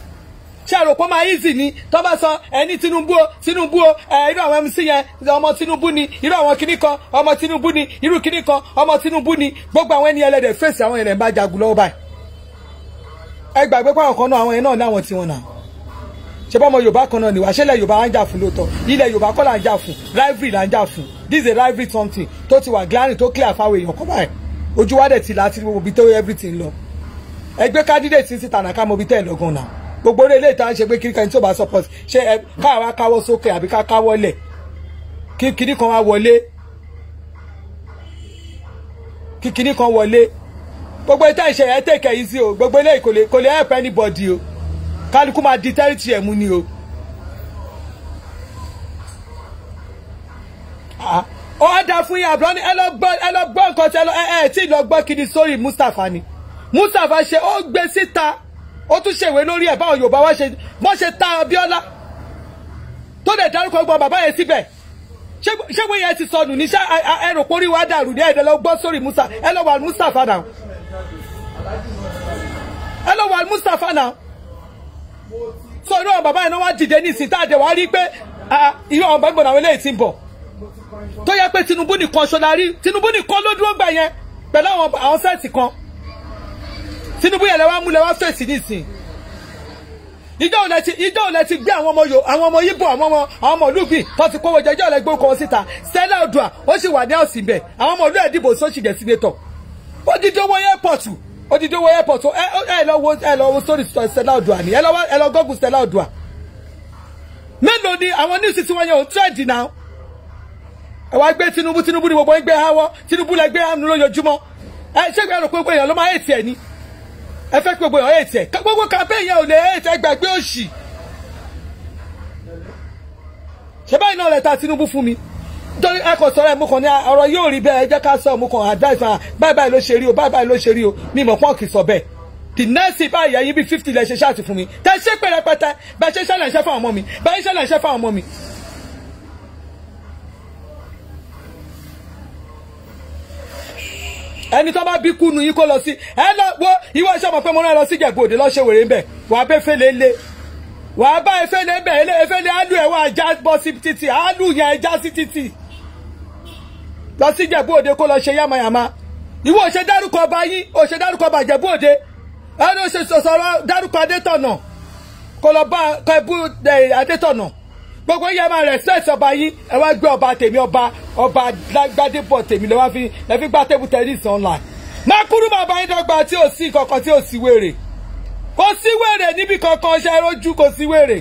ṣé àròpọ̀ máa easy ni tó bá sọ ẹni Tinubu o Tinubu o ẹ irú àwọn MC yẹn ọmọ Tinubu ni irú àwọn kinní kan ọmọ Tinubu ni irú kinní kan ọmọ Tinubu ni gbogbo àwọn ẹni ẹlẹ́dẹ̀ fèsì àwọn ẹ̀rẹ̀ ń bá jagun lọ́wọ́ báyìí ẹ gbàgbé pé àwọn kan náà àwọn yẹn náà ní àwọn tiwọn náà ṣe bọ́ ọmọ yorùbá kan náà ni wà ṣẹlẹ̀ yorùbá wa ń jà fún lóòótọ́ ilẹ̀ yorùbá kọ́ là ń jà fún rivalry là ń jà fún this is a rivalry something tó ti wà glaring tó clear fáwọn èèyàn kọ́ báyìí ojú wa dẹ̀ ti láti gbogbo ibi tó everything lọ ẹgbẹ́ candidate sí síta nàka mọ ibi tẹ́ ẹ̀ lọ́gàn náà gbogbo orí ilé ìta ń ṣe pé kíríkà ní tí ò bá support ṣé ẹ káwa káwọ́ sókè àbí ká káwọ́ lẹ̀ kí kíní kan wá wọlé kí kíní kan wọlé gbogbo ìta ìṣe ẹ tẹ̀kẹ̀ yìí sí o gbogbo ilé kò lè kò lè help anybody o kálukú máa di tẹ́rìtì ẹ̀ mú ni o. ó wá dáa fún yín àbúrò ní ẹ lọ gbọ́ ẹ lọ gbọ́ nǹkan tí ẹ lọ ẹ ẹ tí ì lọ gbọ́ kiri sórí Mustapha ni Mustapha ṣe ó gbé síta ó tún ṣèwé lórí ẹ̀ báwọn Yorùbá wá ṣe bọ́ ṣe ta Abíọ́lá tó dẹ̀ dárúkọ gbọ́n bàbá yẹn síbẹ̀ ṣé wọ́n yẹn ti sọnù ní ṣá ẹ rò pórí wa dàrú ní ẹ̀ẹ́dẹ̀ lọ gbọ́ sórí Musa ẹ lọ wà Mustapha náà ẹ lọ wà Mustapha náà so irú àwọn bàbá yẹn náà wá dìde ní ìsìn tá a dẹ̀ wá rí pé irú àwọn bàbá ìgbọ̀nà àwọn eléyìí ti ń bọ̀ tó yẹ pé Tinubu nìkan ṣọlá rí Tinubu nìkan ló dúró gbà yẹn pẹ̀lú àwọn àwọn sẹ́ẹ̀tì kan Tinubu yẹn lẹ wá mú lẹ wá fèsì ní ìsìn ìjọ òlẹ ti ìjọ òlẹ ti gbé àwọn ọmọ yo àwọn ọmọ Yíbò àwọn ọmọ àwọn ọmọ olúgbìn tó ti kówó jẹ ìjọ òlẹ gbé orúkọ wọn síta Stella Odua ó sì wà ní ọ̀sìn bẹ̀ àwọn ọmọ olú ẹ̀dìbò sọ́ọ̀sì jẹ̀ sínétọ̀ ó dídí owó airport odidi owó airport ẹ ẹ lọ wo ẹ lọ wo story Stella Odua ni ẹ lọ ẹ lọ gọgùn Stella Odua mélòó ni àwọn news tí wọn yẹ òun trend náà ẹ wá gbé Tinubu Tinubu ni gbogbo ẹ gbé hawọ Tinubu lẹ gbé hànú lójoojúmọ́ ẹ ṣé gbé ẹrù gbogbo èèyàn ló máa ètì ẹ ni ẹ fẹ́ kí gbogbo èèyàn ètì ẹ gbogbo campaign yẹn ò lè ètì ẹ gbàgbé òṣì ṣé báyìí náà lẹ ta Tinubu fún mi nítorí ẹ kò sọ̀rọ̀ ẹ mú kàn ní ọ̀rọ̀ yóò rí bẹ́ẹ̀ ẹ jẹ́ ká sọ mú kàn advice hàn báyìí báyìí ló ṣe rí o báyìí báyìí ló ṣe rí o mi mọ̀ pọ́n kì í sọ bẹ́ẹ̀ the next thing báyìí ẹ̀yin bí fifty lẹ ṣe ṣáàtì fún mi tẹ ṣé pé rẹpẹtẹ bẹ́ẹ̀ ṣe ṣẹlẹ̀ ṣẹ́ fún ọmọ mi bẹ́ẹ̀ ṣẹlẹ̀ ṣẹ́ fún ọmọ mi. ẹni tó bá bí kúnu yín kó lọ sí ẹ lọ wo ìwọ iṣẹ́ mọ̀ pé mo náà lọ sí Ìjẹ̀bú Òde lọ́ọ́ ṣe wèrè ń bẹ̀ wàá bẹ́ fẹ́lẹ́ lé wàá bá efele bẹ̀ efele alu ẹ̀ wá já bọ́ sí títì alu yẹn já sí títì lọ sí Ìjẹ̀bú Òde kó lọ ṣe yàmàyàmà ìwọ ò ṣe dárúkọ ọba yín ò ṣe dárúkọ ọba Ìjẹ̀bú Òde ẹni ò ṣe sọ̀rọ̀ dárúkọ Adétọ̀nà kó lọ bá kẹbú Adétọ̀nà gbogbo yẹn máa respect ọba yín ẹ wá gbé ọba tèmi ọba ọba Gbádébọ̀ tèmi lọ́wọ́ fi lẹ́fi gbá tébù tẹ́lifíṣàn online máa kúrú bàbá yín dọ́gba tí ò sí kankan tí ò sí wèrè kò sí wèrè níbi kankan ṣe rojú kò sí wèrè.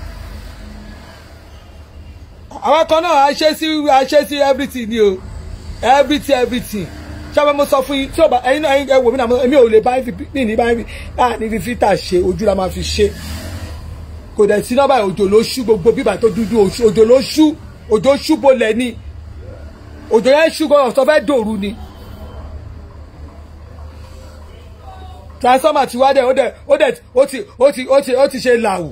àwọn kan náà a ṣe sí a ṣe sí everything ni o everything everything ṣáà mo sọ fún yín tí o bá ẹyin náà ẹ wò mí náà èmi ò lè bá yín ní bá yín à ní fi filter ṣe ojú la máa fi ṣe kò dẹ̀ sí nọ́mbà òjò ló ṣú gbogbo bíbà tó dúdú òjò ló ṣú òjò ṣú bolẹ̀ ni òjò yẹn ṣú gbọ́dọ̀ tó fẹ́ dòru ni. transformer ti wá dẹ̀ ó dẹ̀ ó dẹ̀ ó ti ó ti ó ti ó ti ṣe làwù.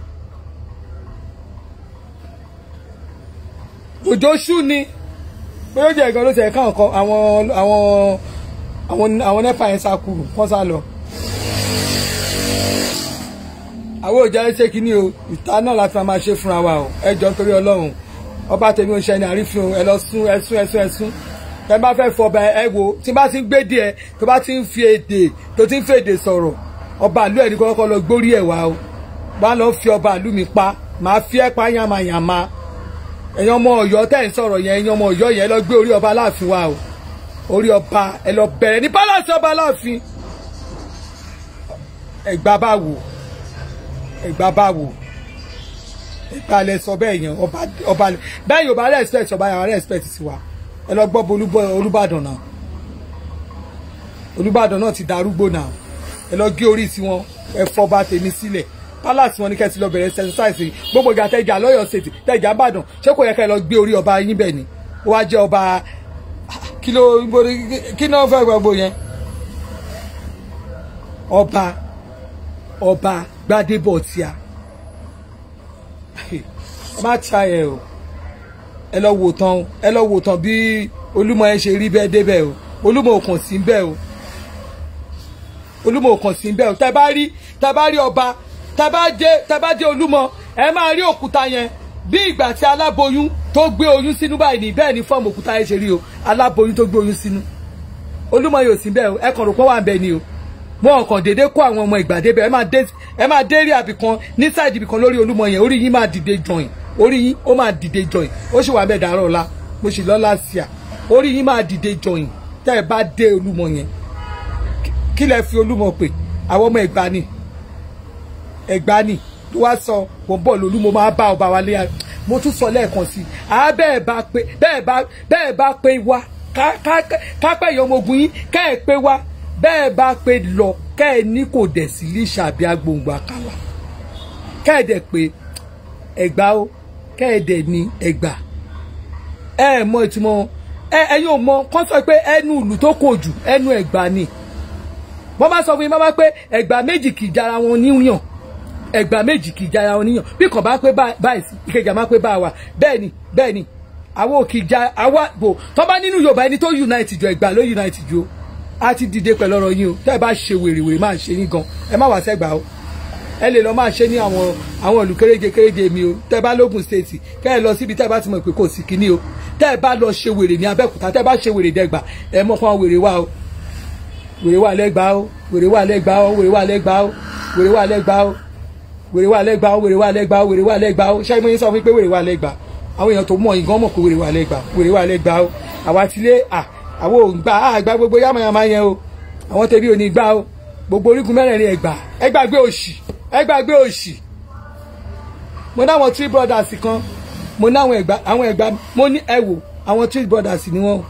òjò ṣú ni pé ó jẹ́ ìkan ló ti ẹ̀ka ọ̀kan àwọn àwọn àwọn àwọn nepa yẹn sá kúrò wọ́n sá lọ. àwọn òjá ṣe kínní o ìta náà láti máa ṣe fúnra wa o ẹ jọ nítorí ọlọ́run ọba tèmi ò ń ṣe ẹni àrífín ẹ lọ sún ẹ sún ẹ sún ẹ sún ẹ bá fẹ́ fọba ẹ wo tí bá ti ń gbé díẹ̀ tó bá ti ń fi èdè tó ti ń fi èdè sọ̀rọ̀ ọba àlú ẹ̀ ní kọ́kọ́ lọ gbórí ẹ̀ wá o bá lọ fi ọba àlú mi pa màá fi ẹ́ pa yàmàyàmà ẹ̀yin ọmọ ọ̀yọ́ tẹ̀ ń sọ̀rọ̀ yẹn ẹ̀yin ọmọ ọ̀yọ́ yẹn lọ gbé orí ọba aláàfin wa o orí ọba ẹ lọ bẹ̀rẹ̀ ní pálásì ọba aláàfin ẹ̀gbá bá wò ẹ̀gbá bá wò ẹ̀gbá lẹ sọ bẹ́ẹ̀ yẹn ọba ọba bẹ́ẹ̀ yóò bá respect ọba yàrá respect sí wa ẹ lọ gbọ́ bolúbọ olúbàdàn náà olúbàdàn náà ti darúgbó náà ẹ lọ gé orí tiwọn ẹ fọba tèmi sílẹ̀ palace wọn ni kẹsì lọ bẹ̀rẹ̀ exercise gbogbo ìgbà tẹjà lọ́yọ̀ state tẹjà ìbàdàn ṣé kò yẹ kẹ́ lọ gbé orí ọba yín bẹ́ẹ̀ ni ó wá jẹ́ ọba kí ló kí náà fẹ́ gbogbo yẹn ọba ọba Gbádébọ̀ tíá ọba tíá yẹ o ẹ lọ wò tán ẹ lọ wò tán bí olúmọ ẹ ṣe rí bẹ́ẹ̀ débẹ̀ o olúmọ ò kàn sí bẹ́ẹ̀ o olúmọ ò kàn sí bẹ́ẹ̀ o tẹ bá rí tẹ bá rí ọba tẹ bá dé tẹ bá dé olúmọ ẹ máa rí òkúta yẹn bí ìgbà tí aláboyún tó gbé oyún sínú báyìí ní bẹ́ẹ̀ ni fọ́ọ̀mù òkúta yẹn ṣe rí o aláboyún tó gbé oyún sínú olúmọ yóò sí bẹ́ẹ̀ o ẹ kàn rò pé wà ń bẹ ni o wọn kàn déédé kó àwọn ọmọ ìgbà débẹ̀ ẹ máa dé ẹ máa dé rí àbìkan ní sáìdì ibìkan lórí olúmọ yẹn orí yín máa dìde join orí yín ó máa dìde join ó sì wà bẹ́ẹ̀ dàárọ̀ ọ̀la mo sì lọ́la sí à orí yín máa dìde join tẹ́ ẹ bá dé olúmọ yẹn kí lẹ fi olúmọ pè àwọn ọmọ ẹ̀gbá ni ẹ̀gbá ni ló wá sọ mo ń bọ̀ lólú mo máa bá ọba wa lé mo tún sọ lẹ́ẹ̀kan sí i àá bẹ́ẹ̀ bá pé bẹ́ẹ̀ bá bẹ́ẹ̀ bá pé wá ká ká ká pẹ́ ìyá ọmọ ogun yín ká ẹ̀ pé wá bẹ́ẹ̀ bá pé lọ ká ẹ̀ ní kò dẹ̀ sí lè ṣàbí agbóhùn àkàlà ká ẹ̀ dẹ̀ pé ẹ̀gbá ó ká ẹ̀ dẹ̀ ní ẹ̀gbá ẹ ẹ̀ mọ ìtumọ̀ ẹ ẹ̀yin ò mọ kán sọ pé ẹnu ìlú tó kò jù ẹnu ẹ̀gbá ni wọ́n bá sọ fún yín bá bá pé ẹ̀gbá méjì kì í jara wọn níyàn ẹgbà méjì kì í jara wọn níyàn bí kàn bá pé báyìí ìkejì àmọ́ pé bá wa bẹ́ẹ̀ ni bẹ́ẹ̀ ni àwọn òkè ìjà àwa bò tó bá nínú yorùbá ẹni tó unite jọ ẹgbà ló unite jọ a ti dìde pẹ̀lú ọ̀rọ̀ yín o tẹ́ ẹ bá ṣe wèrèwèrè máa ṣe yín gan ẹ má wá sẹ́gbà o ẹ lè lọ máa ṣe ní àwọn àwọn ìlú kéréje kéréje mi o tẹ́ ẹ bá lógun state kẹ́ ẹ lọ síbi tẹ́ ẹ bá ti mọ̀ pé kò sí kíní o tẹ́ ẹ bá lọ ṣe wèrè ní abẹ́òkúta tẹ́ ẹ bá ṣe wèrè dẹ́gbà ẹ mọ̀ fún wèrè wa o wèrè wa lẹ́gbàá o wèrè wa lẹ́gbàá o wèrè wa lẹ́gbàá o wèrè wa lẹ́gbàá o wèrè wà lẹ́gbàá wèrè wà lẹ́gbàá wèrè wà lẹ́gbàá ṣé mo yín sọ fún mi pé wèrè wà lẹ́gbàá àwọn èèyàn tó mọ̀ yín gan mọ̀ pé wèrè wà lẹ́gbàá wèrè wà lẹ́gbàá àwa ti lé à àwọn ò gbà á gbà gbogbo yàmàyàmà yẹn o àwọn tẹ̀bí ò ní gbà o gbogbo orígun mẹ́rẹ̀ẹ̀rin ẹ̀gbà ẹ gbàgbé òṣì ẹ gbàgbé òṣì mo ní àwọn three brothers kan mo ní àwọn ẹ̀gbà àwọn ẹ̀gbà mo ní ẹ wò àwọn three brothers ni wọ́n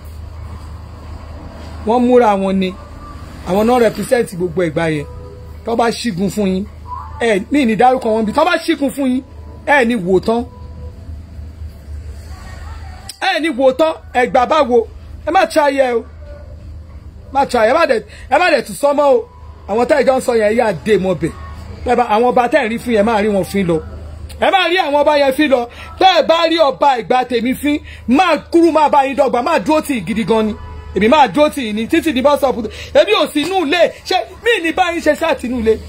wọ́n múra wọn ni àwọn náà represent gbogbo ẹ̀gbà yẹn tó bá ṣígun fún yín ẹ ní ní dárúkọ wọn bí tọ́ bá ṣíkun fún yín ẹ ní wò tán ẹ ní wò tán ẹgbà bá wo ẹ má ṣayẹ o má ṣayẹ ẹ má dẹ ẹ má dẹ tún sọmọ o àwọn tá ìjọ ń sọ yẹn yà dé mọ bẹ ẹ bá àwọn ọba tẹ́ ẹ̀ rí fún yẹn máa rí wọn fín lọ ẹ má rí àwọn ọba yẹn fín lọ tẹ́ ẹ bá rí ọba ìgbà tèmi fín máa kúrú máa bá yín dọ́gba máa dúró tì í gidi gan ni èmi máa dúró tì í ní títí ní bọ́sọ̀pù èmi ò sí inú ilé ṣé mí ní báyìí ṣe ṣáà tì inú ilé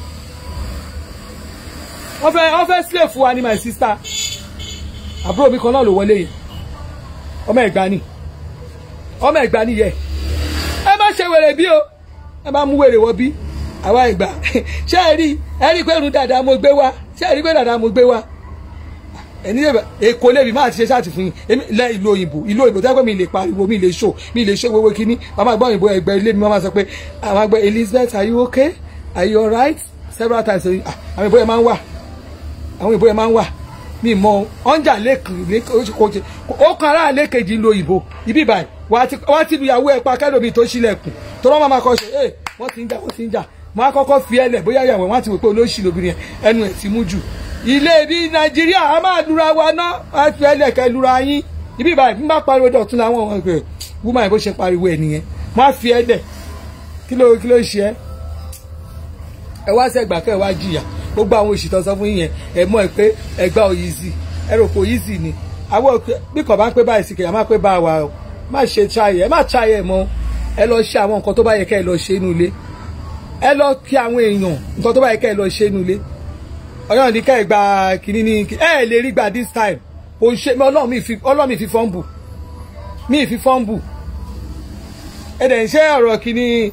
wọ́n fẹ́ wọ́n fẹ́ slave wa ni my sister àbúrò mi kan náà ló wọlé yẹn ọmọ ẹ̀gbá ni ọmọ ẹ̀gbá ni yẹ ẹ má ṣe wèrè bí o ẹ má mú wèrè wọ bí àwa ẹ̀gbá ṣé ẹ rí ẹ rí pé irun dàda mo gbé wá ṣé ẹ rí pé dàda mo gbé wá ẹni yẹ èkó lèmi máa ti ṣe ṣáàtì fún yín èmi lẹ ìlú òyìnbó ìlú òyìnbó tẹ́gbẹ́ mi lè pariwo mi lè ṣó mi lè ṣó gbogbo kínní màmá gbọ́ òyìnbó ẹgbẹ́ ilé mi màmá sọ pé àwọn àgbẹ̀ Elizabeth are you okay are you alright several times àwọn ìbò yẹn máa ń wà àwọn ìbò yẹn máa ń wà mi mọ ọ̀njà lẹ́kàn ó kan ará lẹ́kẹ̀jì ń lo ìbò ibi ìbàyìí wá ti lu ìyàwó ẹ̀ pa kẹ́lòmí tó ṣílẹ̀kùn tó rọ́ máa kọ́ ṣe ẹ wọ́n ti ń jà wọ́n ti ń jà wọ́n á kọ́kọ́ fi ẹlẹ̀ bóyá ìyàwó wọn ti wò pé olóṣì lóbìnrin yẹn ẹnu ẹ̀ ti mú jù ilé bí nàìjíríà a máa lura wa ná á fi ẹlẹ̀ kẹ́ lura yín ibi ìbàyìí bí bá pariwo dọ̀tún làwọn ọmọ ẹgbẹ́ wúmọ̀ ẹ̀ bó ṣe pariwo ẹ̀ nìyẹn wọ́n á fi ẹlẹ̀ kí ló kí ló ṣe ẹ́ ẹ wá sẹ́gbà kẹ́ ẹ wá jìyà gbogbo àwọn òṣìṣẹ́ sọ fún yín yẹn ẹ mọ̀ ẹ pé ẹgbà òyì sí ẹ rò pé òyì sí ni àwọn bí kò bá ń pé báyìí sí kìí má pé bá wa o má ṣe ṣayẹ ẹ má ṣayẹ mọ́ ẹ lọ ṣe àwọn nǹkan tó bá yẹ kẹ́ ẹ lọ ṣe inú ilé ẹ lọ kí àwọn èèyàn nǹkan tó bá yẹ kẹ́ ẹ lọ ṣe inú ilé ọyọ́n ní kẹ́ ẹ gba kínní ní ẹ lè rí gbà this time kò ṣe ọlọ́run mi fi fọ́ǹbù mi fi fọ́ǹbù ẹ dẹ̀ ń ṣe ọ̀rọ̀ kínní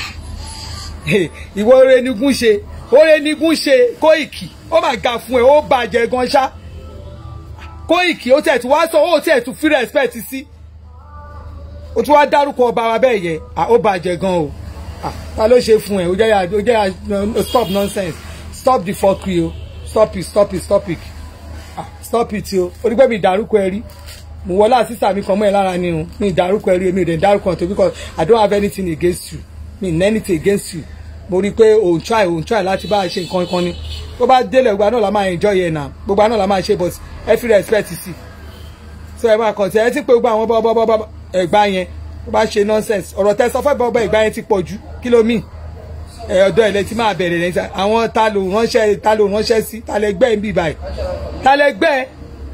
ìwọ oore nigun ṣe oore nigun ṣe Kóìkì ó mà ga fún ẹ ó bàjẹ́ gan ṣá Kóìkì ó tẹ̀ tún wá sọ ó tẹ̀ tún fi respect sí ó tún wá dárúkọ ọba wa bẹ́ẹ̀ yẹ ó bàjẹ́ gan o ta ló ṣe fún ẹ ó jẹ́ ya ó jẹ́ ya stop nonsense stop the fuckery o stop it stop it stop it stop it o onígbẹ́ mi ìdárúkọ ẹ rí mo wọlé àṣìṣà mi kan mọ́ ẹ lára ni o mi ìdárúkọ ẹ rí èmi ò dẹ̀ dárúkọ tó because I don't have anything against you mi n anything against you mo rí i pé òun try òun try láti bá a ṣe nǹkan kan ni tó bá délẹ̀ gbogbo àná la máa enjoy yẹn náà gbogbo àná la máa ṣe but ẹ fi respect sí so ẹ máa kàn sí ẹ ti pé gbogbo àwọn bọ́bọ́bọ́ ẹ̀gbá yẹn tó bá ṣe nonsense ọ̀rọ̀ tẹ sọ fẹ́ bọ́bọ́ ẹ̀gbá yẹn ti pọ̀ jù kí ló mì ẹ ọ̀dọ́ ilẹ̀ tí máa bẹ̀rẹ̀ lẹ́yìn àwọn ta ló ránṣẹ́ ta ló ránṣẹ́ sí ta lẹ gbẹ́ ń bì báyìí ta lẹ gbẹ́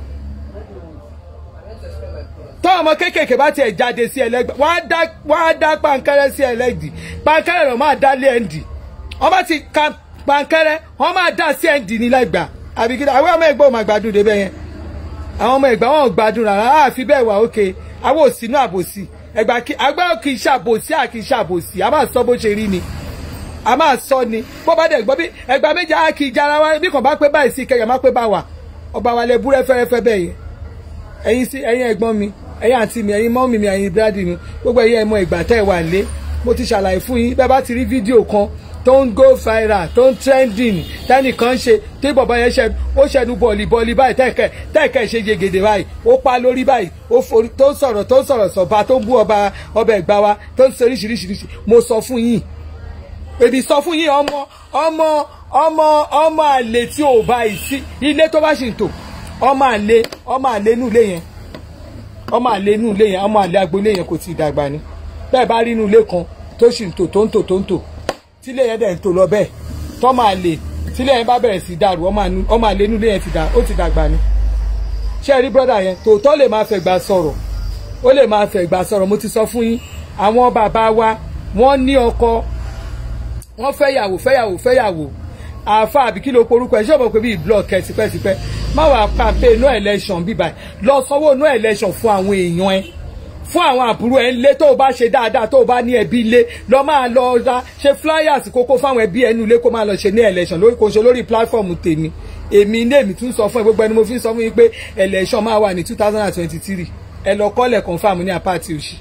tọ́ ọmọ kéékèèké bá tiẹ̀ jáde sí ẹlẹ́gbẹ́ wọ́n á dá pankẹ́rẹ́ sí ẹlẹ́dì pankẹ́rẹ́ rẹ̀ máa dá lé ẹ̀ǹdì wọ́n bá ti ka pankẹ́rẹ́ wọ́n máa dá sí ẹ̀ǹdì ní lẹ́gbàá àbí kí àwọn ọmọ ẹgbẹ́ ò máa gbádùn débẹ̀ yẹn àwọn ọmọ ẹgbẹ́ wọn ò gbádùn rárá àfi bẹ́ẹ̀ wà ókè àwọn ò sínú àbòsí ẹgbà kí agbẹ́ kì í ṣàbòsí à kì í ṣàbòsí a máa sọ bó ṣe rí ni a máa sọ ni bó bá dẹ̀ gbọ́ bí ẹgbà méjì á kì í jara wa bí kò bá pé báyìí sí kẹyà má pé bá wà ọba wa lẹ búrẹ́ fẹ́rẹ́fẹ́ bẹ́ẹ̀ yẹn ẹ̀yin sí ẹ̀yin ẹ̀gbọ́n mi ẹ̀yin àǹtí mi ẹ̀yin mọ́mì mi ẹ̀yin bírádì mi gbogbo ẹ̀yin ẹ̀mọ ìgbà tẹ́ ẹ wà lé mo ti ṣàlàyé fún yín bẹ́ẹ̀ bá ti rí fídíò kan tó ń go viral tó ń trending tẹ́nìkan ṣe tí bọ̀bọ̀ yẹn ṣe ó ṣẹnu bọ̀ọ̀lì bọ̀ọ̀lì báyìí tẹ́ẹ̀kẹ́ tẹ́ẹ̀kẹ́ ṣe yegede báyìí ó pa lórí báyìí ó forí tó ń sọ̀rọ̀ tó ń sọ̀rọ̀ sọ̀ba tó ń bú ọba ọba ẹ̀gbá wa tó ń sọ oríṣiríṣiríṣi mo sọ fún yín èmi sọ fún yín ọmọ ọmọ ọmọ ọmọ àlè tí ò bá yìí sí ilé tó bá ṣì ń tò ọmọ àlè ọmọ àlè inú ilé yẹn ọmọ àlè inú ilé yẹn ọmọ àlè agboolé yẹn kò tí ì dàgbà ni bẹ́ẹ̀ bá rí inú ilé kan tó ṣì ń tò tó ń tò tó ń tò tílé yẹn dẹ̀ ń tò lọ bẹ́ẹ̀ tọ́mọ àlè tílé yẹn bá bẹ̀rẹ̀ sí dàrú ọmọ àlè inú ilé yẹn ti dà ó ti dàgbà ni ṣé ẹ rí brọ́dà yẹn tòótọ́ lè máa fẹ̀gbà sọ̀rọ̀ ó lè máa fẹ̀gbà sọ̀rọ̀ mo ti sọ fún yín àwọn bàbá wa wọ́n ní ọkọ wọ́n fẹ́yàwó fẹ́yàwó fẹ́yàwó àáfà àbí kí ló porúkọ ẹ ṣé ọmọ pé bíi blog kẹ tipẹ́tipẹ́ má wàá pàmpé no election bíbá lọ sanwó no election fún àwọn èèyàn ẹ fún àwọn àbúrò ẹ ńlé tó o bá ṣe dáadáa tó o bá ní ẹbí ilé lọ máa lọ ra ṣe flyers kókó fáwọn ẹbí ẹnu ilé kó máa lọ ṣe ní election lórí kò ṣe lórí platform tèmi èmi ní èmi tún sọ fún ẹ gbogbo ẹni mo fi sọ fún yín pé election máa wà ní two thousand and twenty three ẹ lọ kọ́lẹ̀ confam ní apáàtì òsì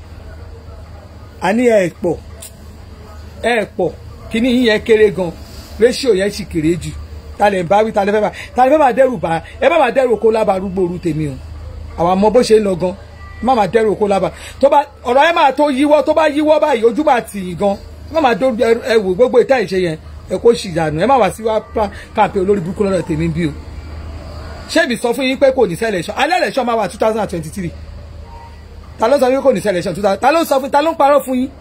àní ẹ pọ̀ ẹ pọ̀ kíní yín yẹn kéré gan ratio yẹn sì kéré jù ta lè bá wí ta lè fẹ́ bá ta lè fẹ́ máa dẹ́rù bá ẹ má máa dẹ́rù kó lábàárúgbó oru tèmi o àwọn àmọ́ bó ṣe ń lọ gan má máa dẹ́rù kó lábàá tó bá ọ̀rọ̀ ẹ máa tó yíwọ́ tó bá yíwọ́ báyìí ojú bá tì í gan má máa dó ẹ wò gbogbo ìta ìṣe yẹn ẹ kó sì dànù ẹ má wá sí wá káàpẹ́ olórí burúkú lọ́dọ̀ tèmi bí o ṣé ibi sọ fún yín pé kò ní selection alẹ́ election máa wà two thousand and twenty three ta ló sọ fún yín kò ní selection two thousand ta ló sọ fún ta ló ń parọ́ fún yín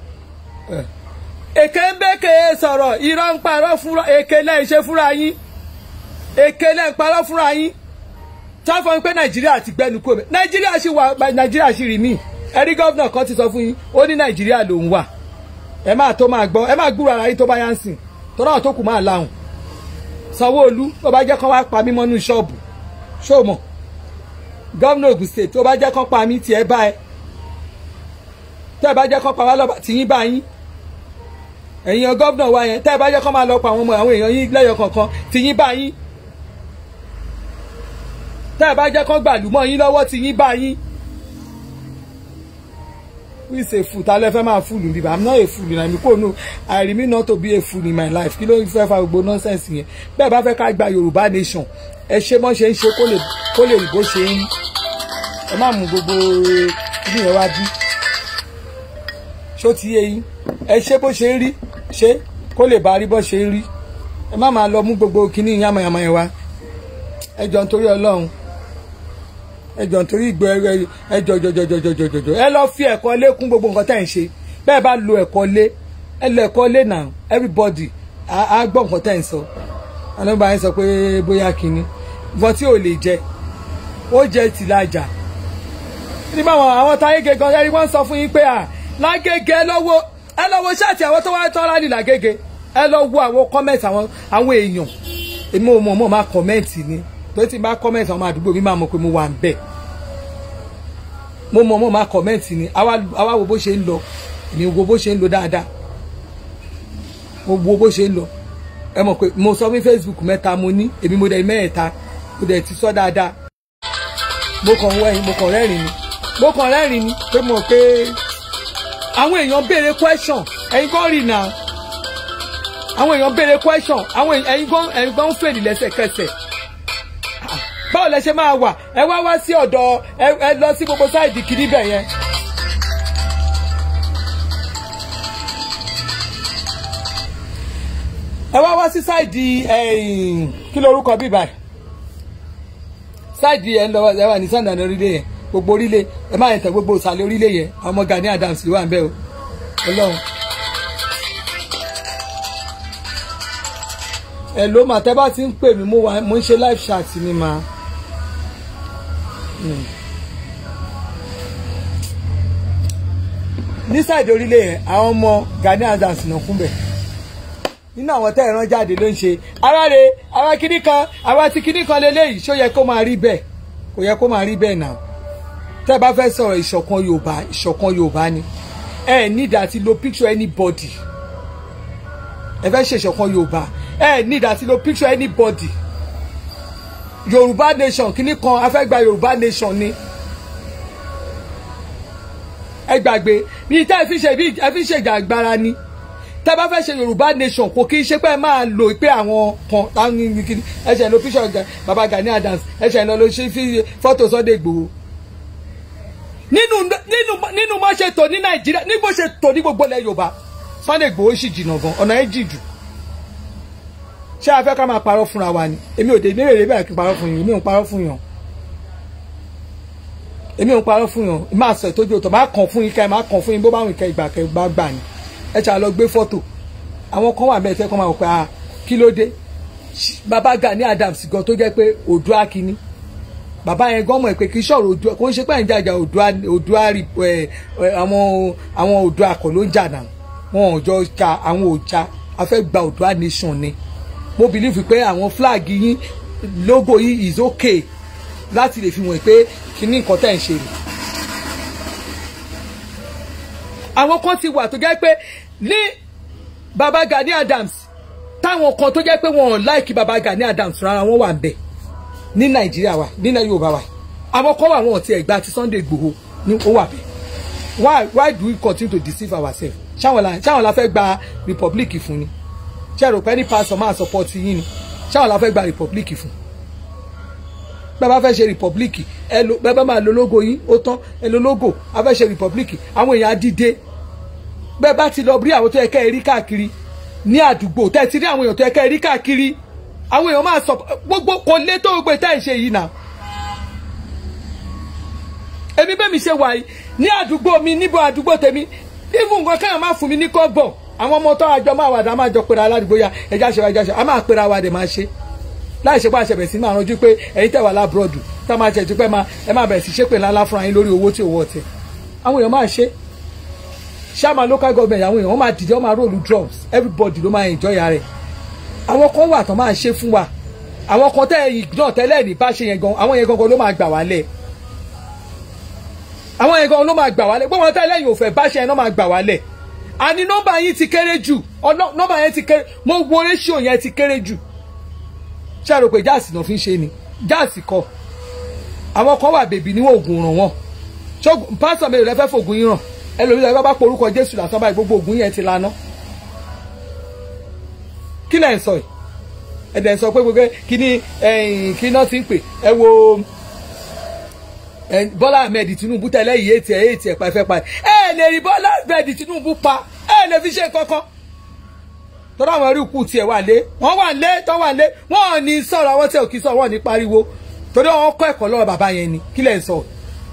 èké ń bẹ́kẹ̀ sọ̀rọ̀ irọ́ ń parọ́ fúnra èké lẹ́yìn ṣe fúnra yín èké lẹ́yìn parọ́ fúnra yín táfọ́ pé nàìjíríà ti gbẹnu kúrò nàìjíríà sì wà nàìjíríà sì rí mí ẹ̀rí gọ́vnà kan ti sọ fún yín ó ní nàìjíríà ló ń wà ẹ máa tó máa gbọ́ ẹ máa gbúrò ara yín tó bá yá ń sìn tó náà tó kù máa láhùn sanwó-olú tó bá jẹ́ kán wá pa mí mọ́nú ṣọ́ọ̀bù ṣóòmọ̀ gọ́vnà Ògùn state tó bá jẹ́ kán pa mí tiẹ̀ bá ẹ tẹ́ ẹ bá jẹ́ kán pa wá lọ́ba tìyín bá yín ẹ̀yin gọ́vnà wa yẹn tẹ́ ẹ bá jẹ́ kán máa lọ pa àwọn ọmọ àwọn èèyàn yín lẹ́yọ kọ̀ọ̀kan tìyín bá yín tẹ́ ẹ bá jẹ́ kán gbàlúmọ̀ yín lọ́wọ́ tìyín bá yín who is a fool ta lẹ fẹ́ máa fool níbà i'm not a fool na mi kò nù i remain not to be a fool in my life kí ló ń fẹ́ fa gbogbo nonsense yẹn bẹ́ẹ̀ bá fẹ́ ká gba yorùbá nation ẹ ṣe mọ́ ṣe ń ṣe kó lè kó lè rí bó ṣe ń ẹ má mú gbogbo ibi yẹn wá bí ṣó ti yé yín ẹ ṣe bó ṣe ń rí ṣe kó lè bá rí bó ṣe ń rí ẹ má máa lọ mú gbogbo kíní yàmàyàmà yẹn wá ẹ jọ nítorí ọlọ́run ẹjọ nítorí ìgbẹ́ ẹjọ jọjọjọjọjọjọ ẹ lọ fi ẹ̀kọ́ lé kún gbogbo nǹkan tẹ́ ń ṣe bẹ́ẹ̀ bá lo ẹ̀kọ́ lé ẹ lo ẹ̀kọ́ lé now everybody á gbọ́ nǹkan tẹ́ ń sọ alóba yẹn sọ pé bóyá kínní nǹkan tí ò lè jẹ ó jẹ tìlajà nígbà wọn àwọn táyége gan ẹni wọ́n sọ fún yín pé à lágége ẹ lọ́wọ́ ẹ lọ́wọ́ ṣáàtì àwọn tó wá tán rálì lágége ẹ lọ wo àwọn kọ́mẹ̀tì àwọn àwọn èèyàn èmi ò mọ̀ mọ̀ máa kọ́mẹ̀tì ni tó ti bá kọ́mẹ̀tì àwọn àdúgbò mi máa mọ̀ pé mo wà ń bẹ̀ mo mọ̀ mọ̀ máa kọ́mẹ̀tì ni àwa wo bó ṣe ń lọ èmi wo bó ṣe ń lọ dáadáa mo wo bó ṣe ń lọ ẹ mọ̀ pé mo sọ fún Facebook mẹ́ta mo ní èmi mo dẹ̀ mẹ́ẹ̀ta mo dẹ̀ ti sọ dáadáa mo kàn wẹ̀yìn mo kàn rẹ́rìn ni mo kàn rẹ́rìn ni pé mo pé àwọn èèyàn béèrè question ẹ̀yin kan rí náà àwọn èèyàn béèrè question àwọn ẹ̀yin kan ẹ̀yin kan ń fèlì lẹ́sẹ̀kẹsẹ̀ báwo lẹ ṣe máa wà ẹ wá wá sí ọ̀dọ̀ ẹ lọ sí gbogbo sáìdì kìíní bẹ̀ yẹn. ẹ wá wá sí sáìdì kí lorúkọ bí báyìí sáìdì ẹ ń lọ ẹ wà ní sàndàn orílẹ̀ yẹn gbogbo orílẹ̀ ẹ má yẹn tẹ gbogbo ìsàlẹ̀ orílẹ̀ yẹn àwọn ọmọ Gani Adams ló wà ń bẹ̀ o Ọlọ́run. ẹ ló mà tẹ́ bá ti ń pè mí mo ń ṣe live chat ni mà. ní sáìdì orílẹ̀ yẹn àwọn ọmọ Gani Adams náà kún bẹ̀ nínú àwọn tẹ́ ẹ̀ràn jáde ló ń ṣe ara rẹ̀ ara kíní kan àwa ti kíní kan lélẹ́yìí ṣó yẹ kó máa rí bẹ́ẹ̀ kò yẹ kó máa rí bẹ́ẹ̀ náà tẹ́ ẹ bá fẹ́ sọ̀rọ̀ ìṣọ̀kan Yorùbá ìṣọ̀kan Yorùbá ni ẹ need àti lo picture anybody ẹ fẹ́ ṣe ìṣọ̀kan Yorùbá ẹ need àti lo picture anybody Yorùbá nation kíní kan a fẹ́ gba Yorùbá nation ni ẹ gbàgbé bí tẹ́ ẹ fi ṣe bí ẹ fi ṣe ìjàgbara ni tẹ́ bá fẹ́ ṣe yorùbá nation kò kí n ṣe pé ẹ máa lò pé àwọn kan táwọn kìíní ẹ ṣe lo picture baba Gani Adams ẹ ṣe lọ lọ ṣe fi fọ́tò Sunday Igboho nínú nínú nínú bó ṣe tò ní nàìjíríà ní bó ṣe tò ní gbogbo ilẹ̀ yorùbá Sunday Igboho sì jìnnà gan ọ̀nà ẹ̀ jì jù ṣé a fẹ́ ká máa parọ́ fúnra wa ni èmi ò dé ní èrè bẹ́ẹ̀ kí n parọ́ fún yín èmi ò ń parọ́ fún yàn èmi ò ń parọ́ fún yàn máa sọ ìtọ́jú ọ̀tọ̀ máa kàn fún yín ká ẹ máa kàn fún yín bó bá wọn ìkẹ́ ìgbà kẹ́ gbá gbà ni ẹ ṣáà lọ gbé fọ́tò àwọn kan wà bẹ́ẹ̀ tẹ́ kọ́ máa wọ̀ pé ah kí ló dé bàbá Gani Adams gan tó jẹ́ pé Oòduà kínní bàbá yẹn gan mọ̀ pé kí sọ̀rọ̀ Oòduà kò ń ṣe pé ẹ̀ ń jàjà Oòduà Oòduà àwọn àwọn Oòduà kọ̀ ló ń jà náà wọn ò jọ ja àwọn òjà a fẹ́ gba Oòduà nation ni mo believe pé àwọn flag yín logo yìí is okay láti lè fi wọ̀n pé kíní nǹkan tẹ̀ ń ṣe rè àwọn kan ti wà tó jẹ́ pé ní baba Gani Adams táwọn kan tó jẹ́ pé wọn ò láìkí baba Gani Adams rárá wọn wà bẹ̀ ní Nàìjíríà wa ní Yorùbá wa àwọn kan wà wọn ò tiẹ̀ gba ti Sunday Igboho ní ó wà bẹ̀ why why do we continue to deceive ourselves ṣáwọn la ṣáwọn la fẹ́ gba republic fún ni ṣé rò pé ní pastor máa support yín ni ṣáwọn la fẹ́ gba republic fún bẹ́ẹ̀ bá fẹ́ ṣe republic ẹ lo bẹ́ẹ̀ bá máa lo logo yín ó tán ẹ lo logo a fẹ́ ṣe republic àwọn èèyàn á dìde bẹ́ẹ̀ bá ti lọ rí àwọn tó yẹ kẹ́ ẹ rí káàkiri ní àdúgbò tẹ́ ẹ ti rí àwọn èèyàn tó yẹ kẹ́ ẹ rí káàkiri àwọn èèyàn máa sọ gbogbo kò lé tó gbé tá ì ṣe yìí náà èmi bẹ́ẹ̀ mi ṣe wà yìí ní àdúgbò mi níbo àdúgbò tèmi even nǹkan káyọ̀ máa fún mi ní kọ́bọ̀ àwọn ọmọ tó àjọ máa wà dá máa jọ pera aládùúgbò ya ẹja ṣe ẹja ṣe a máa pera wa dẹ̀ máa ṣe láì ṣe pé àṣẹbẹ̀ sí máa ranjú pé ẹ̀yin tẹ̀ wà lábúrọ̀dù tá a máa ṣe ìtúpẹ́ máa ẹ máa bẹ̀rẹ̀ sí ṣépè ńlá fúnra yín lórí owó tí owó ọ̀tẹ̀ àwọn èèyàn máa ṣe ṣáàmà local government àwọn èèyàn wọ́n máa dìde wọ́n máa róòlù drums everybody ló máa enjoy rẹ̀ àwọn kan wà tán máa ṣe fún wa àwọn kan tẹ́ ẹ̀yìn náà tẹ́lẹ̀ ní bá ṣe yẹn gan àwọn yẹn gangan ló máa gbà wálẹ̀ àwọn yẹn gangan ló máa gbà wálẹ̀ gbọ́n wọn tẹ́lẹ̀ yìí ò fẹ́ bá ṣe yẹn náà máa gbà wálẹ̀ àní nọ́mbà yín ti kéré jù nọ́mbà yẹn ti kéré mo wo ratio yẹn ti kéré jù ṣé àrò pé jáàsì náà fi ń ṣe ni jáàsì kọ àwọn kan wà bèbí níwọ̀n ògùn ràn wọ́n pásítọ̀ mi ò lẹ́fẹ́ fògùn yín ràn ẹlòmíràn bá bá porúkọ jésù lásán báyìí gbogbo ògùn yẹn ti laná kí lẹ́yìn sọ yìí ẹ̀dẹ̀ sọ pé gbogbo kíní kí náà ti ń pè ẹ wo bọ́lá ahmed tinubu tẹ́lẹ̀ yìí ètì ẹ̀ ètì ẹ̀ pa ẹ̀fẹ́ pa ẹ̀ lè rí bọ́lá ahmed tinubu pa ẹ̀ lè fi ṣe kankan tọ́lá àwọn ẹrú kù tiẹ̀ wà lé wọ́n wà lé tọ́ wà lé wọ́n ò ní sọ̀rọ̀ àwọn tí ò kí sọ̀rọ̀ wọ́n ní pariwo torí wọ́n kọ́ ẹ̀kọ́ lọ́wọ́ bàbá yẹn ni kí lẹ̀ ń sọ.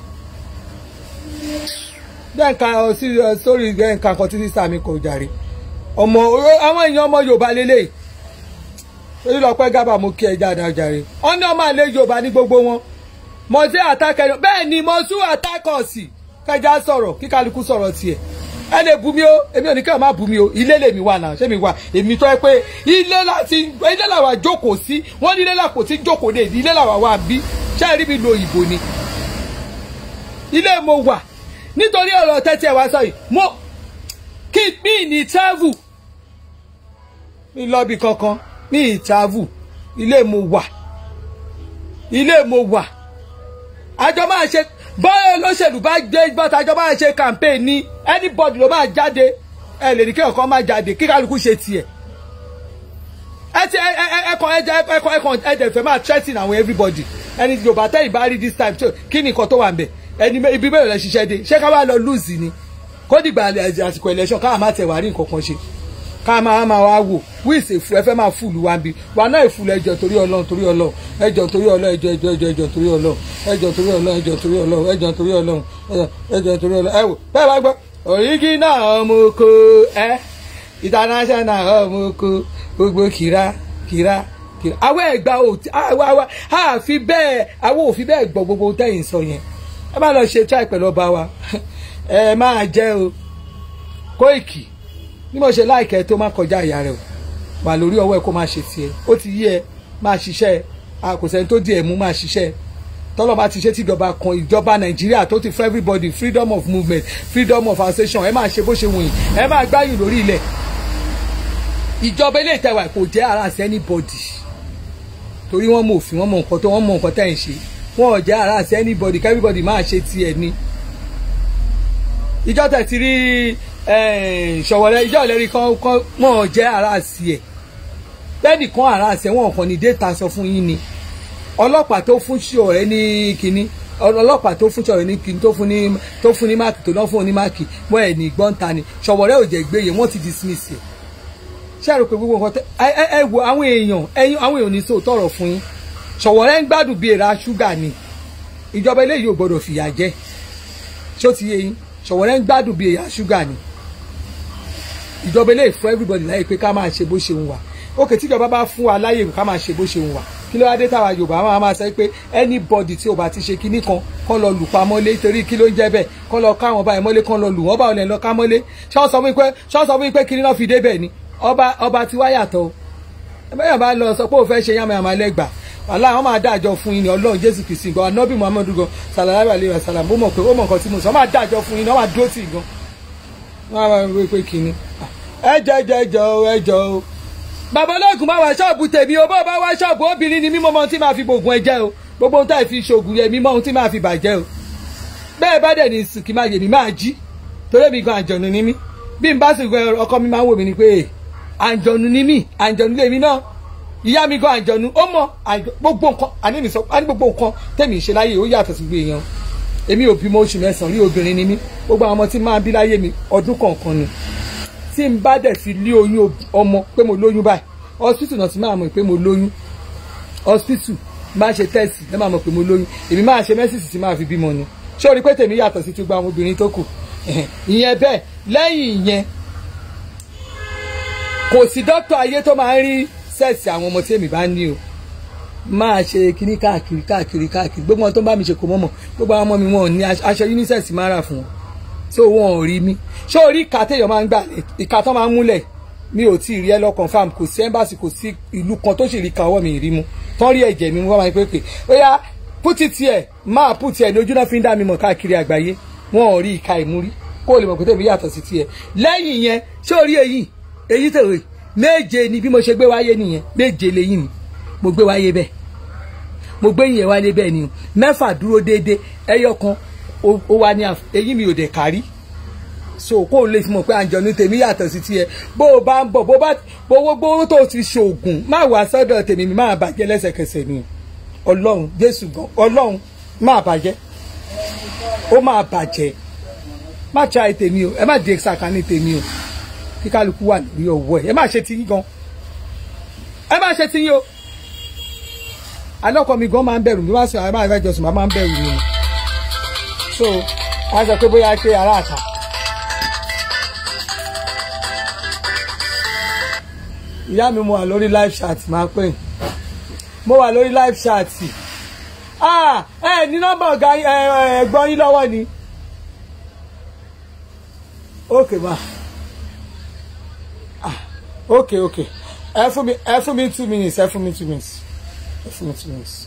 bẹ́ẹ̀ nǹkan sórí nǹkan kan títí sáà mi kò jàre ọmọ àwọn èèyàn ọmọ yorùbá lélẹ̀ torí lọ́pẹ́ gábà mo kí ẹ jáde jàre wọ́n ní ọmọ àlè yorùbá ní gbogbo wọn mo ṣe àtàkẹ́ bẹ́ẹ̀ ni mo sún àtàkọ̀ọ̀sì kẹjá sọ̀rọ̀ kí kálukú sọ̀rọ̀ tiẹ̀ ẹ lè bu mi o èmi ò ní kẹ́ ọ̀ má bu mi o ilé lèmi wà náà ṣé mi wà èmi tọ́ ẹ pé ilé láti ilé làwà jókòó sí wọ́n ní ilé làkò tí jókòó dé ilé làwà wà bí ṣé ẹ rí mi lo òyìnbó ni ilé mo wà nítorí ọ̀rọ̀ tẹ́tí ẹ̀ wá sọ yìí mo kí mi ní travel mi lọ́bi kankan mi ní travel ilé mo wà ilé mo wà àjọ máa ṣe bọ́ọ̀ olóṣèlú bá gbé bọ́ta àjọ máa ṣe campaign ní anybody ló máa jáde ẹ lè ní kí ọ̀kan máa jáde kí kálukú ṣe tiẹ̀ ẹ ti ẹ ẹ ẹkọ ẹ jẹ ẹkọ ẹkọ ẹ dẹ̀ fẹ́ máa threaten àwọn everybody ẹni yorùbá tẹ́yìn bá rí this time kí ni nǹkan tó wà ń bẹ̀ ẹni ibi bẹ́ẹ̀ lọ ṣiṣẹ́ dé ṣé ká wá lọ lose ni kó dìgbà àsìkò election káà má tẹ̀ wá rí nǹkan kan ṣe ká máa máa wá wò wíìsì èfù ẹ fẹ́ máa fùlù wá bí wà náà èfù ẹjọ́ torí ọlọ́run torí ọlọ́run ẹjọ́ torí ọlọ́run ẹjọ́ ẹjọ́ ẹjọ́ ẹjọ́ torí ọlọ́run ẹjọ́ torí ọlọ́run ẹjọ́ torí ọlọ́run ẹjọ́ torí ọlọ́run ẹjọ́ torí ọlọ́run ẹ wò bẹ́ẹ̀ bá gbọ́ òrígínà ọmọ oko ẹ international ọmọ oko gbogbo kìrá kìrá kìrá àwọn ẹ̀gbà òtí àwa àwa àfi bẹ́ẹ̀ àwọn òfin bẹ́ẹ̀ gbọ́ gbogbo tẹ̀yìn sọ yẹn ẹ má lọ ṣe try pẹ̀lú ọba wa ẹ máa jẹ́ o Kóìkì bí mo ṣe láìkẹ́ tó má kọjá ìyá rẹ o wà lórí ọwọ́ ẹ kó máa ṣe tiẹ̀ ó ti yí ẹ máa ṣiṣẹ́ ẹ kò sẹ́ni tó di ẹ̀ mú máa ṣiṣẹ́ ẹ tọ́lọ́ bá ti ṣe tíjọba kan ìjọba nàìjíríà tó ti fún everybody freedom of movement freedom of association ẹ máa ṣe bó ṣe wù yín ẹ máa gbáyùn lórí ilẹ̀ ìjọba ilé ìtẹ̀wà kò jẹ́ ara sí anybody torí wọ́n mọ òfin wọ́n mọ nǹkan tó wọ́n mọ nǹkan tẹ̀ ń ṣe wọ́n ò jẹ́ ara sí anybody kí everybody máa ṣe tiẹ̀ ni ìjọ tẹ̀ ti rí ṣọ̀wọ́lẹ̀ ìjọ ìlérí kan kan wọ́n ò jẹ́ ara sí ẹ̀ bẹ́ẹ̀ni kan ara sí ẹ̀ wọ́n kàn ní déta sọ fún yín ni ọlọ́pàá tó fún ṣọ̀rẹ́ ní kínní ọlọ́pàá tó fún ṣọ̀rẹ́ ní kínní tó fún ní tó fún ní máàkì tó náà fún ní máàkì wọ́n ẹ̀ ní gbọ́ǹta ni ṣọ̀wọ́lẹ̀ ò jẹ́ gbéye wọ́n ti dismiss ẹ̀ ṣé àrò pé gbogbo nǹkan tẹ ẹ ẹ ẹ wo àwọn èèyàn ẹyin àwọn èèyàn ní sọ tọrọ fún yín ṣọ̀wọ́lẹ̀ ń gbádùn bíi èèrà ṣúgà ni ìjọba eléyìí ò gbọdọ̀ fìyà jẹ ṣó ti yé yín ṣọ̀wọ́lẹ̀ ń gbádùn bíi èèrà ṣúgà ni ìjọba eléyìí fún everybody láyé pé ká máa ṣe bó ṣe ń wà òkè tíjọba bá fún wa láyè ká máa ṣe bó ṣe ń wà kí ló wá dé táwa yorùbá máa máa sọ pé anybody tí o bá ti ṣe kinní kan kọ́ lọ lù pa mọ́lé torí kí ló ń jẹ́ bẹ́ẹ̀ kọ́ lọ ká wọn báyìí mọ́lé kọ́ lọ lù wọ́n bá wọn lọ ká mọ́lé ṣọ́ sọ fún mi pé ṣọ́ sọ fún mi pé kinní náà fi dé bẹ́ẹ̀ ni ọba ọba tí wá yàtọ̀ o ẹbẹ́yàn bá lọ sọ pé òun fẹ́ ṣe yàmàyàmà lẹ́gbà wàhálà àwọn máa dájọ́ fún yín ní ọlọ́run jésù kìsì gan anọ́bì muhammadu gan sàlàyé àlè rẹ̀ sàlàm ó mọ̀ pé ó mọ̀ nǹkan tí mo sọ wọ́n máa dájọ́ fún yín ní wọ́n máa dúró tì í gan wọ́n á máa wí pé kínní ẹ jẹ́ jẹ́ jọ o ẹ jọ o bàbá olóògùn máa wá ṣọ́ọ̀bù tèmi o bó bá wá ṣọ́ọ̀bù obìnrin ni mímọ́ ohun tí máa fi gbògùn ẹ jẹ́ o gbogbo ohun tá ì fi ṣògùn yẹ mímọ́ ohun tí máa fi bàjẹ́ o bẹ́ẹ̀ bá dẹ̀ ní sùkì máa yèmí máa jí torí mi gan àjọ̀nù ni mí bí n bá sì gbẹ ọkọ mi máa ń wò mí ni pé àjọ̀nù ni mí àjọ̀nù lèmi náà ìyá mi gan àjọ̀nù ó mọ gbogbo nǹkan àní mi sọ àní gbogbo nǹkan tẹ̀mí ṣe láyé ó yàtọ̀ sí gbé èèyàn èmi ò bímọ oṣù mẹ́sàn-án rí obìnrin ni mí gbogbo àwọn ọmọ tí máa bí láyé mi ọdún kọ̀ọ̀kan ni tí n bá dẹ̀ ti lé oyún ọmọ pé mo lóyún báyìí hospital náà ti máa mọ̀ pé mo lóyún hospital máa ṣe test náà máa mọ̀ pé mo lóyún èmi máa ṣe mẹ́sìsì tí máa fi bímọ ni ṣé o rí pé tèmi yàtọ̀ sí ti gba àwọn obìnrin tó kù ìyẹn bẹ́ẹ̀ lẹ́yìn ìyẹn kò sí dókítà ayé tó máa ń rí sẹ́ẹ̀sì àwọn ọmọ tí èmi bá ní o máa ṣe kíní káàkiri káàkiri káàkiri gbogbo wọn tó ń bá mi ṣe kò mọ́mọ́ gbogbo àwọn ọmọ mi wọn ò ní aṣọ unisex máa rà fún wọn so wọn ò rí mi ṣé orí ìka téèyàn máa ń gbà ìka tó máa ń múlẹ̀ mi ò tí ì rí ẹ lọ confam kò sí ẹ́mbàsì kò sí ìlú kan tó sì rí ka ọwọ́ mi rí mu tán rí ẹ̀jẹ̀ mi wọ́n máa ń pè pé ó yá pútì tiẹ̀ máa pútì ẹ̀ ní ojú náà fi ń dá mi mọ̀ káàkiri àgbáyé wọn ò rí ìka ìmúrí kó o lè mọ̀ pé tèmi yàtọ̀ sí tiẹ̀ lẹ́yìn yẹn ṣé orí èyí èyí tèwé méje ni bí mo ṣe gbé wáyé nìyẹn méje lẹ́yìn mi mo gbé wáyé bẹ́ẹ̀ mo gbé yìnyẹn wáyé bẹ́ẹ̀ ni mẹ́fà dúró déédéé ẹyọ kan ó wá ní èyí mi ò dẹ̀ kárí so kó o lè fi mọ̀ pé àǹjọ̀nú tèmi yàtọ̀ sí tiẹ̀ bó o bá ń bọ̀ bó bá gbowó gbowó tó o ti ṣoògùn má wá sọ́dọ̀ tèmi mi máa bàjẹ́ lẹ́sẹ̀kẹsẹ̀ ni ọlọ́run jésù gan ọlọ́run máa bàjẹ́ ó máa bàjẹ́ má tra tèmi o ẹ má di sàkání tèmi o kí kálukú wà lórí ọwọ́ ẹ ẹ má ṣe tiyín gan ẹ má ṣe tiyín o alọ́kọ̀ mi gan máa ń bẹ̀rù mi wá sí àwọn àìfẹ́ jọ̀sùn máa ń bẹ̀rù mi so a sọ pé bóyá pé ará àtà. ìyá mi mo wà lórí live chat máa pè mo wà lórí live chat ah ẹ ní nọ́mbà ọ̀gá ẹ̀gbọ́n yín lọ́wọ́ ni ok ma ah ok ok ẹ fún mi ẹ fún mi two minutes ẹ fún mi two minutes ẹ fún mi two minutes.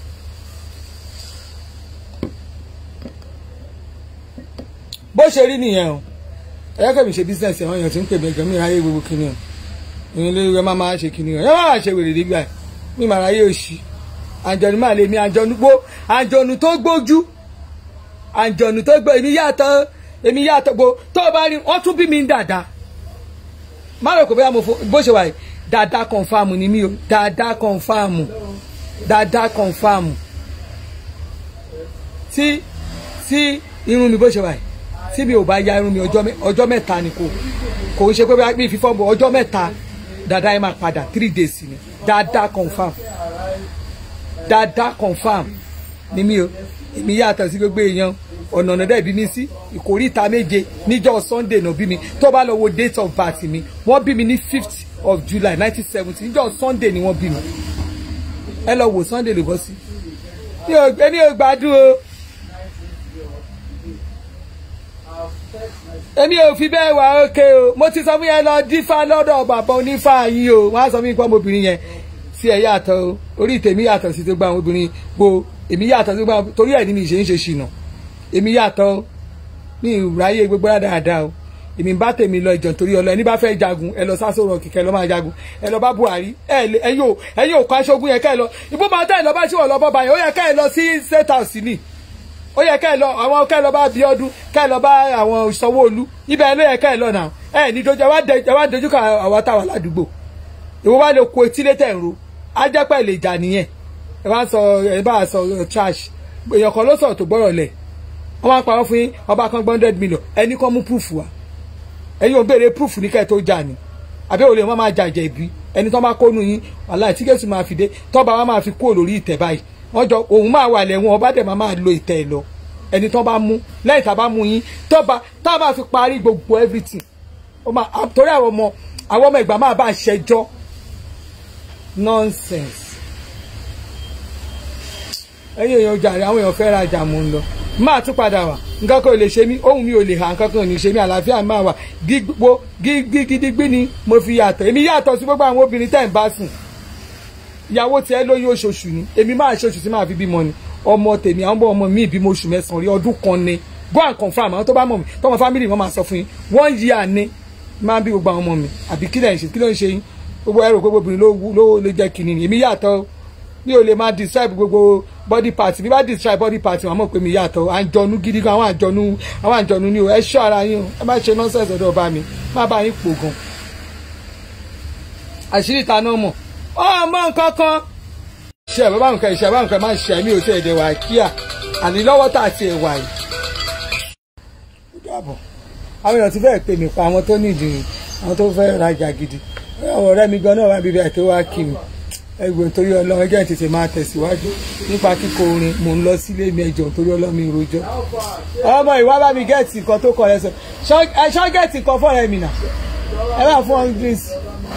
bó ṣe rí nìyẹn o ẹ kẹ́mi ṣe business ẹ̀wọ̀n èèyàn tí ń pè mí gan mi ráyè gbogbo kìíní o ìyẹn lórí ẹ máa máa ṣe kìíní o ẹ máa ṣe wèrè nígbà mi máa ráyè òṣì àjọ̀nù máa lè mi àjọ̀nù gbó àjọ̀nù tó gbójú àjọ̀nù tó gbó èmi yàtọ̀ èmi yàtọ̀ gbó tó o bá rí wọ́n tún bí mi ń dàda má rò kó bóyá mo fo bó ṣe wà yìí dàda kọ̀ǹfàmù ni mí o dàda kọ̀ǹfàmù dàda kọ̀ǹfàmù tí tí irun mi bó ṣe wà yìí tí mi ò bá ya irun mi ọjọ́ mẹ́ta ni kò kò ń ṣe pé bí fífọ́ bọ̀ ọjọ́ mẹ́ta dada ẹ máa padà three days ni dada confam dada confam ni mi o èmi yàtọ̀ sí gbogbo èèyàn ọ̀nà ọ̀nà dẹ̀ bí mi sí ìkórìíta méje níjọ́ sunday náà bí mi tó bá lọ wo date of birth mi wọ́n bí mi ní fifth of july nineteen seventy níjọ́ sunday ni wọ́n bí mi ẹ lọ wo sunday lè bọ́ sí ẹni ò gbádùn o èmi ò fi bẹ́ẹ̀ wà ókè o mo ti sọ fún yẹn lọ dífá lọ́dọ̀ bàbá onífá yín o wọ́n á sọ fún mi pé ọmọbìnrin yẹn sí ẹ yàtọ̀ o orí tèmi yàtọ̀ sí tó gba àwọn obìnrin gbo èmi yàtọ̀ sí tó gba torí ẹ̀ ní mi ṣe ń ṣe ṣìnà èmi yàtọ̀ o mi ì ráyè gbogbo dáadáa o èmi bá tèmi lọ ìjọ torí ọlọ ẹni bá fẹ́ jagun ẹ lọ sásòrò kìkẹ́ lọ máa jagun ẹ lọ bá Buhari ẹ lè ẹyin ò ẹyin ò kọ aṣogun yẹn ká ẹ lọ ìbú máa tẹ́ ẹ lọ bá ṣíwọ̀ lọ bọ́ báyìí ó yẹ ká ẹ lọ sí state house ni ó yẹ ká ẹ lọ àwọn ká ẹ lọ bá Bíọ́dún ká ẹ lọ bá àwọn Sanwó-Olú ibẹ̀ ló yẹ ká ẹ lọ náà ẹ ní dojú ẹ wá dojú kọ àwọn táwọn aládùúgbò ìwọ wá lè kó etí létẹ̀ ń ro ajẹ́pẹ́ lè jà nìyẹn ẹ wá sọ ẹ bá sọ trash èèyàn kan ló sọ̀rọ̀ tó gbọ́rọ̀ lẹ̀ wọ́n máa ń parọ́ fún yín ọba kan gbọ́ndẹ́d million ẹni kan mú proof wa ẹ̀yin ò béèrè proof ní kẹ́ ẹ̀ tó jà ní àbí òun lè má máa jàjẹ́ ìbí ẹni tó bá kónú yín wàhálà tí Jésù máa fi dé tọ́ba wa máa fi kúrò lórí ìtẹ́ báyìí wọ́n jọ òun máa wà lẹ́wọ̀n ọba dẹ̀ máa máa lo ìtẹ́ ẹ̀ lọ ẹni tó bá mú lẹ́yìn tá a bá mú yín tọ́ba tá a bá fi parí gbogbo everything ó máa torí àwọn ọmọ àwọn ọmọ ìgbà máa bá a ṣẹjọ́ nonsense ẹ̀yin èèyàn jàre àwọn èèyàn fẹ́ rajà mò ń lọ máa tún padà wá nǹkan kan ò lè ṣe mí ohun mi ò lè hà nǹkan kan ò ní ṣe mí àlàáfíà máa wà gbígbó gidigidi ni mo fi yàtọ̀ èmi yàtọ̀ sí gbogbo àwọn obìnrin tẹ̀ ń bá sùn ìyàwó tiẹ̀ lóyún oṣooṣù ni èmi máa ṣe oṣù tí máa fi bímọ ni ọmọ tèmi àwọn ọmọ mi ìbímọ oṣù mẹ́sàn-án rí ọdún kan ni go and confirm àwọn tó bá mọ̀ mi tọmọ family wọn máa sọ fún yín one year ni máa bí gbogbo àwọn ọmọ mi àbí kí ló ń ṣe kí ló ń ṣe yín gbogbo ẹrù gbogbo obìnrin ló lè jẹ́ kìnìún èmi yàtọ̀ mi ò lè máa describe gbogbo body part bí bá describe body part wọn mọ̀ pé mi yàtọ̀ àjọnu gidi gan àwọn àjọnu àwọn àjọnu ni o ẹ ṣọ́ ara yín o ẹ má ṣe nonsense ọ̀dọ̀ ọba mi má bá yín pò gan àṣírí ìta náà mọ̀ ọmọ nǹkan kan ṣe ẹ̀ bàbá nǹkan ìṣe bàbá nǹkan máa ṣe ẹ̀mí òtí ẹ̀dẹ̀ wà kíá àní lọ́wọ́ tá àti ẹ̀wà yìí. àwọn èèyàn ti fẹ́ẹ̀ pè mí pa àwọn tó nídìí àwọn tó fẹ́ rajà gidi àwọn ọ̀rẹ́ mi gan náà wá bíbí àti wá kí mi ẹgbẹ́ nítorí ọlọ́run ẹjẹ́ tètè máa tẹ̀síwájú nípa kíkọ orin mò ń lọ sílé mi ẹjọ́ nítorí ọlọ́run mi rojọ́. ọmọ ìwà bá mi gẹ̀ẹ́tì nǹkan tó kọ ẹ sọ ṣọ́ gẹ̀ẹ́tì nǹkan fọ́ọ̀rẹ́ mi nà ẹ bá fún ọ́n greece.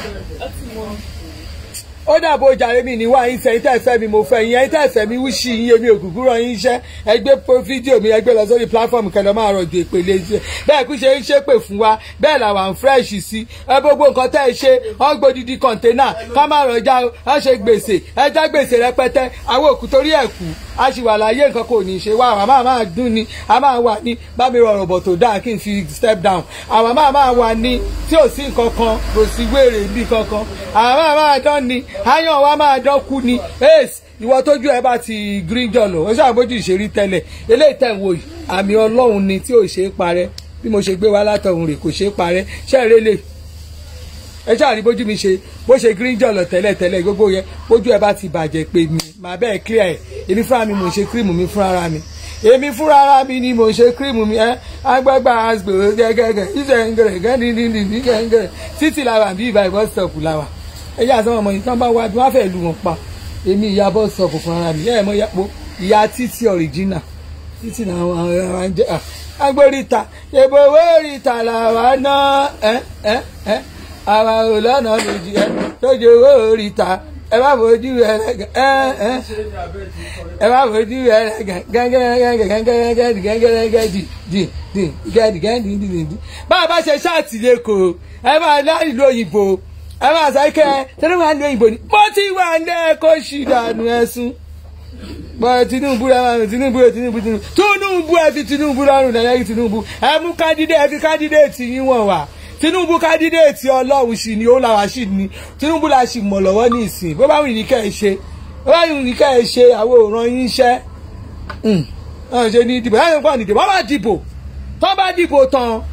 ó dàbò jàre mi níwá yín sẹ́yìn tẹ́ fẹ́ mi mo fẹ́ yín ẹ̀yin tẹ́ fẹ́ mi wíṣí yín èmi ògùnkùn ràn yín iṣẹ́ ẹgbẹ́ fídíò mi ẹgbẹ́ lọ sórí platform kẹlẹ́ máa rọ̀jò ìpele iṣẹ́ bẹ́ẹ̀ kú ṣe ń ṣépè fún wa bẹ́ẹ̀ làwọn fresh sí ẹ gbogbo nǹkan tẹ́ ẹ ṣe wọ́n gbódìdí kọ̀ǹténà ká má rọjà ẹ ṣe gbèsè ẹ já gbèsè rẹpẹtẹ àwọn òkú torí ẹ̀ kú a sì wà láyé nǹkan kò ní ṣe wá àwọn máa máa dún ni a máa wà ní bá mi rọrùn bọ̀ tó dáa kí n fi step down àwọn máa máa wà ní tí ò sí nǹkan kan kò sí wéèrè bí kankan àwọn máa máa dán ni áyàn wa máa dán kú ni ace ìwọ tójú ẹ bá ti green john o ṣàbójú ìṣerí tẹ́lẹ̀ eléyìí tẹ̀ ń wò yìí àmì ọlọ́run ni tí ò ṣe é parẹ́ bí mo ṣe gbé wá látọ̀hún rè kò ṣe é parẹ́ ṣẹ́ẹ̀rẹ́ lè ẹ ṣáà rí bójú mi ṣe bó ṣe green jọlọ tẹ́lẹ̀ tẹ́lẹ̀ gbogbo yẹn bójú ẹ bá ti bàjẹ́ pé mi màá bẹ́ẹ̀ clear ẹ̀ èmi fúnra mi mò ń ṣe kírímù mi fúnra ara mi èmi fúnra ara mi ni mò ń ṣe kírímù mi ẹ agbágbá asgbò gẹ́gẹ́gẹ́ ìṣẹ̀ ń gẹ̀rẹ̀ gẹ́dìndínlì gẹ́gẹ́ títí làwà bí ìbá ìbọn stop làwà ẹ yà sọ ọmọ yìí tán bá wá bí wọ́n fẹ́ lu wọn pa èmi ìyá bọ́ stop fún ara mi ẹ mọ yàpọ̀ ìyá títí original títí làwọn àwọn jẹ agbóríta yẹ̀bọ̀ owó oríta làwa náà ẹ ẹ ẹ àwa ò lọ́nà méjì ẹ lójú owó oríta ẹ bá fojú ẹ ẹ ẹ ẹ bá fojú ẹ gẹ́gẹ́gẹ́gẹ́gẹ́gẹ́gẹ́gẹ́gẹ́ dì dì dì gẹ́dìgẹ́dì dì dì dì bá a bá ṣe ṣáàtì lẹ́kọ̀ọ́ ẹ máa láì lóyìnbó ẹ máa sọ kẹ́ tẹ́lẹ̀ máa lóyìnbó ni mo ti wà ní ẹ̀kọ́ ṣì dànù ẹ̀sùn bọ́ọ̀ Tinubu rẹ̀ máa Tinubu rẹ̀ Tinubu Tinubu Tinubu ẹ fi Tinubu lọ́rùn lẹ́yìn Tinubu ẹ mú kádídé ẹ fi kádídéètì yín wọ̀n wá Tinubu kádídéètì Ọlọ́run sì ni ó làwá sì ni Tinubu la sì mọ̀ lọ́wọ́ ní ìsìn bó bá wù ní kẹ́ ẹ ṣe bó bá wù ní kẹ́ ẹ ṣe àwọn òòràn yín ṣẹ́ ọ̀hún ṣe ní ìdìbò láti pọ̀ nídìbò wọ́n bá dìbò tó bá dìbò tán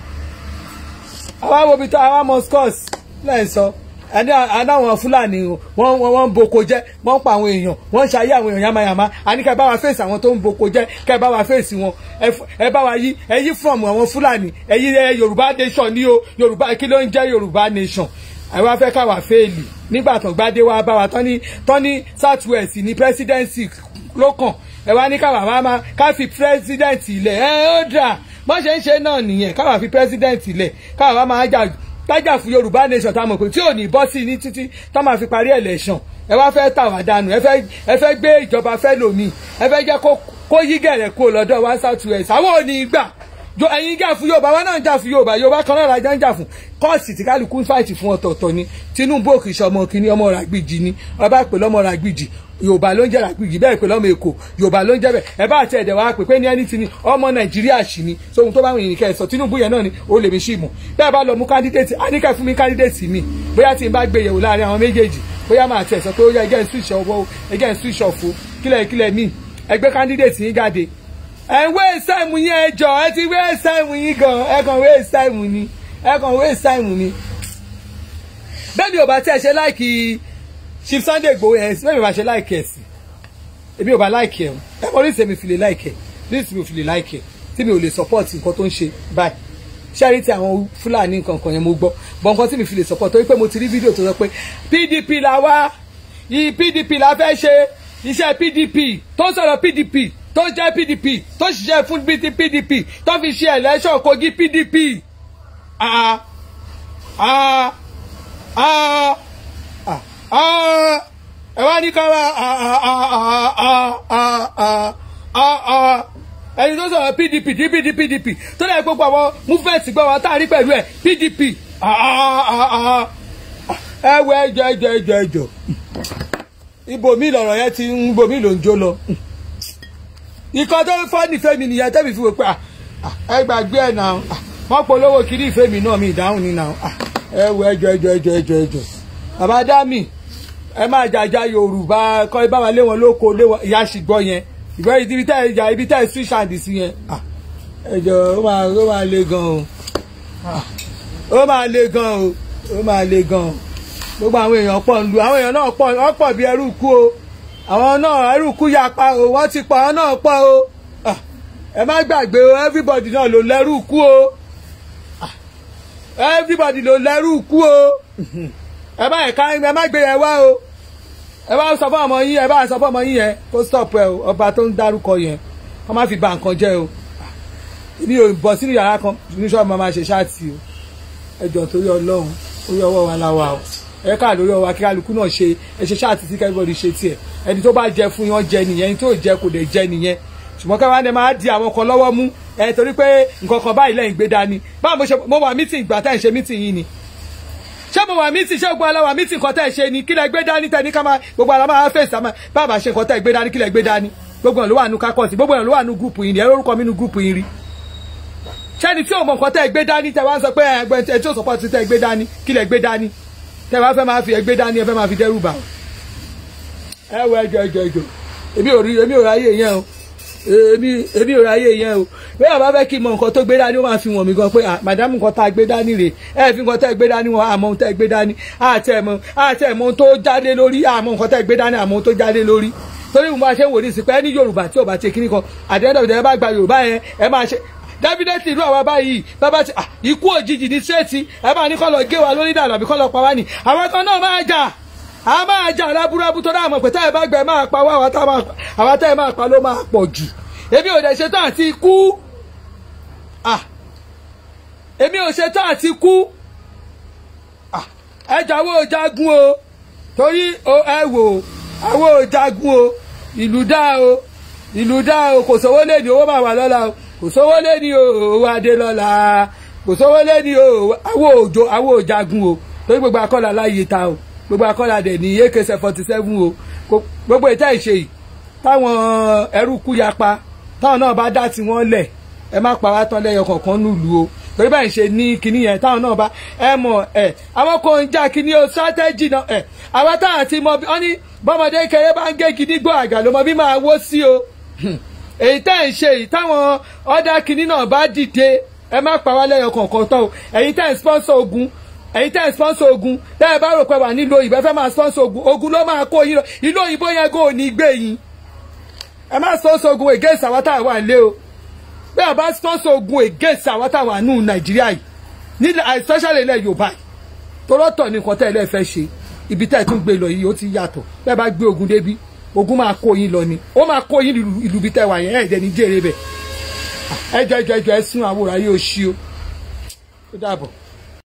àwa wo bi tó àwa moscos lẹ́yìn sọ ẹni àdáwọn fúlàní wọn wọn ń boko jẹ wọn ń pa àwọn èèyàn wọn ń ṣayé àwọn èèyàn yamayama àní kẹ bá wa fèsì àwọn tó ń boko jẹ kẹ bá wa fèsì wọn ẹ bá wa yí ẹ yí from àwọn fúlàní ẹ yí yorùbá nation ní o yorùbá kí ló ń jẹ yorùbá nation ẹ wá fẹ́ káwa fẹ́ẹ̀lì nígbà tó gbádé wa bá wa tán ní tán ní south west ní presidency ló kàn ẹ wá ní káwa máa máa ká fi president ilẹ̀ ẹ ó dà bọ́n ṣe ń ṣe náà nìyẹn káwa fi president ilẹ̀ káwa máa jà tájà fún yorùbá nation tá a mọ̀ pé tí ò ní bọ́ sí ní títí tá máa fi parí election ẹ wá fẹ́ tà wá dànù ẹ fẹ́ ẹ fẹ́ gbé ìjọba fẹ́ lòmíì ẹ fẹ́ jẹ́ kó yí gẹ̀rẹ̀ kó lọ́dọ̀ wá south west àwọn ò ní gbà jo ẹ̀yin jà fún yorùbá wa náà ń jà fún yorùbá yorùbá kan náà lájà ń jà fún kọ́ọ̀sì tí kálukú ń fàìtì fún ọ̀tọ̀ọ̀tọ̀ ni tinubu òkè ìṣọmọ kìíní ọmọ ràgbìjì ni ọba pè lọ́mọ ràgbìjì yorùbá ló ń jẹ́ ràgbìjì bẹ́ẹ̀ pè lọ́mọ èkó yorùbá ló ń jẹ́ bẹ́ẹ̀ ẹ bá àti ẹ̀dẹ̀ wa pè pé ní ẹni tí ni ọmọ nàìjíríà sì ni so ohun tó bá wọn yìnyín kẹsàn tinubu yẹn náà ni ó lè mi sí mọ̀ bẹ́ẹ̀ bá lọ mú kándídéètì àníkẹ́ fún mi kándídéètì mi bóyá tí n bá gbé yẹ̀wò láàrin àwọn méjèèjì bóyá máa tẹ̀ sọ pé ó yẹ ẹgẹ́ switch off o ẹgẹ́ switch off o kílẹ̀ kílẹ̀ míì ẹgbẹ́ kándídéètì yín jáde ẹ ń wé sáìmù yín ẹ jọ ẹ ti wé sáìmù yín gan ẹ kàn wé sáìmù ni ẹ kàn wé sáìmù ni. bẹ́ẹ̀ni ò bá tí ẹ ṣe láìkì Chief Sunday Igboho ẹ̀ bẹ́ẹ̀ni ò bá ṣe láìkì ẹ̀ sí èmi ò bá láìkì ẹ̀ ẹ mọ oríṣi mi fi lè láìkì ẹ̀ oríṣi mi fi lè láìkì ẹ̀ tí mi ò lè support nǹkan tó ń ṣe báyìí ṣẹ́rí tí àwọn Fúlàní nǹkan kan yẹn mo gbọ́ bọ́ nǹkan tí mi fi lè support torí pé mo ti rí fídíò tó sọ pé PDP la wá yìí PDP la fẹ́ ṣe iṣẹ́ PDP tó sọ̀rọ̀ PDP tó jẹ́ pdp tó ṣiṣẹ́ fún pdp tó fi ṣe election kogi pdp ah ah ah ah ẹ wá ní ká wá ah ah ah ah ah ah ah ẹni tó sọ̀rọ̀ pdp tí pdp pdp tó lẹ́yìn gbogbo àwọn movement gbọ́ wa tá a rí pẹ̀lú ẹ̀ pdp ah ah ah ẹ wọ ẹjọ ẹjọ ẹjọ ẹjọ ibòmí lọ̀rọ̀ yẹn ti ń ibòmí ló ń jó lọ nǹkan tó ń fọ́ nífẹ̀ẹ́ mi nìyẹn tẹ́mi fi wò pé ẹ gbàgbé ẹ̀ náà wọ́n polówó kiri ìfẹ́ mi náà mi ìdáhùn ní náà ẹ wo ẹjọ́ ẹjọ́ ẹjọ́ ẹjọ́ ẹjọ́ bàbá dámì ẹ máa jàjà yorùbá kọ́ ẹ bá wa lé wọn lóko lé wọn ìyá ṣìgbọ́ yẹn ìgbọ́ ibi tẹ́ ẹ jà ibi tẹ́ ẹ switch hand sí yẹn ẹjọ́ ó máa ó máa le gan o ó máa le gan o ó máa le gan o gbogbo àwọn èèyàn pọ̀ ń lu àwọn èèyàn náà pọ̀ wọ́n pọ̀ bí ẹrú kú o àwọn náà ẹrú kú ya pa o wọ́n ti pa àwọn náà pọ̀ o ẹ má gbàgbé o everybody náà ló lẹ́rú kú o everybody ló lẹ́rú kú o ẹ má ẹ̀ka ẹ má gbé yẹn wá o ẹ bá sọ fún ọmọ yín ẹ bá sọ fún ọmọ yín yẹn kó stop ẹ o ọba tó ń dárúkọ yẹn kó má fi bà nǹkan jẹ́ o mi ò bọ̀ sínú yàrá kan ní sọ́ọ̀bù máa ṣe ṣáàtì o ẹ jọ torí ọlọ́run orí ọwọ́ wa la wà o ẹ ká lórí ọwọ́ akíkálukú náà ṣe ẹ ṣe ṣáàtì sí kẹ́rìbọ̀dì ṣe tiẹ̀ ẹni tó bá jẹ fún yàn jẹ nìyẹn ẹni tó jẹ kò lè jẹ nìyẹn ṣùgbọ́n káwá ni máa di àwọn kan lọ́wọ́ mú ẹ torí pé nǹkan kan báyìí lẹ́yìn gbé dání báwo mo ṣe mo wà mítìn ìgbà tá ẹ̀ ṣe mítìn yìí ni ṣé mo wà mítìn ṣé gbogbo aláwa mítìn kan tá ẹ̀ ṣe ni kí lẹ gbé dání tẹ ní ká máa gbogbo aláwa máa fèsì àmọ́ bàbá ṣe nǹkan tá ẹ̀ gbé dání kí lẹ gbé dání gbogbo ẹ̀ ló wà nù kákọ́ọ̀sì gbogbo ẹ̀ ló wà nù gúùpù yìí ni ẹ lórúkọ mi nù gúùpù yìí rí ṣẹ́ni tí ò mọ nǹkan tẹ́ ẹ gbé dání tẹ́ wá ń sọ pé ẹgbẹ́ ẹ tí ò sọpọ́ ti tẹ́ ẹ gbé dání kí lẹ gbé dání tẹ́ wá fẹ́ máa fi ẹgbẹ́ dání ẹ fẹ́ máa fi dẹ́rù bà ẹ wọ ẹjọ ẹjọ ẹjọ èmi ò rí èmi ò ráyè yẹn o èmi èmi ò ráyè yẹn o bí àbá fẹ́ kí n mọ nǹkan tó gbé dání ó máa fi wọ̀n mí gan pé màdámù nǹkan tá a gbé dání rè ẹ fi nǹkan tá a gbé dání wọn àmọ́ ohun tá a gbé dání àti ẹ̀mọ́ àti ẹ̀mọ́ ohun tó jáde lórí àmọ́ nǹkan tá a gbé dání àmọ́ ohun tó jáde lórí torí mo máa ṣe ń wò ní ìsìnkú ẹ ní yorùbá tí ò bá ṣe kíní kan àdéhùn ẹ bá gba yorùbá yẹn ẹ máa ṣe dábìdẹ́tì ìlú àwa báyìí bàbá ti ikú òjijì ní sẹ́ẹ̀tì ẹ máa ní kọ́ lọ gé wa lórí dànù àbí kọ́ lọ pa wá ní àwọn kan náà máa jà a máa jà lábúrábú tó dáàmú pé táyà bá gbẹ máa pa wá àwọn táyà máa pa ló máa pọ̀ jù èmi ò dẹ̀ ṣetán àti ikú èmi ò ṣetán àti ikú ẹ jàwọ́ jagun o torí ẹ wò àwọn ò jagun o ìlú dá o ìlú dá o kò sówó lé ní owó máa wà lọ́la o kò sówó lé ní owó adé lọ́la kò sówó lé ní àwọn òjò àwọn òjagun o torí gbogbo akọ́là láàyè ta o gbogbo akọ́là dẹ̀ ní ak forty seven o gbogbo ìta ìṣe yìí táwọn ẹrú kú yapa táwọn náà bá dá tiwọn lẹ̀ ẹ má pa wá tán lẹ́yọ kọ̀ọ̀kan nílùú o torí báyìí ṣe ní kinní yẹn táwọn náà bá ẹ mọ̀ ẹ àwọn kò ń já kinní o strategy náà ẹ àwọn táwọn ti mọ ọ ní bọ́mọdé kéré bá ń gé kinní gbọ́ àgà ló mọ bí máa wó sí o èyí tẹ́ ẹ̀ ń ṣe yìí táwọn ọ̀dà kinní náà bá dìde ẹ má pa wá lẹ́yọ kọ̀ọ̀kan tán o ẹ̀yin tẹ́ ẹ̀ ń sponsor ogun ẹ̀yin tẹ́ ẹ̀ ń sponsor ogun tẹ́ ẹ bá rò pé wà nílò ìbẹ́ fẹ́ máa sponsor ogun ogun ló máa kó yín lọ ìlú òyìnbó yẹn kò ní gbé yín ẹ má sponsor ogun against àwọn táwọn wà lé o bẹ́ẹ̀ bá sponsor ogun against àwọn táwọn wà nù nàìjíríà yìí ní especially ilẹ̀ yorùbá yìí torọ́tọ̀ ní nǹkan tẹ́ ẹ lẹ́ẹ̀ fẹ́ ṣe ibi tẹ́ ẹ tún gbé lọ yìí ó ti yàtọ̀ bẹ́ẹ̀ bá gbé ogun débi ogun máa kó yín lọ ni ó máa kó yín ìlú bí tẹ́ wà yẹn ẹ̀ẹ́dẹ̀ ní jèrè bẹ̀ ẹ jọ ẹ jọ ẹ jọ ẹ sún àwòrán yóò ṣí o ó dàbọ̀.